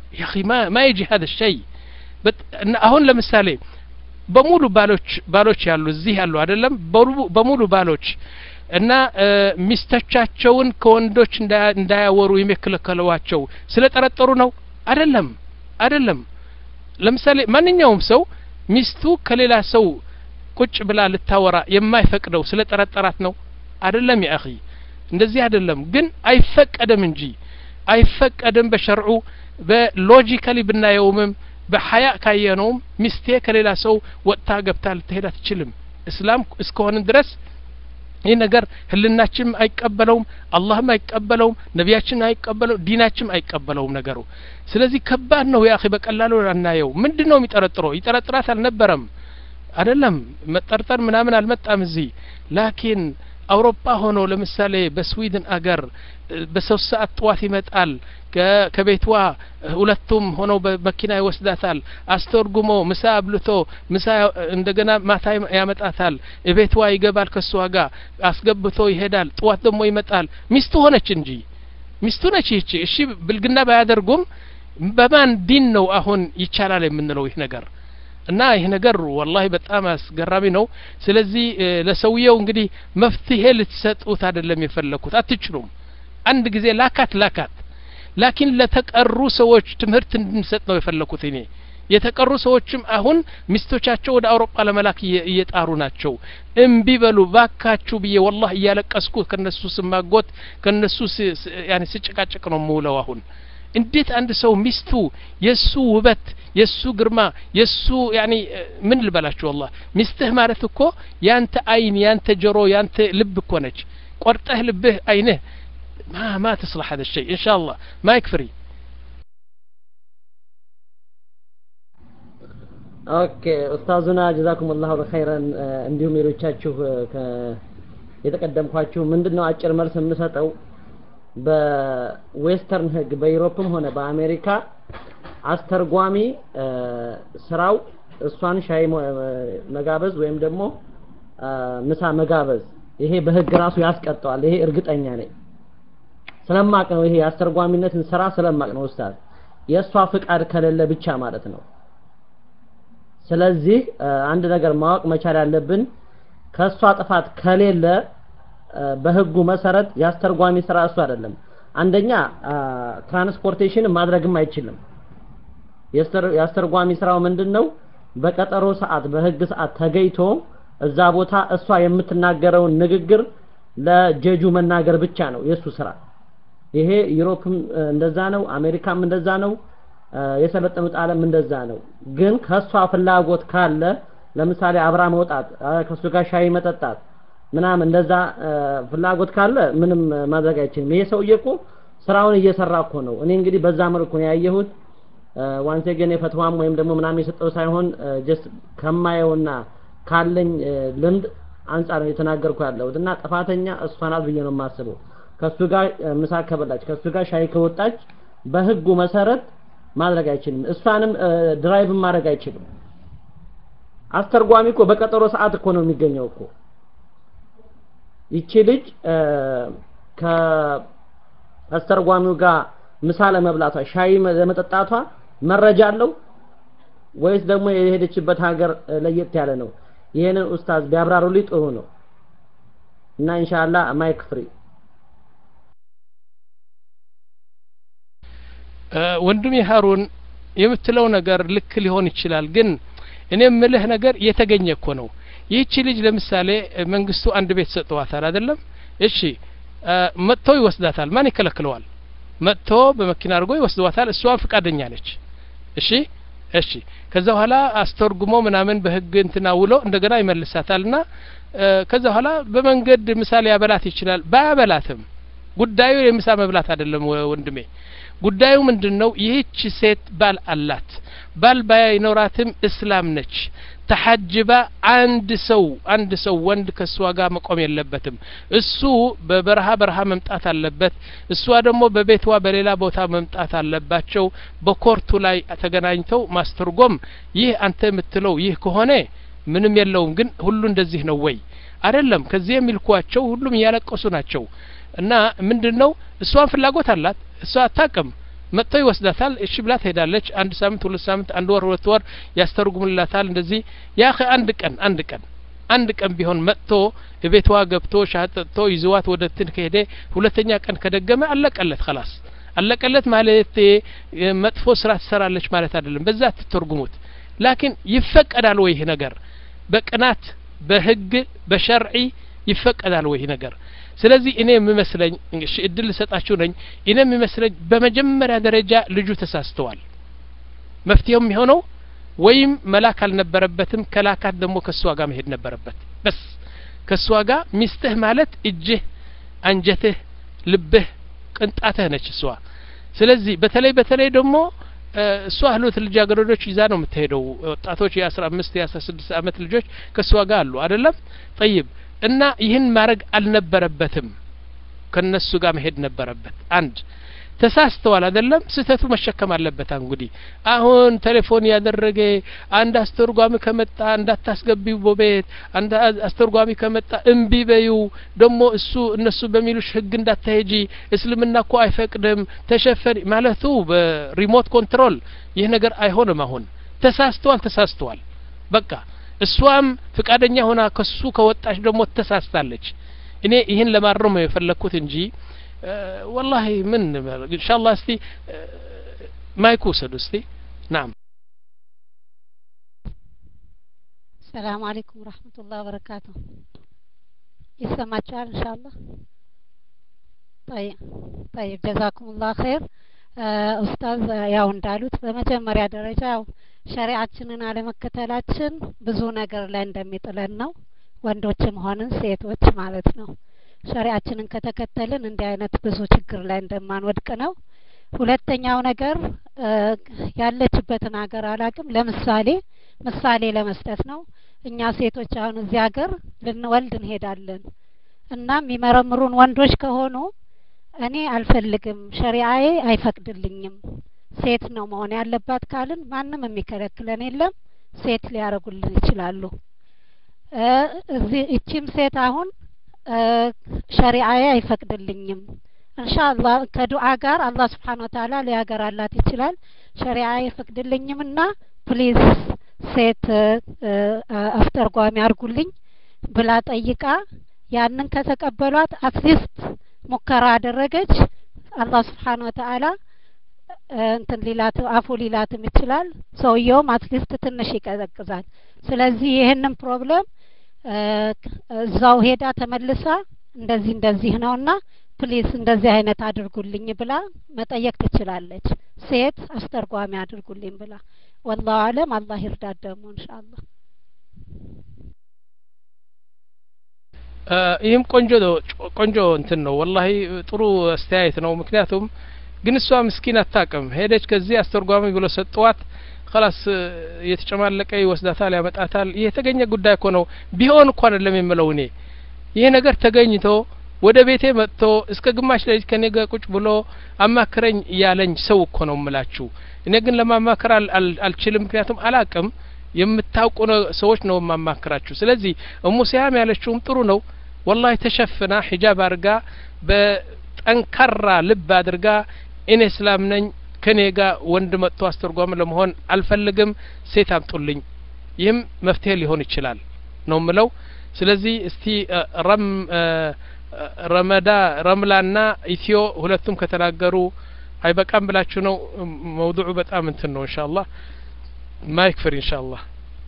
Speaker 1: يا أخي ما ما يجي هذا الشيء አሁን ለምሳሌ በሙሉ ባሎች ባሎች ያሉ እዚህ ያሉ አይደለም በሙሉ ባሎች እና ሚስቶቻቸውን ከወንዶች እንዳያወሩ የሚከለከሏቸው ስለ ጠረጠሩ ነው አይደለም አይደለም ለምሳሌ ማንኛውም ሰው ሚስቱ ከሌላ ሰው ቁጭ ብላ ልታወራ የማይፈቅደው ስለ ጠረጠራት ነው አይደለም ያ አኺ እንደዚህ አይደለም ግን አይፈቀድም እንጂ አይፈቀድም በሸርዑ በሎጂካሊ ብናየውምም በሀያ ካየነውም ሚስቴ ከሌላ ሰው ወጥታ ገብታ ልትሄድ አትችልም እስላም እስከሆንን ድረስ ይህ ነገር ህልናችንም አይቀበለውም አላህም አይቀበለውም ነቢያችን አይቀበለው ዲናችንም አይቀበለውም ነገሩ ስለዚህ ከባድ ነው ያ በቀላሉ አናየው ምንድን ነው የሚጠረጥረው ይጠረጥራት አልነበረም አይደለም መጠርጠር ምናምን አልመጣም እዚህ ላኪን አውሮፓ ሆኖ ለምሳሌ በስዊድን አገር በሶስት ሰዓት ጠዋት ይመጣል ከቤቷ ሁለቱም ሆነው በመኪና ይወስዳታል አስተርጉሞ ምሳ አብልቶ ምሳ እንደገና ማታ ያመጣታል እቤቷ ይገባል ከሷ ጋር አስገብቶ ይሄዳል ጠዋት ደግሞ ይመጣል ሚስቱ ሆነች እንጂ ሚስቱ ነች ይቺ እሺ ብልግና ባያደርጉም በማን ዲን ነው አሁን ይቻላል የምንለው ይህ ነገር እና ይህ ነገር ወላሂ በጣም አስገራሚ ነው ስለዚህ ለሰውየው እንግዲህ መፍትሄ ልትሰጡት አይደለም የፈለኩት አትችሉም አንድ ጊዜ ላካት ላካት ላኪን ለተቀሩ ሰዎች ትምህርት እንድንሰጥ ነው የፈለኩት እኔ የተቀሩ ሰዎችም አሁን ሚስቶቻቸው ወደ አውሮፓ ለመላክ እየጣሩ ናቸው እምቢ በሉ ባካችሁ ብዬ ወላህ እያለቀስኩ ከነሱ ስማጎት ከነሱ ያኔ ስጭቃጭቅ ነው የምውለው አሁን እንዴት አንድ ሰው ሚስቱ የሱ ውበት የሱ ግርማ የሱ ያኒ ምን ልበላችሁ ወላህ ሚስትህ ማለት እኮ ያንተ አይን ያንተ ጆሮ ያንተ ልብ እኮ ነች ቆርጠህ ልብህ አይንህ ما ما تصلح هذا الشيء ان شاء الله ما يكفري
Speaker 4: ኦኬ ኡስታዙና ጀዛኩም ላሁ ኸይረን እንዲሁም ሌሎቻችሁ የተቀደምኳችሁ ምንድን ነው አጭር መልስ የምሰጠው በዌስተርን ህግ በዩሮፕም ሆነ በአሜሪካ አስተርጓሚ ስራው እሷን ሻይ መጋበዝ ወይም ደግሞ ምሳ መጋበዝ ይሄ በህግ ራሱ ያስቀጠዋል ይሄ እርግጠኛ ነኝ ስለማቅ ነው ይሄ የአስተርጓሚነትን ስራ ስለማቅ ነው ኡስታዝ የእሷ ፍቃድ ከሌለ ብቻ ማለት ነው ስለዚህ አንድ ነገር ማወቅ መቻል ያለብን ከእሷ ጥፋት ከሌለ በህጉ መሰረት የአስተርጓሚ ስራ እሱ አይደለም አንደኛ ትራንስፖርቴሽን ማድረግም አይችልም የአስተርጓሚ ስራው ምንድን ነው በቀጠሮ ሰዓት በህግ ሰዓት ተገይቶ እዛ ቦታ እሷ የምትናገረውን ንግግር ለጀጁ መናገር ብቻ ነው የእሱ ስራ ይሄ ዩሮፕም እንደዛ ነው አሜሪካም እንደዛ ነው የሰለጠኑት ዓለም እንደዛ ነው ግን ከሷ ፍላጎት ካለ ለምሳሌ አብራ መውጣት ከሱ ጋር ሻይ መጠጣት ምናምን እንደዛ ፍላጎት ካለ ምንም ማድረግ አይችልም ይሄ ሰውዬ እኮ ስራውን እየሰራ እኮ ነው እኔ እንግዲህ በዛ መልኩ ነው ያየሁት ዋንሴ ግን የፈትዋም ወይም ደግሞ ምናምን የሰጠው ሳይሆን ጀስት ከማየውና ካለኝ ልምድ አንጻር ነው የተናገርኩ ያለሁት እና ጥፋተኛ እሷ ናት ብዬ ነው የማስበው ከሱ ጋር ምሳ ከበላች ከሱ ጋር ሻይ ከወጣች በህጉ መሰረት ማድረግ አይችልም እሷንም ድራይቭ ማድረግ አይችልም አስተርጓሚ እኮ በቀጠሮ ሰዓት እኮ ነው የሚገኘው እኮ ይቺ ልጅ ከአስተርጓሚው ጋር ምሳ ለመብላቷ ሻይ ለመጠጣቷ መረጃ አለው ወይስ ደግሞ የሄደችበት ሀገር ለየት ያለ ነው ይሄንን ኡስታዝ ቢያብራሩልኝ ጥሩ ነው እና ኢንሻአላህ ማይክ ፍሪ
Speaker 1: ወንድሜ ሀሩን የምትለው ነገር ልክ ሊሆን ይችላል ግን እኔ የምልህ ነገር የተገኘ እኮ ነው ይህቺ ልጅ ለምሳሌ መንግስቱ አንድ ቤት ሰጥዋታል አይደለም እሺ መጥቶ ይወስዳታል ማን ይከለክለዋል መጥቶ በመኪና አድርጎ ይወስዷታል እሷ ፍቃደኛ ነች እሺ እሺ ከዛ በኋላ አስተርጉሞ ምናምን በህግ እንትና ውሎ እንደገና ይመልሳታልና ከዛ በኋላ በመንገድ ምሳሌ ያበላት ይችላል ባያበላትም ጉዳዩ የምሳ መብላት አይደለም ወንድሜ ጉዳዩ ምንድን ነው ይህች ሴት ባል አላት ባል ባይኖራትም እስላም ነች ተሐጅባ አንድ ሰው አንድ ሰው ወንድ ከእሷ ጋር መቆም የለበትም እሱ በበረሃ በረሃ መምጣት አለበት እሷ ደግሞ በቤቷ በሌላ ቦታ መምጣት አለባቸው በኮርቱ ላይ ተገናኝተው ማስተርጎም ይህ አንተ የምትለው ይህ ከሆነ ምንም የለውም ግን ሁሉ እንደዚህ ነው ወይ አይደለም ከዚህ የሚልኳቸው ሁሉም እያለቀሱ ናቸው እና ምንድን ነው እሷን ፍላጎት አላት እሷ አታቅም መጥቶ ይወስዳታል እሺ ብላ ትሄዳለች አንድ ሳምንት ሁለት ሳምንት አንድ ወር ሁለት ወር ያስተርጉምላታል እንደዚህ ያ አንድ ቀን አንድ ቀን አንድ ቀን ቢሆን መጥቶ ቤቷ ገብቶ ሻህ ጠጥቶ ይዘዋት ወደ ትን ከሄደ ሁለተኛ ቀን ከደገመ አለቀለት خلاص አለቀለት ማለት መጥፎ ስራ ትሰራለች ማለት አይደለም በዛ ትተርጉሙት ላኪን ይፈቀዳል ወይ ይህ ነገር በቅናት በህግ በሸርዒ ይፈቀዳል ወይ ይህ ነገር ስለዚህ እኔ የሚመስለኝ እሺ እድል ልሰጣችሁ ነኝ እኔ የሚመስለኝ በመጀመሪያ ደረጃ ልጁ ተሳስተዋል መፍትሄው የሚሆነው ወይም መላክ አልነበረበትም ከላካት ደግሞ ከእሷ ጋር መሄድ ነበረበት በስ ከእሷ ጋር ሚስትህ ማለት እጅህ አንጀትህ ልብህ ቅንጣትህ ነች እሷ ስለዚህ በተለይ በተለይ ደግሞ እሷ ህሎት ልጃገረዶች ይዛ ነው የምትሄደው ወጣቶች የአስራ አምስት የአስራ ስድስት አመት ልጆች ከእሷ ጋር አሉ አይደለም ጠይብ እና ይህን ማድረግ አልነበረበትም ከነሱ ጋር መሄድ ነበረበት አንድ ተሳስተዋል አይደለም ስህተቱ መሸከም አለበት እንግዲህ አሁን ቴሌፎን ያደረገ አንድ አስተርጓሚ ከመጣ እንዳታስገቢው በቤት አንድ አስተርጓሚ ከመጣ እምቢ በዩ ደግሞ እሱ እነሱ በሚሉሽ ህግ እንዳታሄጂ እስልምና እኮ አይፈቅድም ተሸፈን ማለቱ በሪሞት ኮንትሮል ይህ ነገር አይሆንም አሁን ተሳስተዋል ተሳስተዋል በቃ እሷም ፍቃደኛ ሆና ከሱ ከወጣች ደግሞ ተሳስታለች እኔ ይህን ለማረም ነው የፈለግኩት እንጂ والله من ان شاء الله استي ما يكوسد استي نعم
Speaker 10: السلام عليكم ورحمة الله وبركاته يسمعك إن شاء الله طيب طيب جزاكم الله خير ኡስታዝ ያው እንዳሉት በመጀመሪያ ደረጃ ያው ሸሪዓችንን አለመከተላችን ብዙ ነገር ላይ እንደሚጥለን ነው ወንዶችም ሆንን ሴቶች ማለት ነው ሸሪዓችንን ከተከተልን እንዲህ አይነት ብዙ ችግር ላይ እንደማንወድቅ ነው ሁለተኛው ነገር ያለችበትን ሀገር አላቅም ለምሳሌ ምሳሌ ለመስጠት ነው እኛ ሴቶች አሁን እዚህ ሀገር ልንወልድ እንሄዳለን እና የሚመረምሩን ወንዶች ከሆኑ እኔ አልፈልግም ሸሪአዬ አይፈቅድልኝም ሴት ነው መሆን ያለባት ካልን ማንም የሚከለክለን የለም ሴት ሊያረጉልን ይችላሉ እዚህ እቺም ሴት አሁን ሸሪአዬ አይፈቅድልኝም እንሻአላህ ከዱዓ ጋር አላህ ስብሓን ወተአላ ሊያገራላት ይችላል ሸሪዓ አይፈቅድልኝም እና ፕሊዝ ሴት አስተርጓሚ አርጉልኝ ብላ ጠይቃ ያንን ከተቀበሏት አትሊስት ሙከራ አደረገች አላህ ስብሓን ወተአላ እንትን ሊላት አፉ ሊላትም ይችላል ሰውየውም አትሊስት ትንሽ ይቀዘቅዛል ስለዚህ ይህንን ፕሮብለም እዛው ሄዳ ተመልሳ እንደዚህ እንደዚህ ነውና ፕሊስ እንደዚህ አይነት አድርጉልኝ ብላ መጠየቅ ትችላለች ሴት አስተርጓሚ አድርጉልኝ ብላ ወላሁ አለም አላህ ይርዳት ደግሞ እንሻአላህ
Speaker 1: ይህም ቆንጆ ቆንጆ እንትን ነው ወላሂ ጥሩ አስተያየት ነው ምክንያቱም ግን እሷ ምስኪን አታቅም ሄደች ከዚህ አስተርጓሚ ብሎ ሰጠዋት ከላስ የተጨማለቀ ይወስዳታል ያመጣታል ይህ የተገኘ ጉዳይ እኮ ነው ቢሆን እኮ አይደለም የምለው እኔ ይህ ነገር ተገኝቶ ወደ ቤቴ መጥቶ እስከ ግማሽ ሌሊት ከኔ ጋር ቁጭ ብሎ አማክረኝ እያለኝ ሰው እኮ ነው እምላችሁ እኔ ግን ለማማከር አልችልም ምክንያቱም አላቅም የምታውቁ ሰዎች ነው የማማክራችሁ ስለዚህ እሙ ሲያም ያለችውም ጥሩ ነው ወላሂ ተሸፍና ሒጃብ አድርጋ በጠንካራ ልብ አድርጋ እኔ እስላም ነኝ ከኔ ጋር ወንድ መጥቶ አስተርጓሚ ለመሆን አልፈልግም ሴት አምጡልኝ ይህም መፍትሄ ሊሆን ይችላል ነው ምለው ስለዚህ እስቲ ረም ረመዳ ረምላና ኢትዮ ሁለቱም ከተናገሩ አይበቃም ብላችሁ ነው መውዱዑ በጣም እንትን ነው ኢንሻአላህ ማይክ ፍሪ ኢንሻአላህ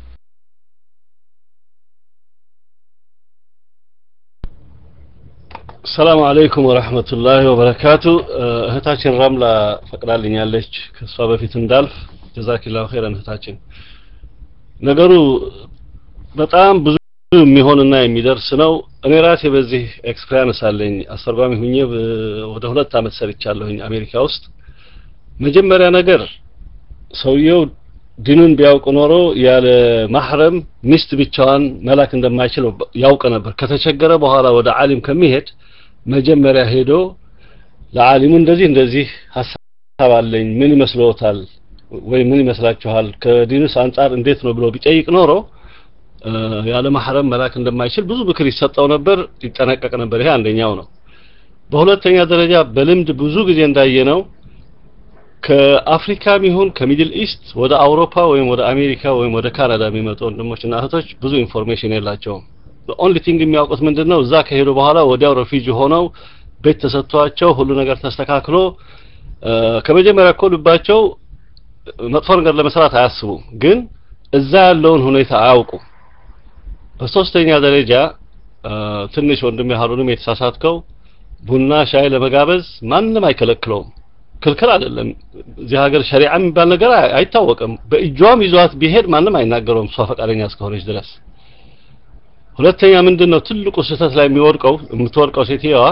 Speaker 11: ሰላም አለይኩም ወረህመቱላሂ ወበረካቱ እህታችን ረምላ ፈቅዳልኛለች ከእሷ በፊት እንዳልፍ ጀዛኪላሁ ኸይረን እህታችን ነገሩ በጣም ብዙ የሚሆንና የሚደርስ ነው እኔ ራሴ በዚህ ኤክስፔሪንስ አለኝ አስተርጓሚ ሁኜ ወደ ሁለት አመት ሰርቻለሁኝ አሜሪካ ውስጥ መጀመሪያ ነገር ሰውየው ዲኑን ቢያውቅ ኖሮ ያለ ማህረም ሚስት ብቻዋን መላክ እንደማይችል ያውቅ ነበር ከተቸገረ በኋላ ወደ አሊም ከሚሄድ መጀመሪያ ሄዶ ለአሊሙ እንደዚህ እንደዚህ ሀሳብ አለኝ ምን ይመስለዎታል ወይ ምን ይመስላችኋል ከዲኑስ አንጻር እንዴት ነው ብሎ ቢጠይቅ ኖሮ ያለ ማህረም መላክ እንደማይችል ብዙ ምክር ይሰጠው ነበር ይጠነቀቅ ነበር ይሄ አንደኛው ነው በሁለተኛ ደረጃ በልምድ ብዙ ጊዜ እንዳየነው ከአፍሪካም ይሁን ከሚድል ኢስት ወደ አውሮፓ ወይም ወደ አሜሪካ ወይም ወደ ካናዳ የሚመጡ ወንድሞችና እህቶች ብዙ ኢንፎርሜሽን የላቸውም። ኦንሊ ቲንግ የሚያውቁት ምንድን ነው? እዛ ከሄዱ በኋላ ወዲያው ሬፊጂ ሆነው ቤት ተሰጥቷቸው ሁሉ ነገር ተስተካክሎ ከመጀመሪያ እኮ ልባቸው መጥፎ ነገር ለመስራት አያስቡም፣ ግን እዛ ያለውን ሁኔታ አያውቁ። በሶስተኛ ደረጃ ትንሽ ወንድሜ ሀሩንም የተሳሳትከው ቡና ሻይ ለመጋበዝ ማንም አይከለክለውም። ክልክል አይደለም። እዚህ ሀገር ሸሪዓ የሚባል ነገር አይታወቅም። በእጇም ይዟት ቢሄድ ማንም አይናገረውም እሷ ፈቃደኛ እስከሆነች ድረስ። ሁለተኛ ምንድን ነው ትልቁ ስህተት ላይ የሚወድቀው የምትወድቀው ሴትየዋ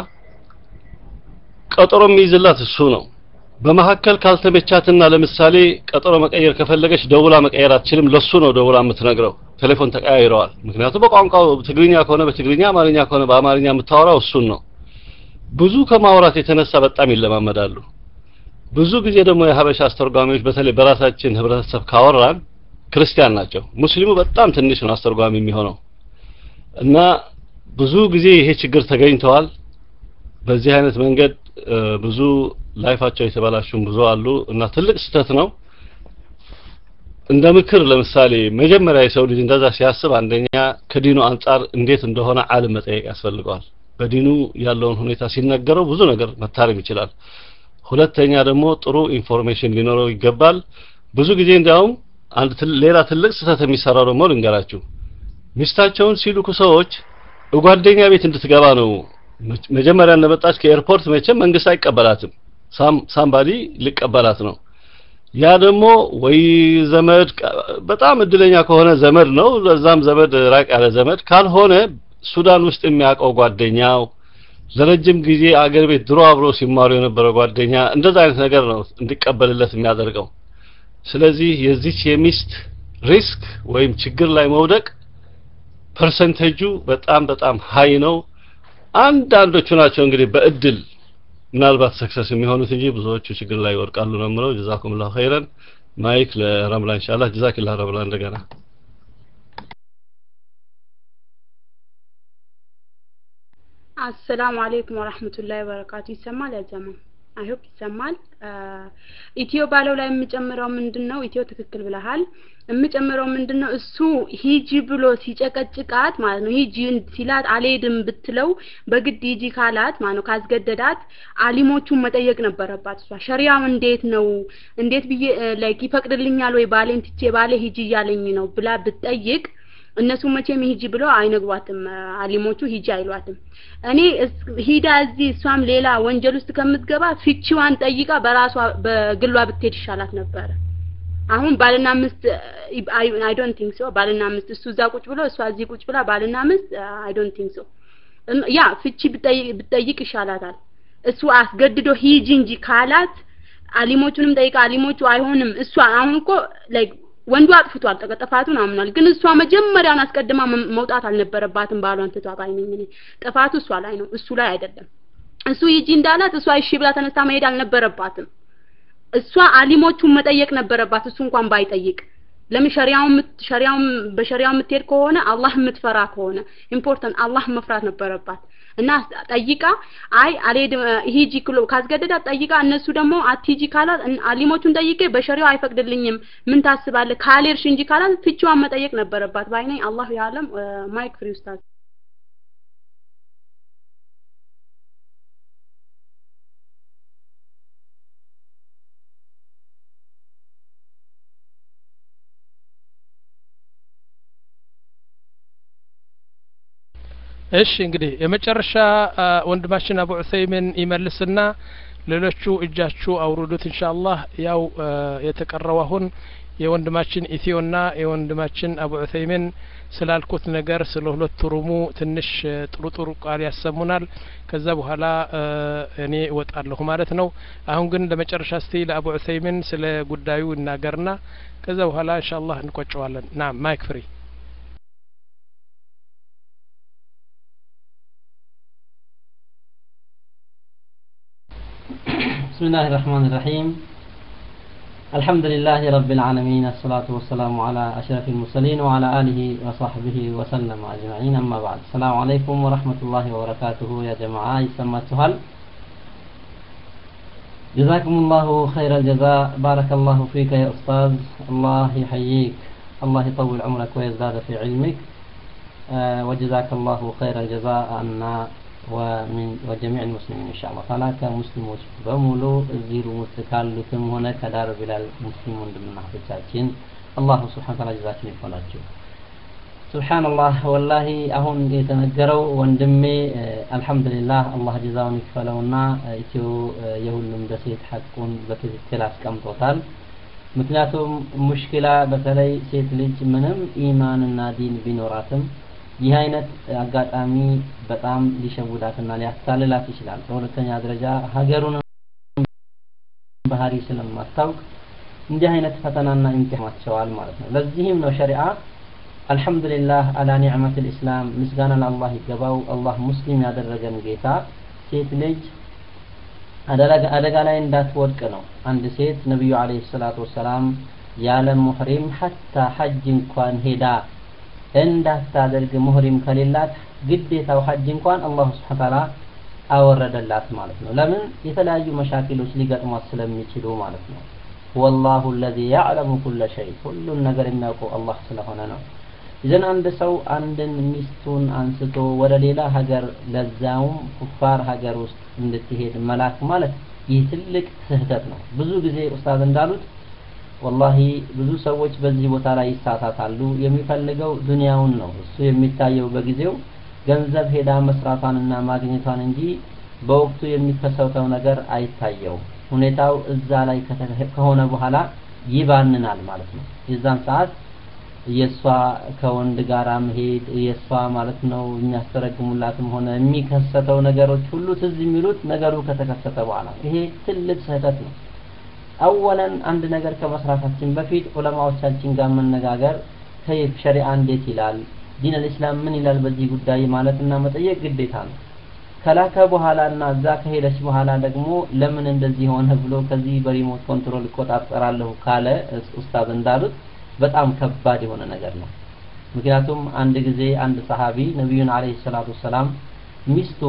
Speaker 11: ቀጠሮ የሚይዝላት እሱ ነው። በመካከል ካልተመቻትና ለምሳሌ ቀጠሮ መቀየር ከፈለገች ደውላ መቀየር አትችልም። ለሱ ነው ደውላ የምትነግረው። ቴሌፎን ተቀያይረዋል። ምክንያቱም በቋንቋው ትግርኛ ከሆነ በትግርኛ፣ አማርኛ ከሆነ በአማርኛ የምታወራው እሱን ነው። ብዙ ከማውራት የተነሳ በጣም ይለማመዳሉ። ብዙ ጊዜ ደግሞ የሀበሻ አስተርጓሚዎች በተለይ በራሳችን ህብረተሰብ ካወራን ክርስቲያን ናቸው። ሙስሊሙ በጣም ትንሽ ነው አስተርጓሚ የሚሆነው እና ብዙ ጊዜ ይሄ ችግር ተገኝተዋል። በዚህ አይነት መንገድ ብዙ ላይፋቸው የተበላሹም ብዙ አሉ እና ትልቅ ስህተት ነው። እንደ ምክር ለምሳሌ መጀመሪያ የሰው ልጅ እንደዛ ሲያስብ አንደኛ ከዲኑ አንጻር እንዴት እንደሆነ ዓለም መጠየቅ ያስፈልገዋል። በዲኑ ያለውን ሁኔታ ሲነገረው ብዙ ነገር መታረም ይችላል። ሁለተኛ ደግሞ ጥሩ ኢንፎርሜሽን ሊኖረው ይገባል። ብዙ ጊዜ እንዲያውም አንድ ሌላ ትልቅ ስህተት የሚሰራው ደግሞ ልንገራችሁ። ሚስታቸውን ሲልኩ ሰዎች ጓደኛ ቤት እንድትገባ ነው መጀመሪያ እንደመጣች ከኤርፖርት መቼም መንግስት አይቀበላትም። ሳምባዲ ሊቀበላት ነው። ያ ደግሞ ወይ ዘመድ በጣም እድለኛ ከሆነ ዘመድ ነው፣ ለዛም ዘመድ ራቅ ያለ ዘመድ ካልሆነ ሱዳን ውስጥ የሚያውቀው ጓደኛው ለረጅም ጊዜ አገር ቤት ድሮ አብሮ ሲማሩ የነበረ ጓደኛ እንደዛ አይነት ነገር ነው እንዲቀበልለት የሚያደርገው። ስለዚህ የዚች የሚስት ሪስክ ወይም ችግር ላይ መውደቅ ፐርሰንቴጁ በጣም በጣም ሀይ ነው። አንዳንዶቹ ናቸው እንግዲህ በእድል ምናልባት ሰክሰስ የሚሆኑት እንጂ ብዙዎቹ ችግር ላይ ይወድቃሉ ነው የምለው። ጀዛኩምላሁ ኸይረን። ማይክ ለረምላ ኢንሻአላህ። ጀዛኪላህ ረምላ እንደገና
Speaker 9: አሰላሙ አለይኩም ወራህመቱላሂ ወበረካቱ። ይሰማል ያ ጀማ? አይ ሆፕ ይሰማል። ኢትዮ ባለው ላይ የምጨምረው ምንድነው? ኢትዮ ትክክል ብለሃል። የምጨምረው ምንድነው? እሱ ሂጂ ብሎ ሲጨቀጭቃት ማለት ነው። ሂጂ ሲላት አልሄድም ብትለው በግድ ሂጂ ካላት ማለት ነው ካስገደዳት አሊሞቹን መጠየቅ ነበረባት። እሷ ሸሪያው እንዴት ነው እንዴት ብዬ ላይክ ይፈቅድልኛል ወይ ባሌን ትቼ ባሌ ሂጂ እያለኝ ነው ብላ ብትጠይቅ እነሱ መቼም ሂጂ ብለው አይነግሯትም። አሊሞቹ ሂጂ አይሏትም። እኔ ሂዳ እዚህ እሷም ሌላ ወንጀል ውስጥ ከምትገባ ፍቺዋን ጠይቃ በራሷ በግሏ ብትሄድ ይሻላት ነበረ። አሁን ባልና ሚስት አይ ዶንት ቲንክ ሶ ባልና ሚስት እሱ እዛ ቁጭ ብሎ እሷ እዚህ ቁጭ ብላ ባልና ሚስት አይ ዶንት ቲንክ ሶ ያ ፍቺ ብትጠይቅ ይሻላታል። እሱ አስገድዶ ሂጂ እንጂ ካላት አሊሞቹንም ጠይቃ አሊሞቹ አይሆንም እሷ አሁን እኮ ላይክ ወንዱ አጥፍቷል፣ ጥፋቱን አምኗል። ግን እሷ መጀመሪያውን አስቀድማ መውጣት አልነበረባትም። ባሏን ትቷት አይነኝ እኔ ጥፋቱ እሷ ላይ ነው፣ እሱ ላይ አይደለም። እሱ ሂጂ እንዳላት እሷ እሺ ብላ ተነስታ መሄድ አልነበረባትም። እሷ አሊሞቹን መጠየቅ ነበረባት፣ እሱ እንኳን ባይጠይቅ። ለምን ሸሪያውን ሸሪያውን በሸሪያው የምትሄድ ከሆነ አላህ የምትፈራ ከሆነ ኢምፖርታንት አላህ መፍራት ነበረባት። እና ጠይቃ አይ አልሄድም ሂጂ ክሎ ካስገደዳት ጠይቃ እነሱ ደግሞ አትሂጂ ካላት አሊሞቹን ጠይቄ በሸሪያው አይፈቅድልኝም ምን ታስባለህ ካልሄድሽ እንጂ ካላት ፍቺዋን መጠየቅ ነበረባት ባይነኝ አላሁ ያለም ማይክ ፍሪ ኡስታዝ
Speaker 1: እሺ እንግዲህ የመጨረሻ ወንድማችን አቡ ዑሰይምን ይመልስና ሌሎቹ እጃችሁ አውርዱት ኢንሻአላህ ያው የተቀረው አሁን የወንድማችን ኢትዮና የወንድማችን አቡ ዑሰይምን ስላልኩት ነገር ስለ ሁለት ሩሙ ትንሽ ጥሩ ጥሩ ቃል ያሰሙናል ከዛ በኋላ እኔ እወጣለሁ ማለት ነው አሁን ግን ለመጨረሻ እስቲ ለአቡ ዑሰይምን ስለ ጉዳዩ ይናገርና ከዛ በኋላ ኢንሻአላህ እንቆጨዋለን ና ማይክ ፍሪ
Speaker 4: بسم الله الرحمن الرحيم الحمد لله رب العالمين الصلاة والسلام على أشرف المرسلين وعلى آله وصحبه وسلم أجمعين أما بعد السلام عليكم ورحمة الله وبركاته يا جماعة يسمى سهل جزاكم الله خير الجزاء بارك الله فيك يا أستاذ الله يحييك الله يطول عمرك ويزداد في علمك آه وجزاك الله خير الجزاء عنا ومن وجميع المسلمين إن شاء الله تعالى كمسلموች በሙሉ እዚህ ሩም ውስጥ ካሉትም ሆነ ከዳር ቢላል ሙስሊም ወንድምና እህቶቻችን አላሁ ስብሓን ታላ ጀዛችን ይክፈላችሁ ሱብሓንላህ ወላሂ አሁን የተነገረው ወንድሜ አልሐምዱሊላህ አላህ ጀዛውን ይክፈለውና ኢትዮ የሁሉም ደሴት ሐቁን በትክክል አስቀምጦታል ምክንያቱም ሙሽኪላ በተለይ ሴት ልጅ ምንም ኢማንና ዲን ቢኖራትም ይህ አይነት አጋጣሚ በጣም ሊሸውዳትና ሊያታልላት ይችላል በሁለተኛ ደረጃ ሀገሩን ባህሪ ስለማታውቅ እንዲህ አይነት ፈተናና ኢምቲሃናቸዋል ማለት ነው ለዚህም ነው ሸሪዓ አልሐምዱሊላህ አላ ኒዕመት ልእስላም ምስጋና ለአላህ ይገባው አላህ ሙስሊም ያደረገን ጌታ ሴት ልጅ አደጋ ላይ እንዳትወድቅ ነው አንድ ሴት ነቢዩ አለይሂ ሰላቱ ወሰላም ያለ ሙህሪም ሐታ ሐጅ እንኳን ሄዳ እንዳታደርግ ሙህሪም ከሌላት ግዴታው ሐጅ እንኳን አላሁ ስብሓን ታላ አወረደላት ማለት ነው ለምን የተለያዩ መሻኪሎች ሊገጥሟት ስለሚችሉ ማለት ነው ወላሁ አለዚ ያዕለሙ ኩለ ሸይ ሁሉን ነገር የሚያውቀው አላህ ስለሆነ ነው ይዘን አንድ ሰው አንድን ሚስቱን አንስቶ ወደ ሌላ ሀገር ለዛውም ኩፋር ሀገር ውስጥ እንድትሄድ መላክ ማለት ይህ ትልቅ ስህተት ነው ብዙ ጊዜ ኡስታዝ እንዳሉት ወላሂ ብዙ ሰዎች በዚህ ቦታ ላይ ይሳሳታሉ የሚፈልገው ዱንያውን ነው እሱ የሚታየው በጊዜው ገንዘብ ሄዳ መስራቷንና ማግኘቷን እንጂ በወቅቱ የሚከሰተው ነገር አይታየውም ሁኔታው እዛ ላይ ከሆነ በኋላ ይባንናል ማለት ነው የዛን ሰዓት የእሷ ከወንድ ጋራ መሄድ የእሷ ማለት ነው የሚያስተረግሙላትም ሆነ የሚከሰተው ነገሮች ሁሉ ትዝ የሚሉት ነገሩ ከተከሰተ በኋላ ይሄ ትልቅ ስህተት ነው አወለን አንድ ነገር ከመስራታችን በፊት ዑለማዎቻችን ጋር መነጋገር ከይፍ ሸሪዓ እንዴት ይላል ዲን አልእስላም ምን ይላል በዚህ ጉዳይ ማለትና መጠየቅ ግዴታ ነው ከላከ በኋላ እና እዛ ከሄደች በኋላ ደግሞ ለምን እንደዚህ ሆነ ብሎ ከዚህ በሪሞት ኮንትሮል እቆጣጠራለሁ ካለ ኡስታዝ እንዳሉት በጣም ከባድ የሆነ ነገር ነው ምክንያቱም አንድ ጊዜ አንድ ሰሃቢ ነቢዩን አለይሂ ሰላቱ ሰላም ሚስቱ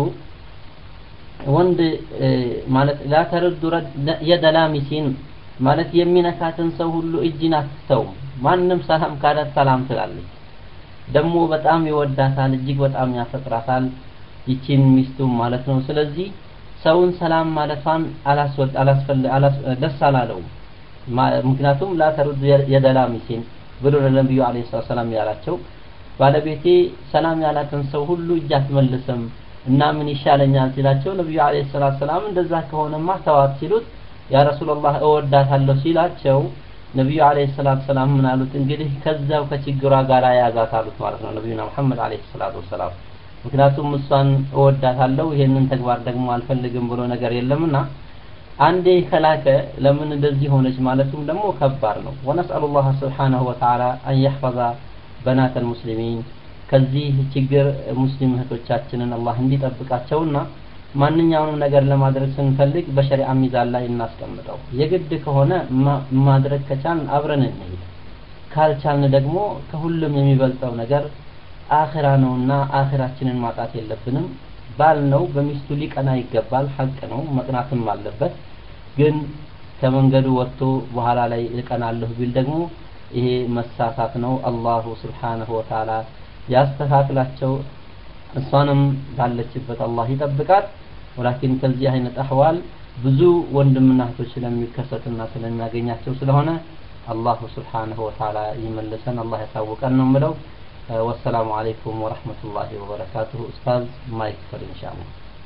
Speaker 4: ወንድ ማለት ላተርዱ የደላሚሲን ማለት የሚነካትን ሰው ሁሉ እጅን አትተውም ማንም ሰላም ካላት ሰላም ትላለች ደግሞ በጣም ይወዳታል እጅግ በጣም ያፈቅራታል ይቺን ሚስቱ ማለት ነው ስለዚህ ሰውን ሰላም ማለቷን አላስወድ አላስፈል ደስ አላለውም ምክንያቱም ላተሩድ የደላሚሲን ብሎ ለነቢዩ አለ ሰላም ያላቸው ባለቤቴ ሰላም ያላትን ሰው ሁሉ እጅ አትመልስም እና ምን ይሻለኛል ሲላቸው ነቢዩ አለ ሰላት ሰላም እንደዛ ከሆነማ ተዋት ሲሉት ያ ረሱላላህ እወዳታለሁ ሲላቸው ነቢዩ አለ ሰላት ሰላም ምን አሉት እንግዲህ ከዛው ከችግሯ ጋር ያዛት አሉት ማለት ነው ነቢዩና መሐመድ አለ ሰላቱ ወሰላም ምክንያቱም እሷን እወዳታለሁ ይሄንን ተግባር ደግሞ አልፈልግም ብሎ ነገር የለምና አንዴ ከላከ ለምን እንደዚህ ሆነች ማለቱም ደግሞ ከባድ ነው ወነስአሉ ላህ ስብሓናሁ ወተዓላ አን የሕፈظ በናት ልሙስሊሚን ከዚህ ችግር ሙስሊም እህቶቻችንን አላህ እንዲጠብቃቸውና ማንኛውንም ነገር ለማድረግ ስንፈልግ በሸሪዓ ሚዛን ላይ እናስቀምጠው የግድ ከሆነ ማድረግ ከቻልን አብረን እንሄድ ካልቻልን ደግሞ ከሁሉም የሚበልጠው ነገር አኺራ ነውና አኺራችንን ማጣት የለብንም ባል ነው በሚስቱ ሊቀና ይገባል ሐቅ ነው መቅናትም አለበት ግን ከመንገዱ ወጥቶ በኋላ ላይ እቀናለሁ ቢል ደግሞ ይሄ መሳሳት ነው አላሁ ስብሓንሁ ወተዓላ ያስተካክላቸው እሷንም ባለችበት አላህ ይጠብቃት ወላኪን ከዚህ አይነት አህዋል ብዙ ወንድምና እህቶች ስለሚከሰትና ስለሚያገኛቸው ስለሆነ አላሁ ስብሓንሁ ወተዓላ ይመልሰን አላህ ያሳውቀን ነው ምለው والسلام عليكم ورحمة الله وبركاته أستاذ مايك فر إن شاء الله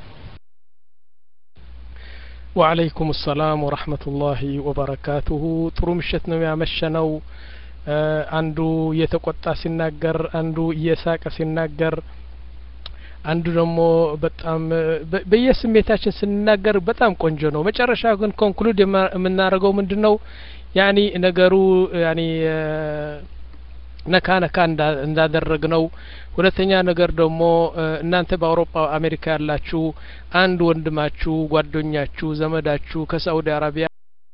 Speaker 1: وعليكم السلام ورحمة الله وبركاته ጥሩ ምሽት ነው ያመሸነው አንዱ እየተቆጣ ሲናገር አንዱ እየሳቀ ሲናገር አንዱ ደግሞ በጣም በየስሜታችን ስንናገር በጣም ቆንጆ ነው መጨረሻ ግን ኮንክሉድ የምናደርገው ምንድን ነው ያኒ ነገሩ ያኒ ነካ ነካ እንዳደረግ ነው ሁለተኛ ነገር ደግሞ እናንተ በአውሮፓ አሜሪካ ያላችሁ አንድ ወንድማችሁ ጓደኛችሁ ዘመዳችሁ ከሳኡዲ አረቢያ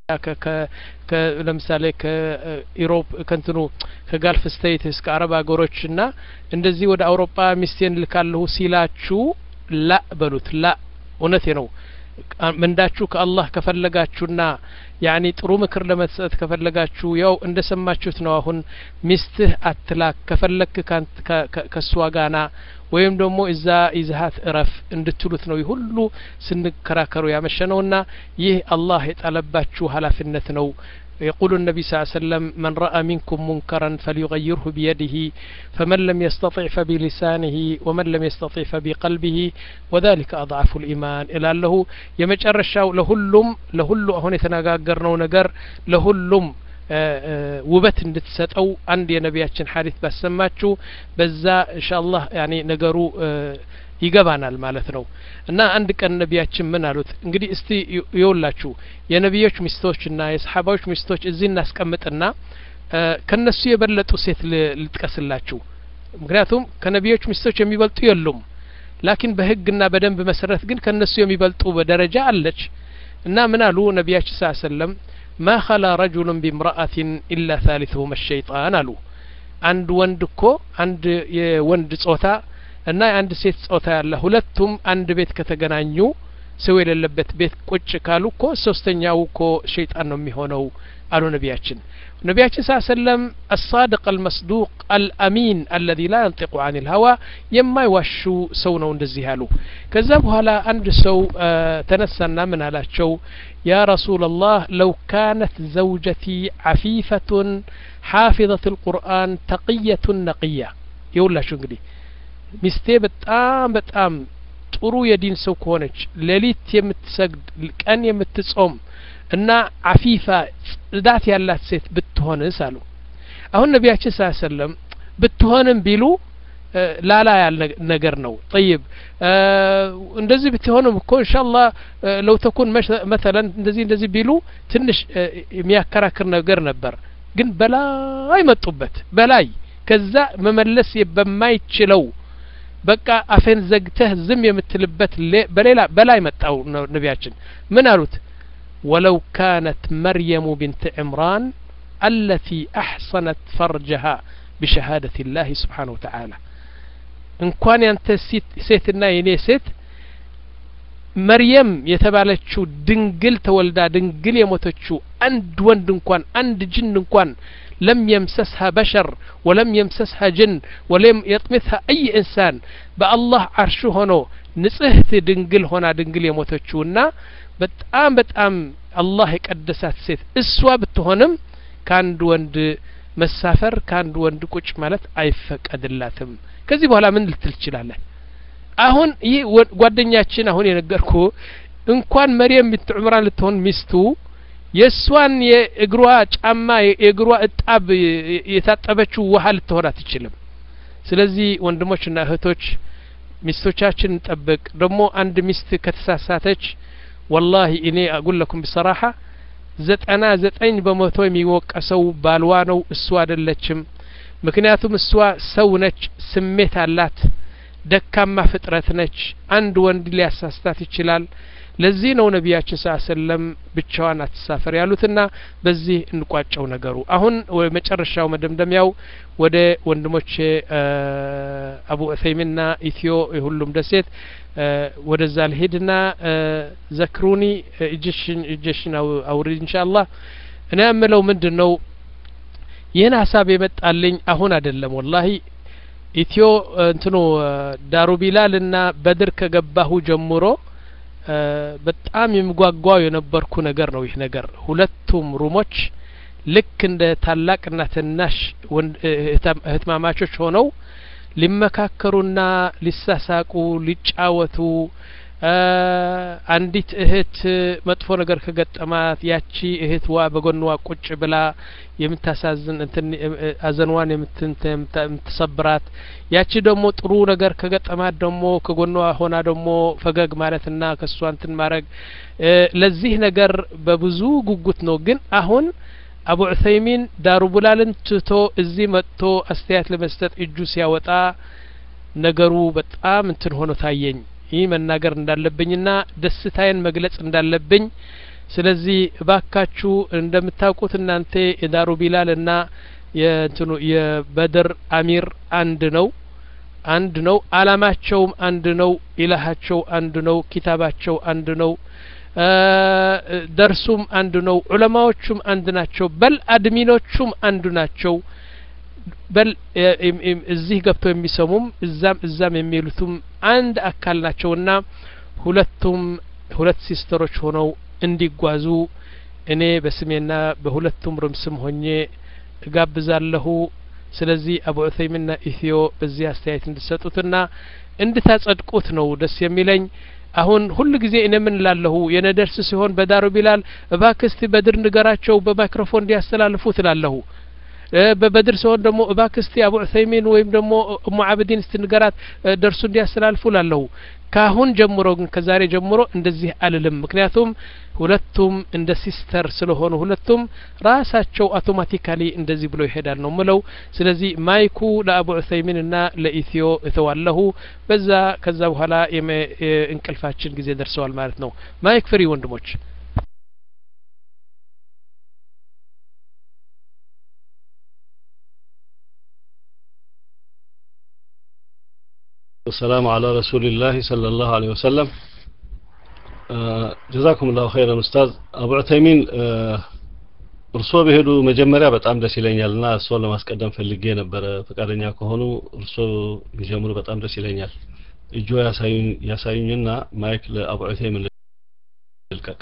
Speaker 1: ለምሳሌ ከኢሮፕ ከንትኑ ከጋልፍ ስቴትስ ከአረብ ሀገሮች እና እንደዚህ ወደ አውሮፓ ሚስቴን ልካለሁ ሲላችሁ ላ በሉት ላ እውነቴ ነው ምንዳችሁ ከአላህ ከፈለጋችሁና ያኒ ጥሩ ምክር ለመስጠት ከፈለጋችሁ ያው እንደ ሰማችሁት ነው አሁን ሚስትህ አትላክ ከፈለክ ከእሷ ጋና ወይም ደግሞ እዛ ይዝሀት እረፍ እንድትሉት ነው ሁሉ ስንከራከሩ ያመሸ ነውና ይህ አላህ የጣለባችሁ ኃላፊነት ነው يقول النبي صلى الله عليه وسلم من رأى منكم منكرا فليغيره بيده فمن لم يستطع فبلسانه ومن لم يستطع فبقلبه وذلك أضعف الإيمان إلى له يمجرشاو لهلم لهلو هون يتناقرنو نقر لهلم ውበት እንድትሰጠው አንድ የነቢያችን ሀዲት ባሰማችሁ በዛ ኢንሻአላህ ያኔ ነገሩ ይገባናል ማለት ነው እና አንድ ቀን ነቢያችን ምን አሉት እንግዲህ እስቲ ይውላችሁ የነቢዮች ሚስቶችና የሰሓባዎች ሚስቶች እዚህ እናስቀምጥና ከነሱ የበለጡ ሴት ልጥቀስላችሁ ምክንያቱም ከነቢዮች ሚስቶች የሚበልጡ የሉም ላኪን በህግና በደንብ መሰረት ግን ከነሱ የሚበልጡ በደረጃ አለች እና ምን አሉ ነቢያችን ስ ሰለም ማ ኸላ ረጁሉን ቢምረአትን ኢላ ታሊትሁም ሸይጣን አሉ አንድ ወንድ እኮ አንድ የወንድ ጾታ እና የአንድ ሴት ጾታ ያለ ሁለቱም አንድ ቤት ከተገናኙ ሰው የሌለበት ቤት ቁጭ ካሉ እኮ ሶስተኛው እኮ ሸይጣን ነው የሚሆነው አሉ ነቢያችን ነቢያችን ስ ሰለም አሳድቅ አልመስዱቅ አልአሚን አለዚ ላ የንጢቁ አን ልሀዋ የማይዋሹ ሰው ነው እንደዚህ ያሉ ከዛ በኋላ አንድ ሰው ተነሳና ምን አላቸው ያ ረሱላ ላህ ለው ካነት ዘውጀቲ ዓፊፈቱን ሓፊظት ልቁርአን ተቅየቱን ነቅያ የውላችሁ እንግዲህ ሚስቴ በጣም በጣም ጥሩ የዲን ሰው ከሆነች ሌሊት የምትሰግድ ቀን የምትጾም እና አፊፋ ጽዳት ያላት ሴት ብትሆንስ አሉ አሁን ነቢያችን ስ ሰለም ብትሆንም ቢሉ ላላ ያል ነገር ነው ጠይብ እንደዚህ ብትሆንም እኮ እንሻላ ለው ተኩን መተለን እንደዚህ እንደዚህ ቢሉ ትንሽ የሚያከራክር ነገር ነበር ግን በላይ መጡበት በላይ ከዛ መመለስ በማይችለው በቃ አፌን ዘግተህ ዝም የምትልበት በሌላ በላይ መጣው ነቢያችን ምን አሉት ወለው ካነት መርየሙ ብንት ዕምራን አለቲ አሕሰነት ፈርጀሃ بشهادة الله سبحانه وتعالى እንኳን ያንተ ሴትና የኔ ሴት መርየም የተባለችው ድንግል ተወልዳ ድንግል የሞተችው አንድ ወንድ እንኳን አንድ ጅን እንኳን لم يمسسها بشر ولم يمسسها جن ولم يطمثها أي إنسان بالله عرش هنا نصهت دنقل هنا دنقل يموتشونا በጣም በጣም አላህ የቀደሳት ሴት እሷ ብትሆንም ከአንድ ወንድ መሳፈር ከአንድ ወንድ ቁጭ ማለት አይፈቀድላትም ከዚህ በኋላ ምን ልትል ትችላለህ አሁን ይህ ጓደኛችን አሁን የነገርኩ እንኳን መርየም ብንት ዑምራን ልትሆን ሚስቱ የእሷን የእግሯ ጫማ የእግሯ እጣብ የታጠበችው ውሃ ልትሆን አትችልም ስለዚህ ወንድሞችና እህቶች ሚስቶቻችን እንጠብቅ ደግሞ አንድ ሚስት ከተሳሳተች ወላሂ እኔ አጉል ለኩም ብሰራሐ ዘጠና ዘጠኝ በመቶ የሚወቀሰው ባልዋ ነው እሷ አይደለችም ምክንያቱም እሷ ሰው ነች ስሜት አላት ደካማ ፍጥረት ነች አንድ ወንድ ሊያሳስታት ይችላል ለዚህ ነው ነቢያችን ስ ሰለም ብቻዋን አትሳፈር ያሉትና በዚህ እንቋጨው ነገሩ አሁን መጨረሻው መደምደሚያው ወደ ወንድሞቼ አቡ ዑሰይሚንና ኢትዮ የሁሉም ደሴት ወደዛ ልሄድና ዘክሩኒ እጅሽን እጅሽን አውሪድ እንሻ አላህ እኔ የምለው ምንድን ነው ይህን ሀሳብ የመጣልኝ አሁን አይደለም ወላሂ ኢትዮ እንትኑ ዳሩ ቢላል እና በድር ከገባሁ ጀምሮ በጣም የሚጓጓው የነበርኩ ነገር ነው ይህ ነገር ሁለቱም ሩሞች ልክ እንደ ታላቅና ትናሽ እህትማማቾች ሆነው ሊመካከሩና ሊሳሳቁ ሊጫወቱ አንዲት እህት መጥፎ ነገር ከገጠማት ያቺ እህትዋ በጎንዋ ቁጭ ብላ የምታሳዝን እንትን አዘንዋን የምትሰብራት ያቺ ደግሞ ጥሩ ነገር ከገጠማት ደግሞ ከጎኗ ሆና ደግሞ ፈገግ ማለትና ከእሷ እንትን ማድረግ ለዚህ ነገር በብዙ ጉጉት ነው ግን አሁን አቡ ዑሰይሚን ዳሩ ቡላልን ትቶ እዚህ መጥቶ አስተያየት ለመስጠት እጁ ሲያወጣ ነገሩ በጣም እንትን ሆኖ ታየኝ ይህ መናገር እንዳለብኝና ደስታዬን መግለጽ እንዳለብኝ ስለዚህ እባካችሁ እንደምታውቁት እናንተ የዳሩ ቢላል እና የእንትኑ የበድር አሚር አንድ ነው አንድ ነው አላማቸውም አንድ ነው ኢላሃቸው አንድ ነው ኪታባቸው አንድ ነው ደርሱም አንድ ነው ዑለማዎቹም አንድ ናቸው በል አድሚኖቹም አንዱ ናቸው በል እዚህ ገብተው የሚሰሙም እዛም እዛም የሚሉትም አንድ አካል ናቸውና ሁለቱም ሁለት ሲስተሮች ሆነው እንዲጓዙ እኔ በስሜና በሁለቱም ርም ስም ሆኜ እጋብዛለሁ ስለዚህ አቡ ዑሰይምና ኢትዮ በዚህ አስተያየት እንድሰጡትና እንድታጸድቁት ነው ደስ የሚለኝ አሁን ሁል ጊዜ እኔ ምን ላለሁ የነ ደርስ ሲሆን በዳሩ ቢላል እባክስቲ በድር ንገራቸው በማይክሮፎን እንዲያስተላልፉ ትላለሁ በበድር ሲሆን ደግሞ እባክስቲ አቡ ዑሰይሚን ወይም ደግሞ እሙ አብዲን እስቲ ንገራት ደርሱ እንዲያስተላልፉ ላለሁ ካሁን ጀምሮ ግን ከዛሬ ጀምሮ እንደዚህ አልልም ምክንያቱም ሁለቱም እንደ ሲስተር ስለሆኑ ሁለቱም ራሳቸው አውቶማቲካሊ እንደዚህ ብሎ ይሄዳል ነው ምለው ስለዚህ ማይኩ ለአቡ ዑሰይሚን እና ለኢትዮ እተዋለሁ በዛ ከዛ በኋላ እንቅልፋችን ጊዜ ደርሰዋል ማለት ነው ማይክ ፍሪ ወንድሞች
Speaker 11: والسلام على رسول الله صلى الله عليه وسلم ጀዛኩም ላሁ ኸይረን ኡስታዝ አቡ ዑተይሚን እርስዎ በሄዱ መጀመሪያ በጣም ደስ ይለኛል እና እርስዎን ለማስቀደም ፈልጌ ነበረ ፈቃደኛ ከሆኑ እርስዎ ቢጀምሩ በጣም ደስ ይለኛል እጆ ያሳዩኝና ማይክ ለአቡ ዑተይሚን ልልቀቅ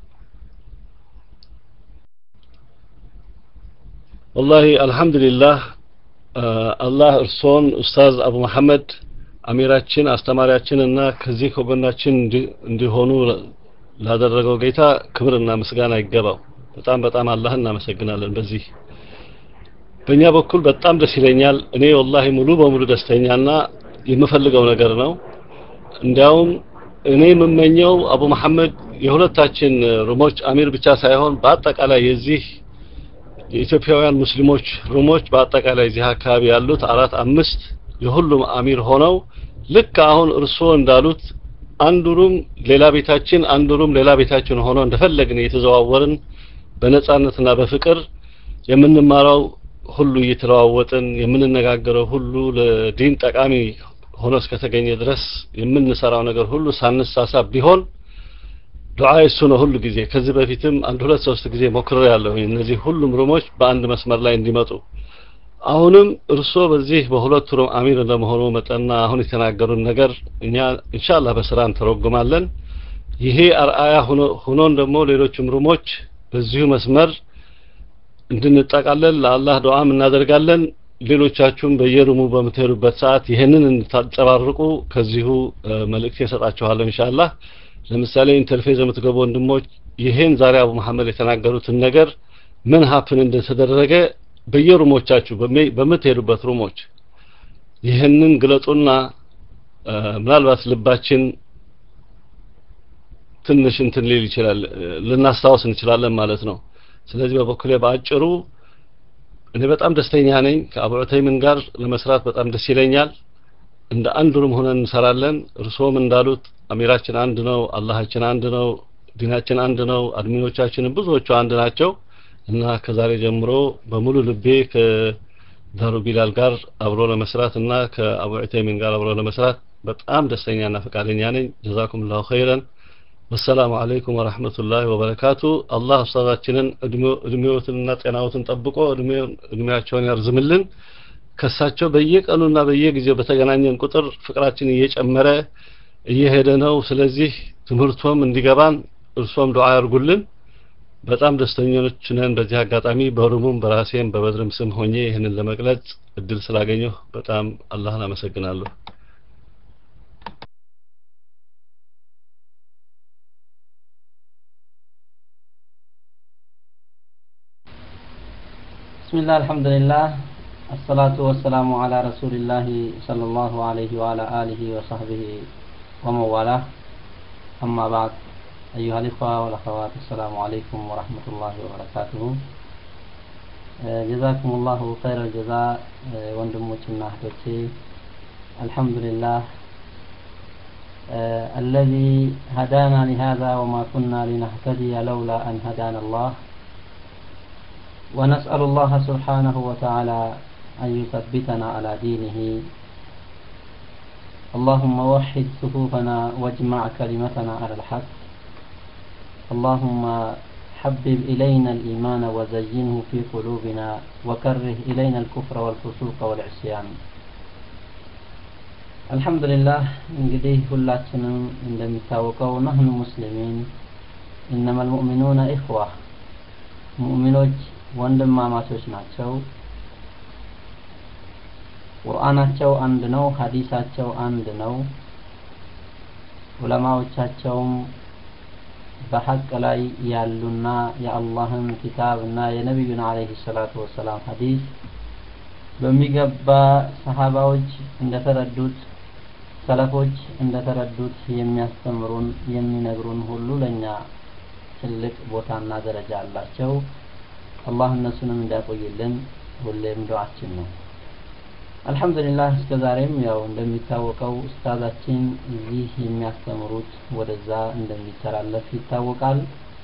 Speaker 11: ወላሂ አልሐምዱሊላህ አላህ እርስዎን ኡስታዝ አቡ መሐመድ አሚራችን አስተማሪያችን እና ከዚህ ከጎናችን እንዲሆኑ ላደረገው ጌታ ክብርና ምስጋና ይገባው በጣም በጣም አላህ እናመሰግናለን በዚህ በእኛ በኩል በጣም ደስ ይለኛል እኔ ወላሂ ሙሉ በሙሉ ደስተኛና የምፈልገው ነገር ነው እንዲያውም እኔ የምመኘው አቡ መሐመድ የሁለታችን ሩሞች አሚር ብቻ ሳይሆን በአጠቃላይ የዚህ የኢትዮጵያውያን ሙስሊሞች ሩሞች በአጠቃላይ እዚህ አካባቢ ያሉት አራት አምስት የሁሉም አሚር ሆነው ልክ አሁን እርስዎ እንዳሉት አንዱ ሩም ሌላ ቤታችን አንዱ ሩም ሌላ ቤታችን ሆኖ እንደፈለግን እየተዘዋወርን በነጻነትና በፍቅር የምንማረው ሁሉ እየተለዋወጥን የምንነጋገረው ሁሉ ለዲን ጠቃሚ ሆኖ እስከተገኘ ድረስ የምንሰራው ነገር ሁሉ ሳንሳሳብ ቢሆን ዱዓ እሱ ነው ሁሉ ጊዜ ከዚህ በፊትም አንድ ሁለት ሶስት ጊዜ ሞክሬ ያለሁ እነዚህ ሁሉም ሩሞች በአንድ መስመር ላይ እንዲመጡ አሁንም እርስዎ በዚህ በሁለቱ ሩም አሚር እንደመሆኑ መጠንና አሁን የተናገሩን ነገር እኛ ኢንሻአላህ በስራ እንተረጉማለን ይሄ አርአያ ሆኖን ደግሞ ሌሎችም ሩሞች በዚሁ መስመር እንድንጠቃለል ለአላህ ዱዓም እናደርጋለን ሌሎቻችሁም በየሩሙ በምትሄዱበት ሰዓት ይህንን እንድታንጸባርቁ ከዚሁ መልእክት የሰጣችኋለሁ ኢንሻአላህ ለምሳሌ ኢንተርፌዝ የምትገቡ ወንድሞች ይሄን ዛሬ አቡ መሐመድ የተናገሩትን ነገር ምን ሀፕን እንደተደረገ በየሩሞቻችሁ በምትሄዱበት ሩሞች ይህንን ግለጡና ምናልባት ልባችን ትንሽ እንትን ሊል ይችላል ልናስታውስ እንችላለን ማለት ነው ስለዚህ በበኩሌ በአጭሩ እኔ በጣም ደስተኛ ነኝ ከአቡ ዑተይምን ጋር ለመስራት በጣም ደስ ይለኛል እንደ አንድ ሩም ሆነን እንሰራለን እርስዎም እንዳሉት አሚራችን አንድ ነው አላሃችን አንድ ነው ዲናችን አንድ ነው አድሚኖቻችንን ብዙዎቹ አንድ ናቸው እና ከዛሬ ጀምሮ በሙሉ ልቤ ከዳሩ ቢላል ጋር አብሮ ለመስራት እና ከአቡ ዑተይሚን ጋር አብሮ ለመስራት በጣም ደስተኛና ፈቃደኛ ነኝ ጀዛኩም ላሁ ኸይረን ወሰላሙ አለይኩም ወረህመቱላሂ ወበረካቱ አላህ ኡስታዛችንን እድሜዎትንና ጤናዎትን ጠብቆ እድሜያቸውን ያርዝምልን ከሳቸው በየቀኑና በየጊዜው በተገናኘን ቁጥር ፍቅራችን እየጨመረ እየሄደ ነው ስለዚህ ትምህርቶም እንዲገባን እርሶም ዱዓ ያርጉልን በጣም ደስተኞች ነን በዚህ አጋጣሚ በሩሙም በራሴም በበድርም ስም ሆኜ ይህንን ለመግለጽ እድል ስላገኘሁ በጣም አላህን አመሰግናለሁ
Speaker 4: بسم الله الحمد لله الصلاة والسلام على رسول الله صلى الله عليه وعلى آله وصحبه ومن والاه أما بعد أيها الإخوة والأخوات السلام عليكم ورحمة الله وبركاته جزاكم الله خير الجزاء وندموችና እህቶቼ الحمد لله الذي هدانا لهذا وما كنا لنهتدي لولا أن هدانا الله ونسأل الله سبحانه وتعالى أن يثبتنا على دينه اللهم وحد صفوفنا واجمع كلمتنا على الحق اللهم حبب إلينا الإيمان وزينه في قلوبنا وكره إلينا الكفر والفسوق والعصيان الحمد لله እንግዲህ ሁላችንም እንደሚታወቀው ነህኑ ሙስሊሚን إنما المؤمنون إخوة ሙእሚኖች ወንድማማቾች ናቸው ቁርአናቸው አንድ ነው ሀዲሳቸው አንድ ነው ዑለማዎቻቸውም በሐቅ ላይ ያሉና የአላህን ኪታብ እና የነቢዩን አለይሂ ሰላቱ ወሰላም ሀዲስ በሚገባ ሰሃባዎች እንደተረዱት ሰለፎች እንደተረዱት የሚያስተምሩን የሚነግሩን ሁሉ ለኛ ትልቅ ቦታና ደረጃ አላቸው አላህ እነሱንም እንዲያቆይልን ሁሌም ዱዓችን ነው አልহামዱሊላህ እስከ ዛሬም ያው እንደሚታወቀው ኡስታዛችን እዚህ የሚያስተምሩት ወደዛ እንደሚተላለፍ ይታወቃል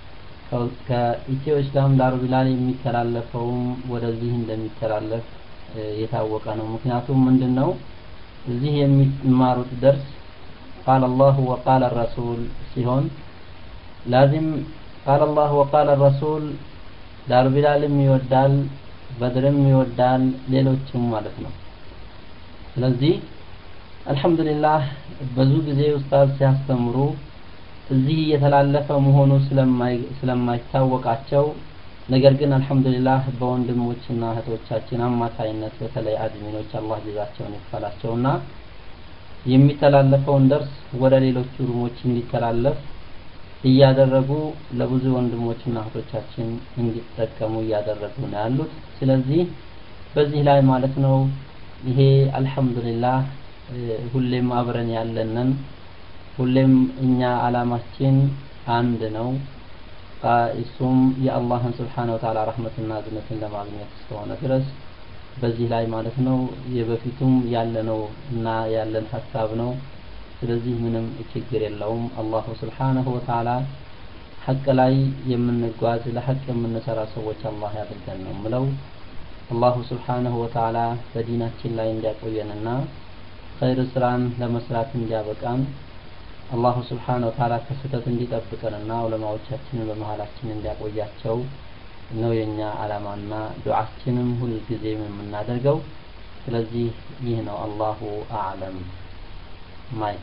Speaker 4: ከኢትዮ እስላም ዳሩ ቢላል የሚተላለፈውም ወደዚህ እንደሚተላለፍ የታወቀ ነው ምክንያቱም ምንድነው እዚህ የሚማሩት ደርስ قال الله وقال الرسول ሲሆን ላዚም قال الله وقال الرسول ዳሩ ቢላልም ይወዳል በድርም ይወዳል ሌሎችም ማለት ነው ስለዚህ አልহামዱሊላህ ብዙ ጊዜ ኡስታዝ ሲያስተምሩ እዚህ እየተላለፈ መሆኑ ስለማይታወቃቸው ነገር ግን አልহামዱሊላህ በወንድሞችና እህቶቻችን አማካይነት በተለይ አድሚኖች አላህ ጀዛቸውን ይክፈላቸውና የሚተላለፈውን ደርስ ወደ ሌሎቹ ሩሞች እንዲተላለፍ እያደረጉ ለብዙ ወንድሞችና እህቶቻችን እንዲጠቀሙ እያደረጉ ነው ያሉት ስለዚህ በዚህ ላይ ማለት ነው ይሄ አልহামዱሊላህ ሁሌም አብረን ያለንን ሁሌም እኛ አላማችን አንድ ነው እሱም የአላህን ስብሓነ ወተዓላ ረህመትና እዝነትን ለማግኘት እስከሆነ ድረስ በዚህ ላይ ማለት ነው የበፊቱም ያለነው እና ያለን ሀሳብ ነው ስለዚህ ምንም ችግር የለውም አላሁ ስብሓነሁ ወተዓላ ሐቅ ላይ የምንጓዝ ለሐቅ የምንሰራ ሰዎች አላህ ያድርገን ነው ምለው አላሁ ስብሓነሁ ወተዓላ በዲናችን ላይ እንዲያቆየንና ኸይር ስራን ለመስራት እንዲያበቃን አላሁ ስብሓነ ወተዓላ ከስህተት እንዲጠብቀንና ዑለማዎቻችንን በመሀላችን እንዲያቆያቸው ነው የኛ አላማና ዱዓችንም ሁልጊዜም የምናደርገው ስለዚህ ይህ ነው አላሁ አዕለም ማይክ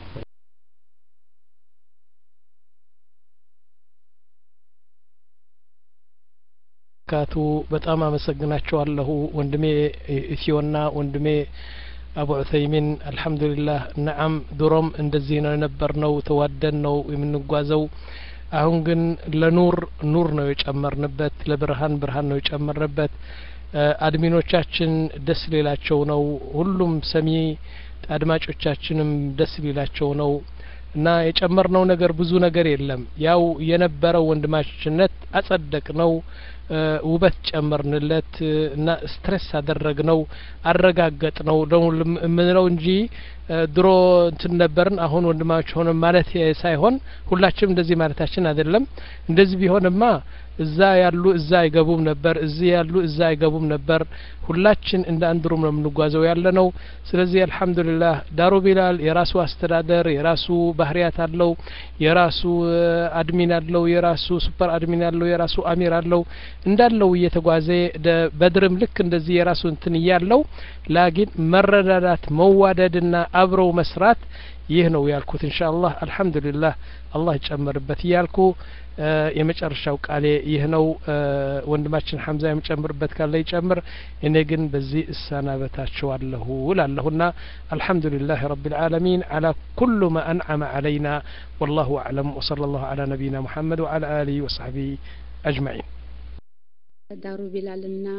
Speaker 1: ካቱ በጣም አመሰግናቸዋለሁ ወንድሜ ኢትዮና ወንድሜ አቡ ዑሰይሚን አልሐምዱሊላህ ነዓም ድሮም እንደዚህ ነው የነበርነው ተዋደን ነው የምንጓዘው አሁን ግን ለኑር ኑር ነው የጨመርንበት ለብርሃን ብርሃን ነው የጨመርንበት አድሚኖቻችን ደስ ሊላቸው ነው ሁሉም ሰሚ አድማጮቻችንም ደስ ሊላቸው ነው እና የጨመርነው ነገር ብዙ ነገር የለም ያው የነበረው ወንድማችነት አጸደቅ ነው ውበት ጨመርንለት እና ስትሬስ አደረግ ነው አረጋገጥ ነው ደግሞ የምንለው እንጂ ድሮ እንትን ነበርን አሁን ወንድማች ሆነ ማለት ሳይሆን ሁላችንም እንደዚህ ማለታችን አይደለም እንደዚህ ቢሆንማ እዛ ያሉ እዛ አይገቡም ነበር እዚህ ያሉ እዛ አይገቡም ነበር ሁላችን እንደ አንድ ሩም ነው የምንጓዘው ያለ ነው ስለዚህ አልহামዱሊላህ ዳሩ ቢላል የራሱ አስተዳደር የራሱ ባህሪያት አለው የራሱ አድሚን አለው የራሱ ሱፐር አድሚን አለው የራሱ አሚር አለው እንዳለው እየተጓዘ በድርም ልክ እንደዚህ የራሱ እንትን እያለው ላኪን መረዳዳት መዋደድና አብረው መስራት ይህ ነው ያልኩት ኢንሻአላህ አልহামዱሊላህ አላህ ይጨምርበት እያልኩ የመጨረሻው ቃሌ ይህ ነው ወንድማችን ሐምዛ የሚጨምርበት ካለ ይጨምር እኔ ግን በዚህ እሰናበታችኋለሁ እላለሁና አልሐምዱሊላህ ረብ العالمين على كل ما أنعم علينا والله أعلم وصلى الله على نبينا محمد وعلى آله وصحبه أجمعين
Speaker 12: ዳሩ ቢላልና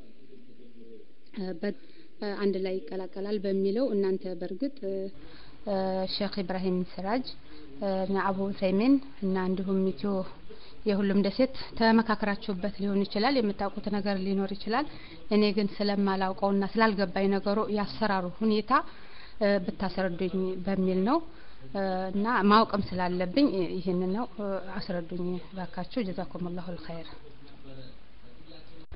Speaker 12: አንድ ላይ ይቀላቀላል በሚለው እናንተ በእርግጥ ሼክ ኢብራሂም ስራጅ እና አቡ ዑሰይሚን እና እንዲሁም ኢትዮ የሁሉም ደሴት ተመካከራችሁበት ሊሆን ይችላል የምታውቁት ነገር ሊኖር ይችላል እኔ ግን ስለማላውቀውና ስላልገባኝ ነገሩ ያሰራሩ ሁኔታ ብታስረዱኝ በሚል ነው እና ማወቅም ስላለብኝ ይህንን ነው አስረዱኝ ባካችሁ ጀዛኩም ላሁ ልኸይር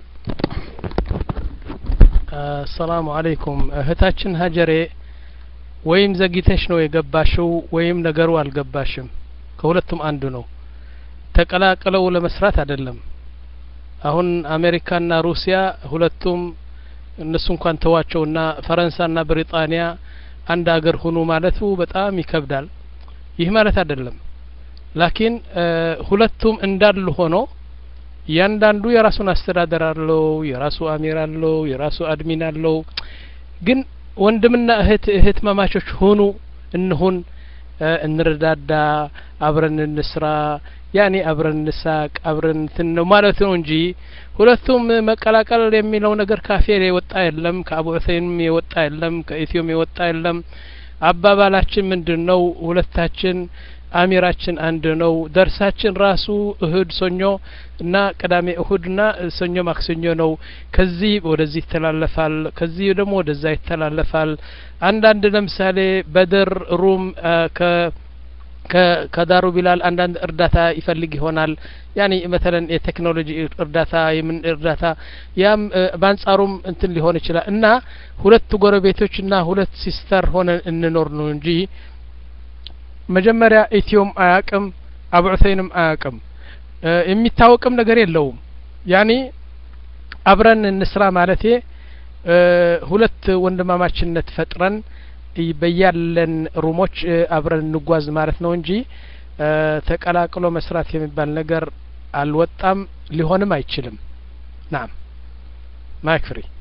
Speaker 1: አሰላሙ አለይኩም እህታችን ሀጀሬ ወይም ዘግይተሽ ነው የገባሽው ወይም ነገሩ አልገባሽም ከሁለቱም አንዱ ነው ተቀላቅለው ለመስራት አይደለም አሁን አሜሪካና ሩሲያ ሁለቱም እነሱ እንኳን ተዋቸውና ፈረንሳይና ብሪጣንያ አንድ አገር ሁኑ ማለቱ በጣም ይከብዳል ይህ ማለት አይደለም ላኪን ሁለቱም እንዳሉ ሆኖ እያንዳንዱ የራሱን አስተዳደር አለው የራሱ አሚር አለው የራሱ አድሚን አለው ግን ወንድምና እህት እህት መማቾች ሁኑ እንሁን እንረዳዳ አብረን እንስራ ያኔ አብረን እንሳቅ አብረን እንትን ነው ማለት ነው እንጂ ሁለቱም መቀላቀል የሚለው ነገር ካፌር የወጣ የለም ከአቡ ዑሰይንም የወጣ የለም ከኢትዮም የወጣ የለም አባባላችን ምንድን ነው ሁለታችን አሚራችን አንድ ነው ደርሳችን ራሱ እሁድ ሰኞ እና ቅዳሜ እሁድና ሰኞ ማክሰኞ ነው ከዚህ ወደዚህ ይተላለፋል ከዚህ ደግሞ ወደዛ ይተላለፋል አንዳንድ ለምሳሌ በድር ሩም ከ ከዳሩ ቢላል አንዳንድ እርዳታ ይፈልግ ይሆናል ያኒ መተለን የቴክኖሎጂ እርዳታ የምን እርዳታ ያም በአንጻሩም እንትን ሊሆን ይችላል እና ሁለት ጎረቤቶች እና ሁለት ሲስተር ሆነን እንኖር ነው እንጂ መጀመሪያ ኢትዮም አያቅም አቡ ዑሰይንም አያቅም የሚታወቅም ነገር የለውም ያኒ አብረን እንስራ ማለቴ ሁለት ወንድማማችነት ፈጥረን በያለን ሩሞች አብረን እንጓዝ ማለት ነው እንጂ ተቀላቅሎ መስራት የሚባል ነገር አልወጣም ሊሆንም አይችልም ናም ማይክ ፍሪ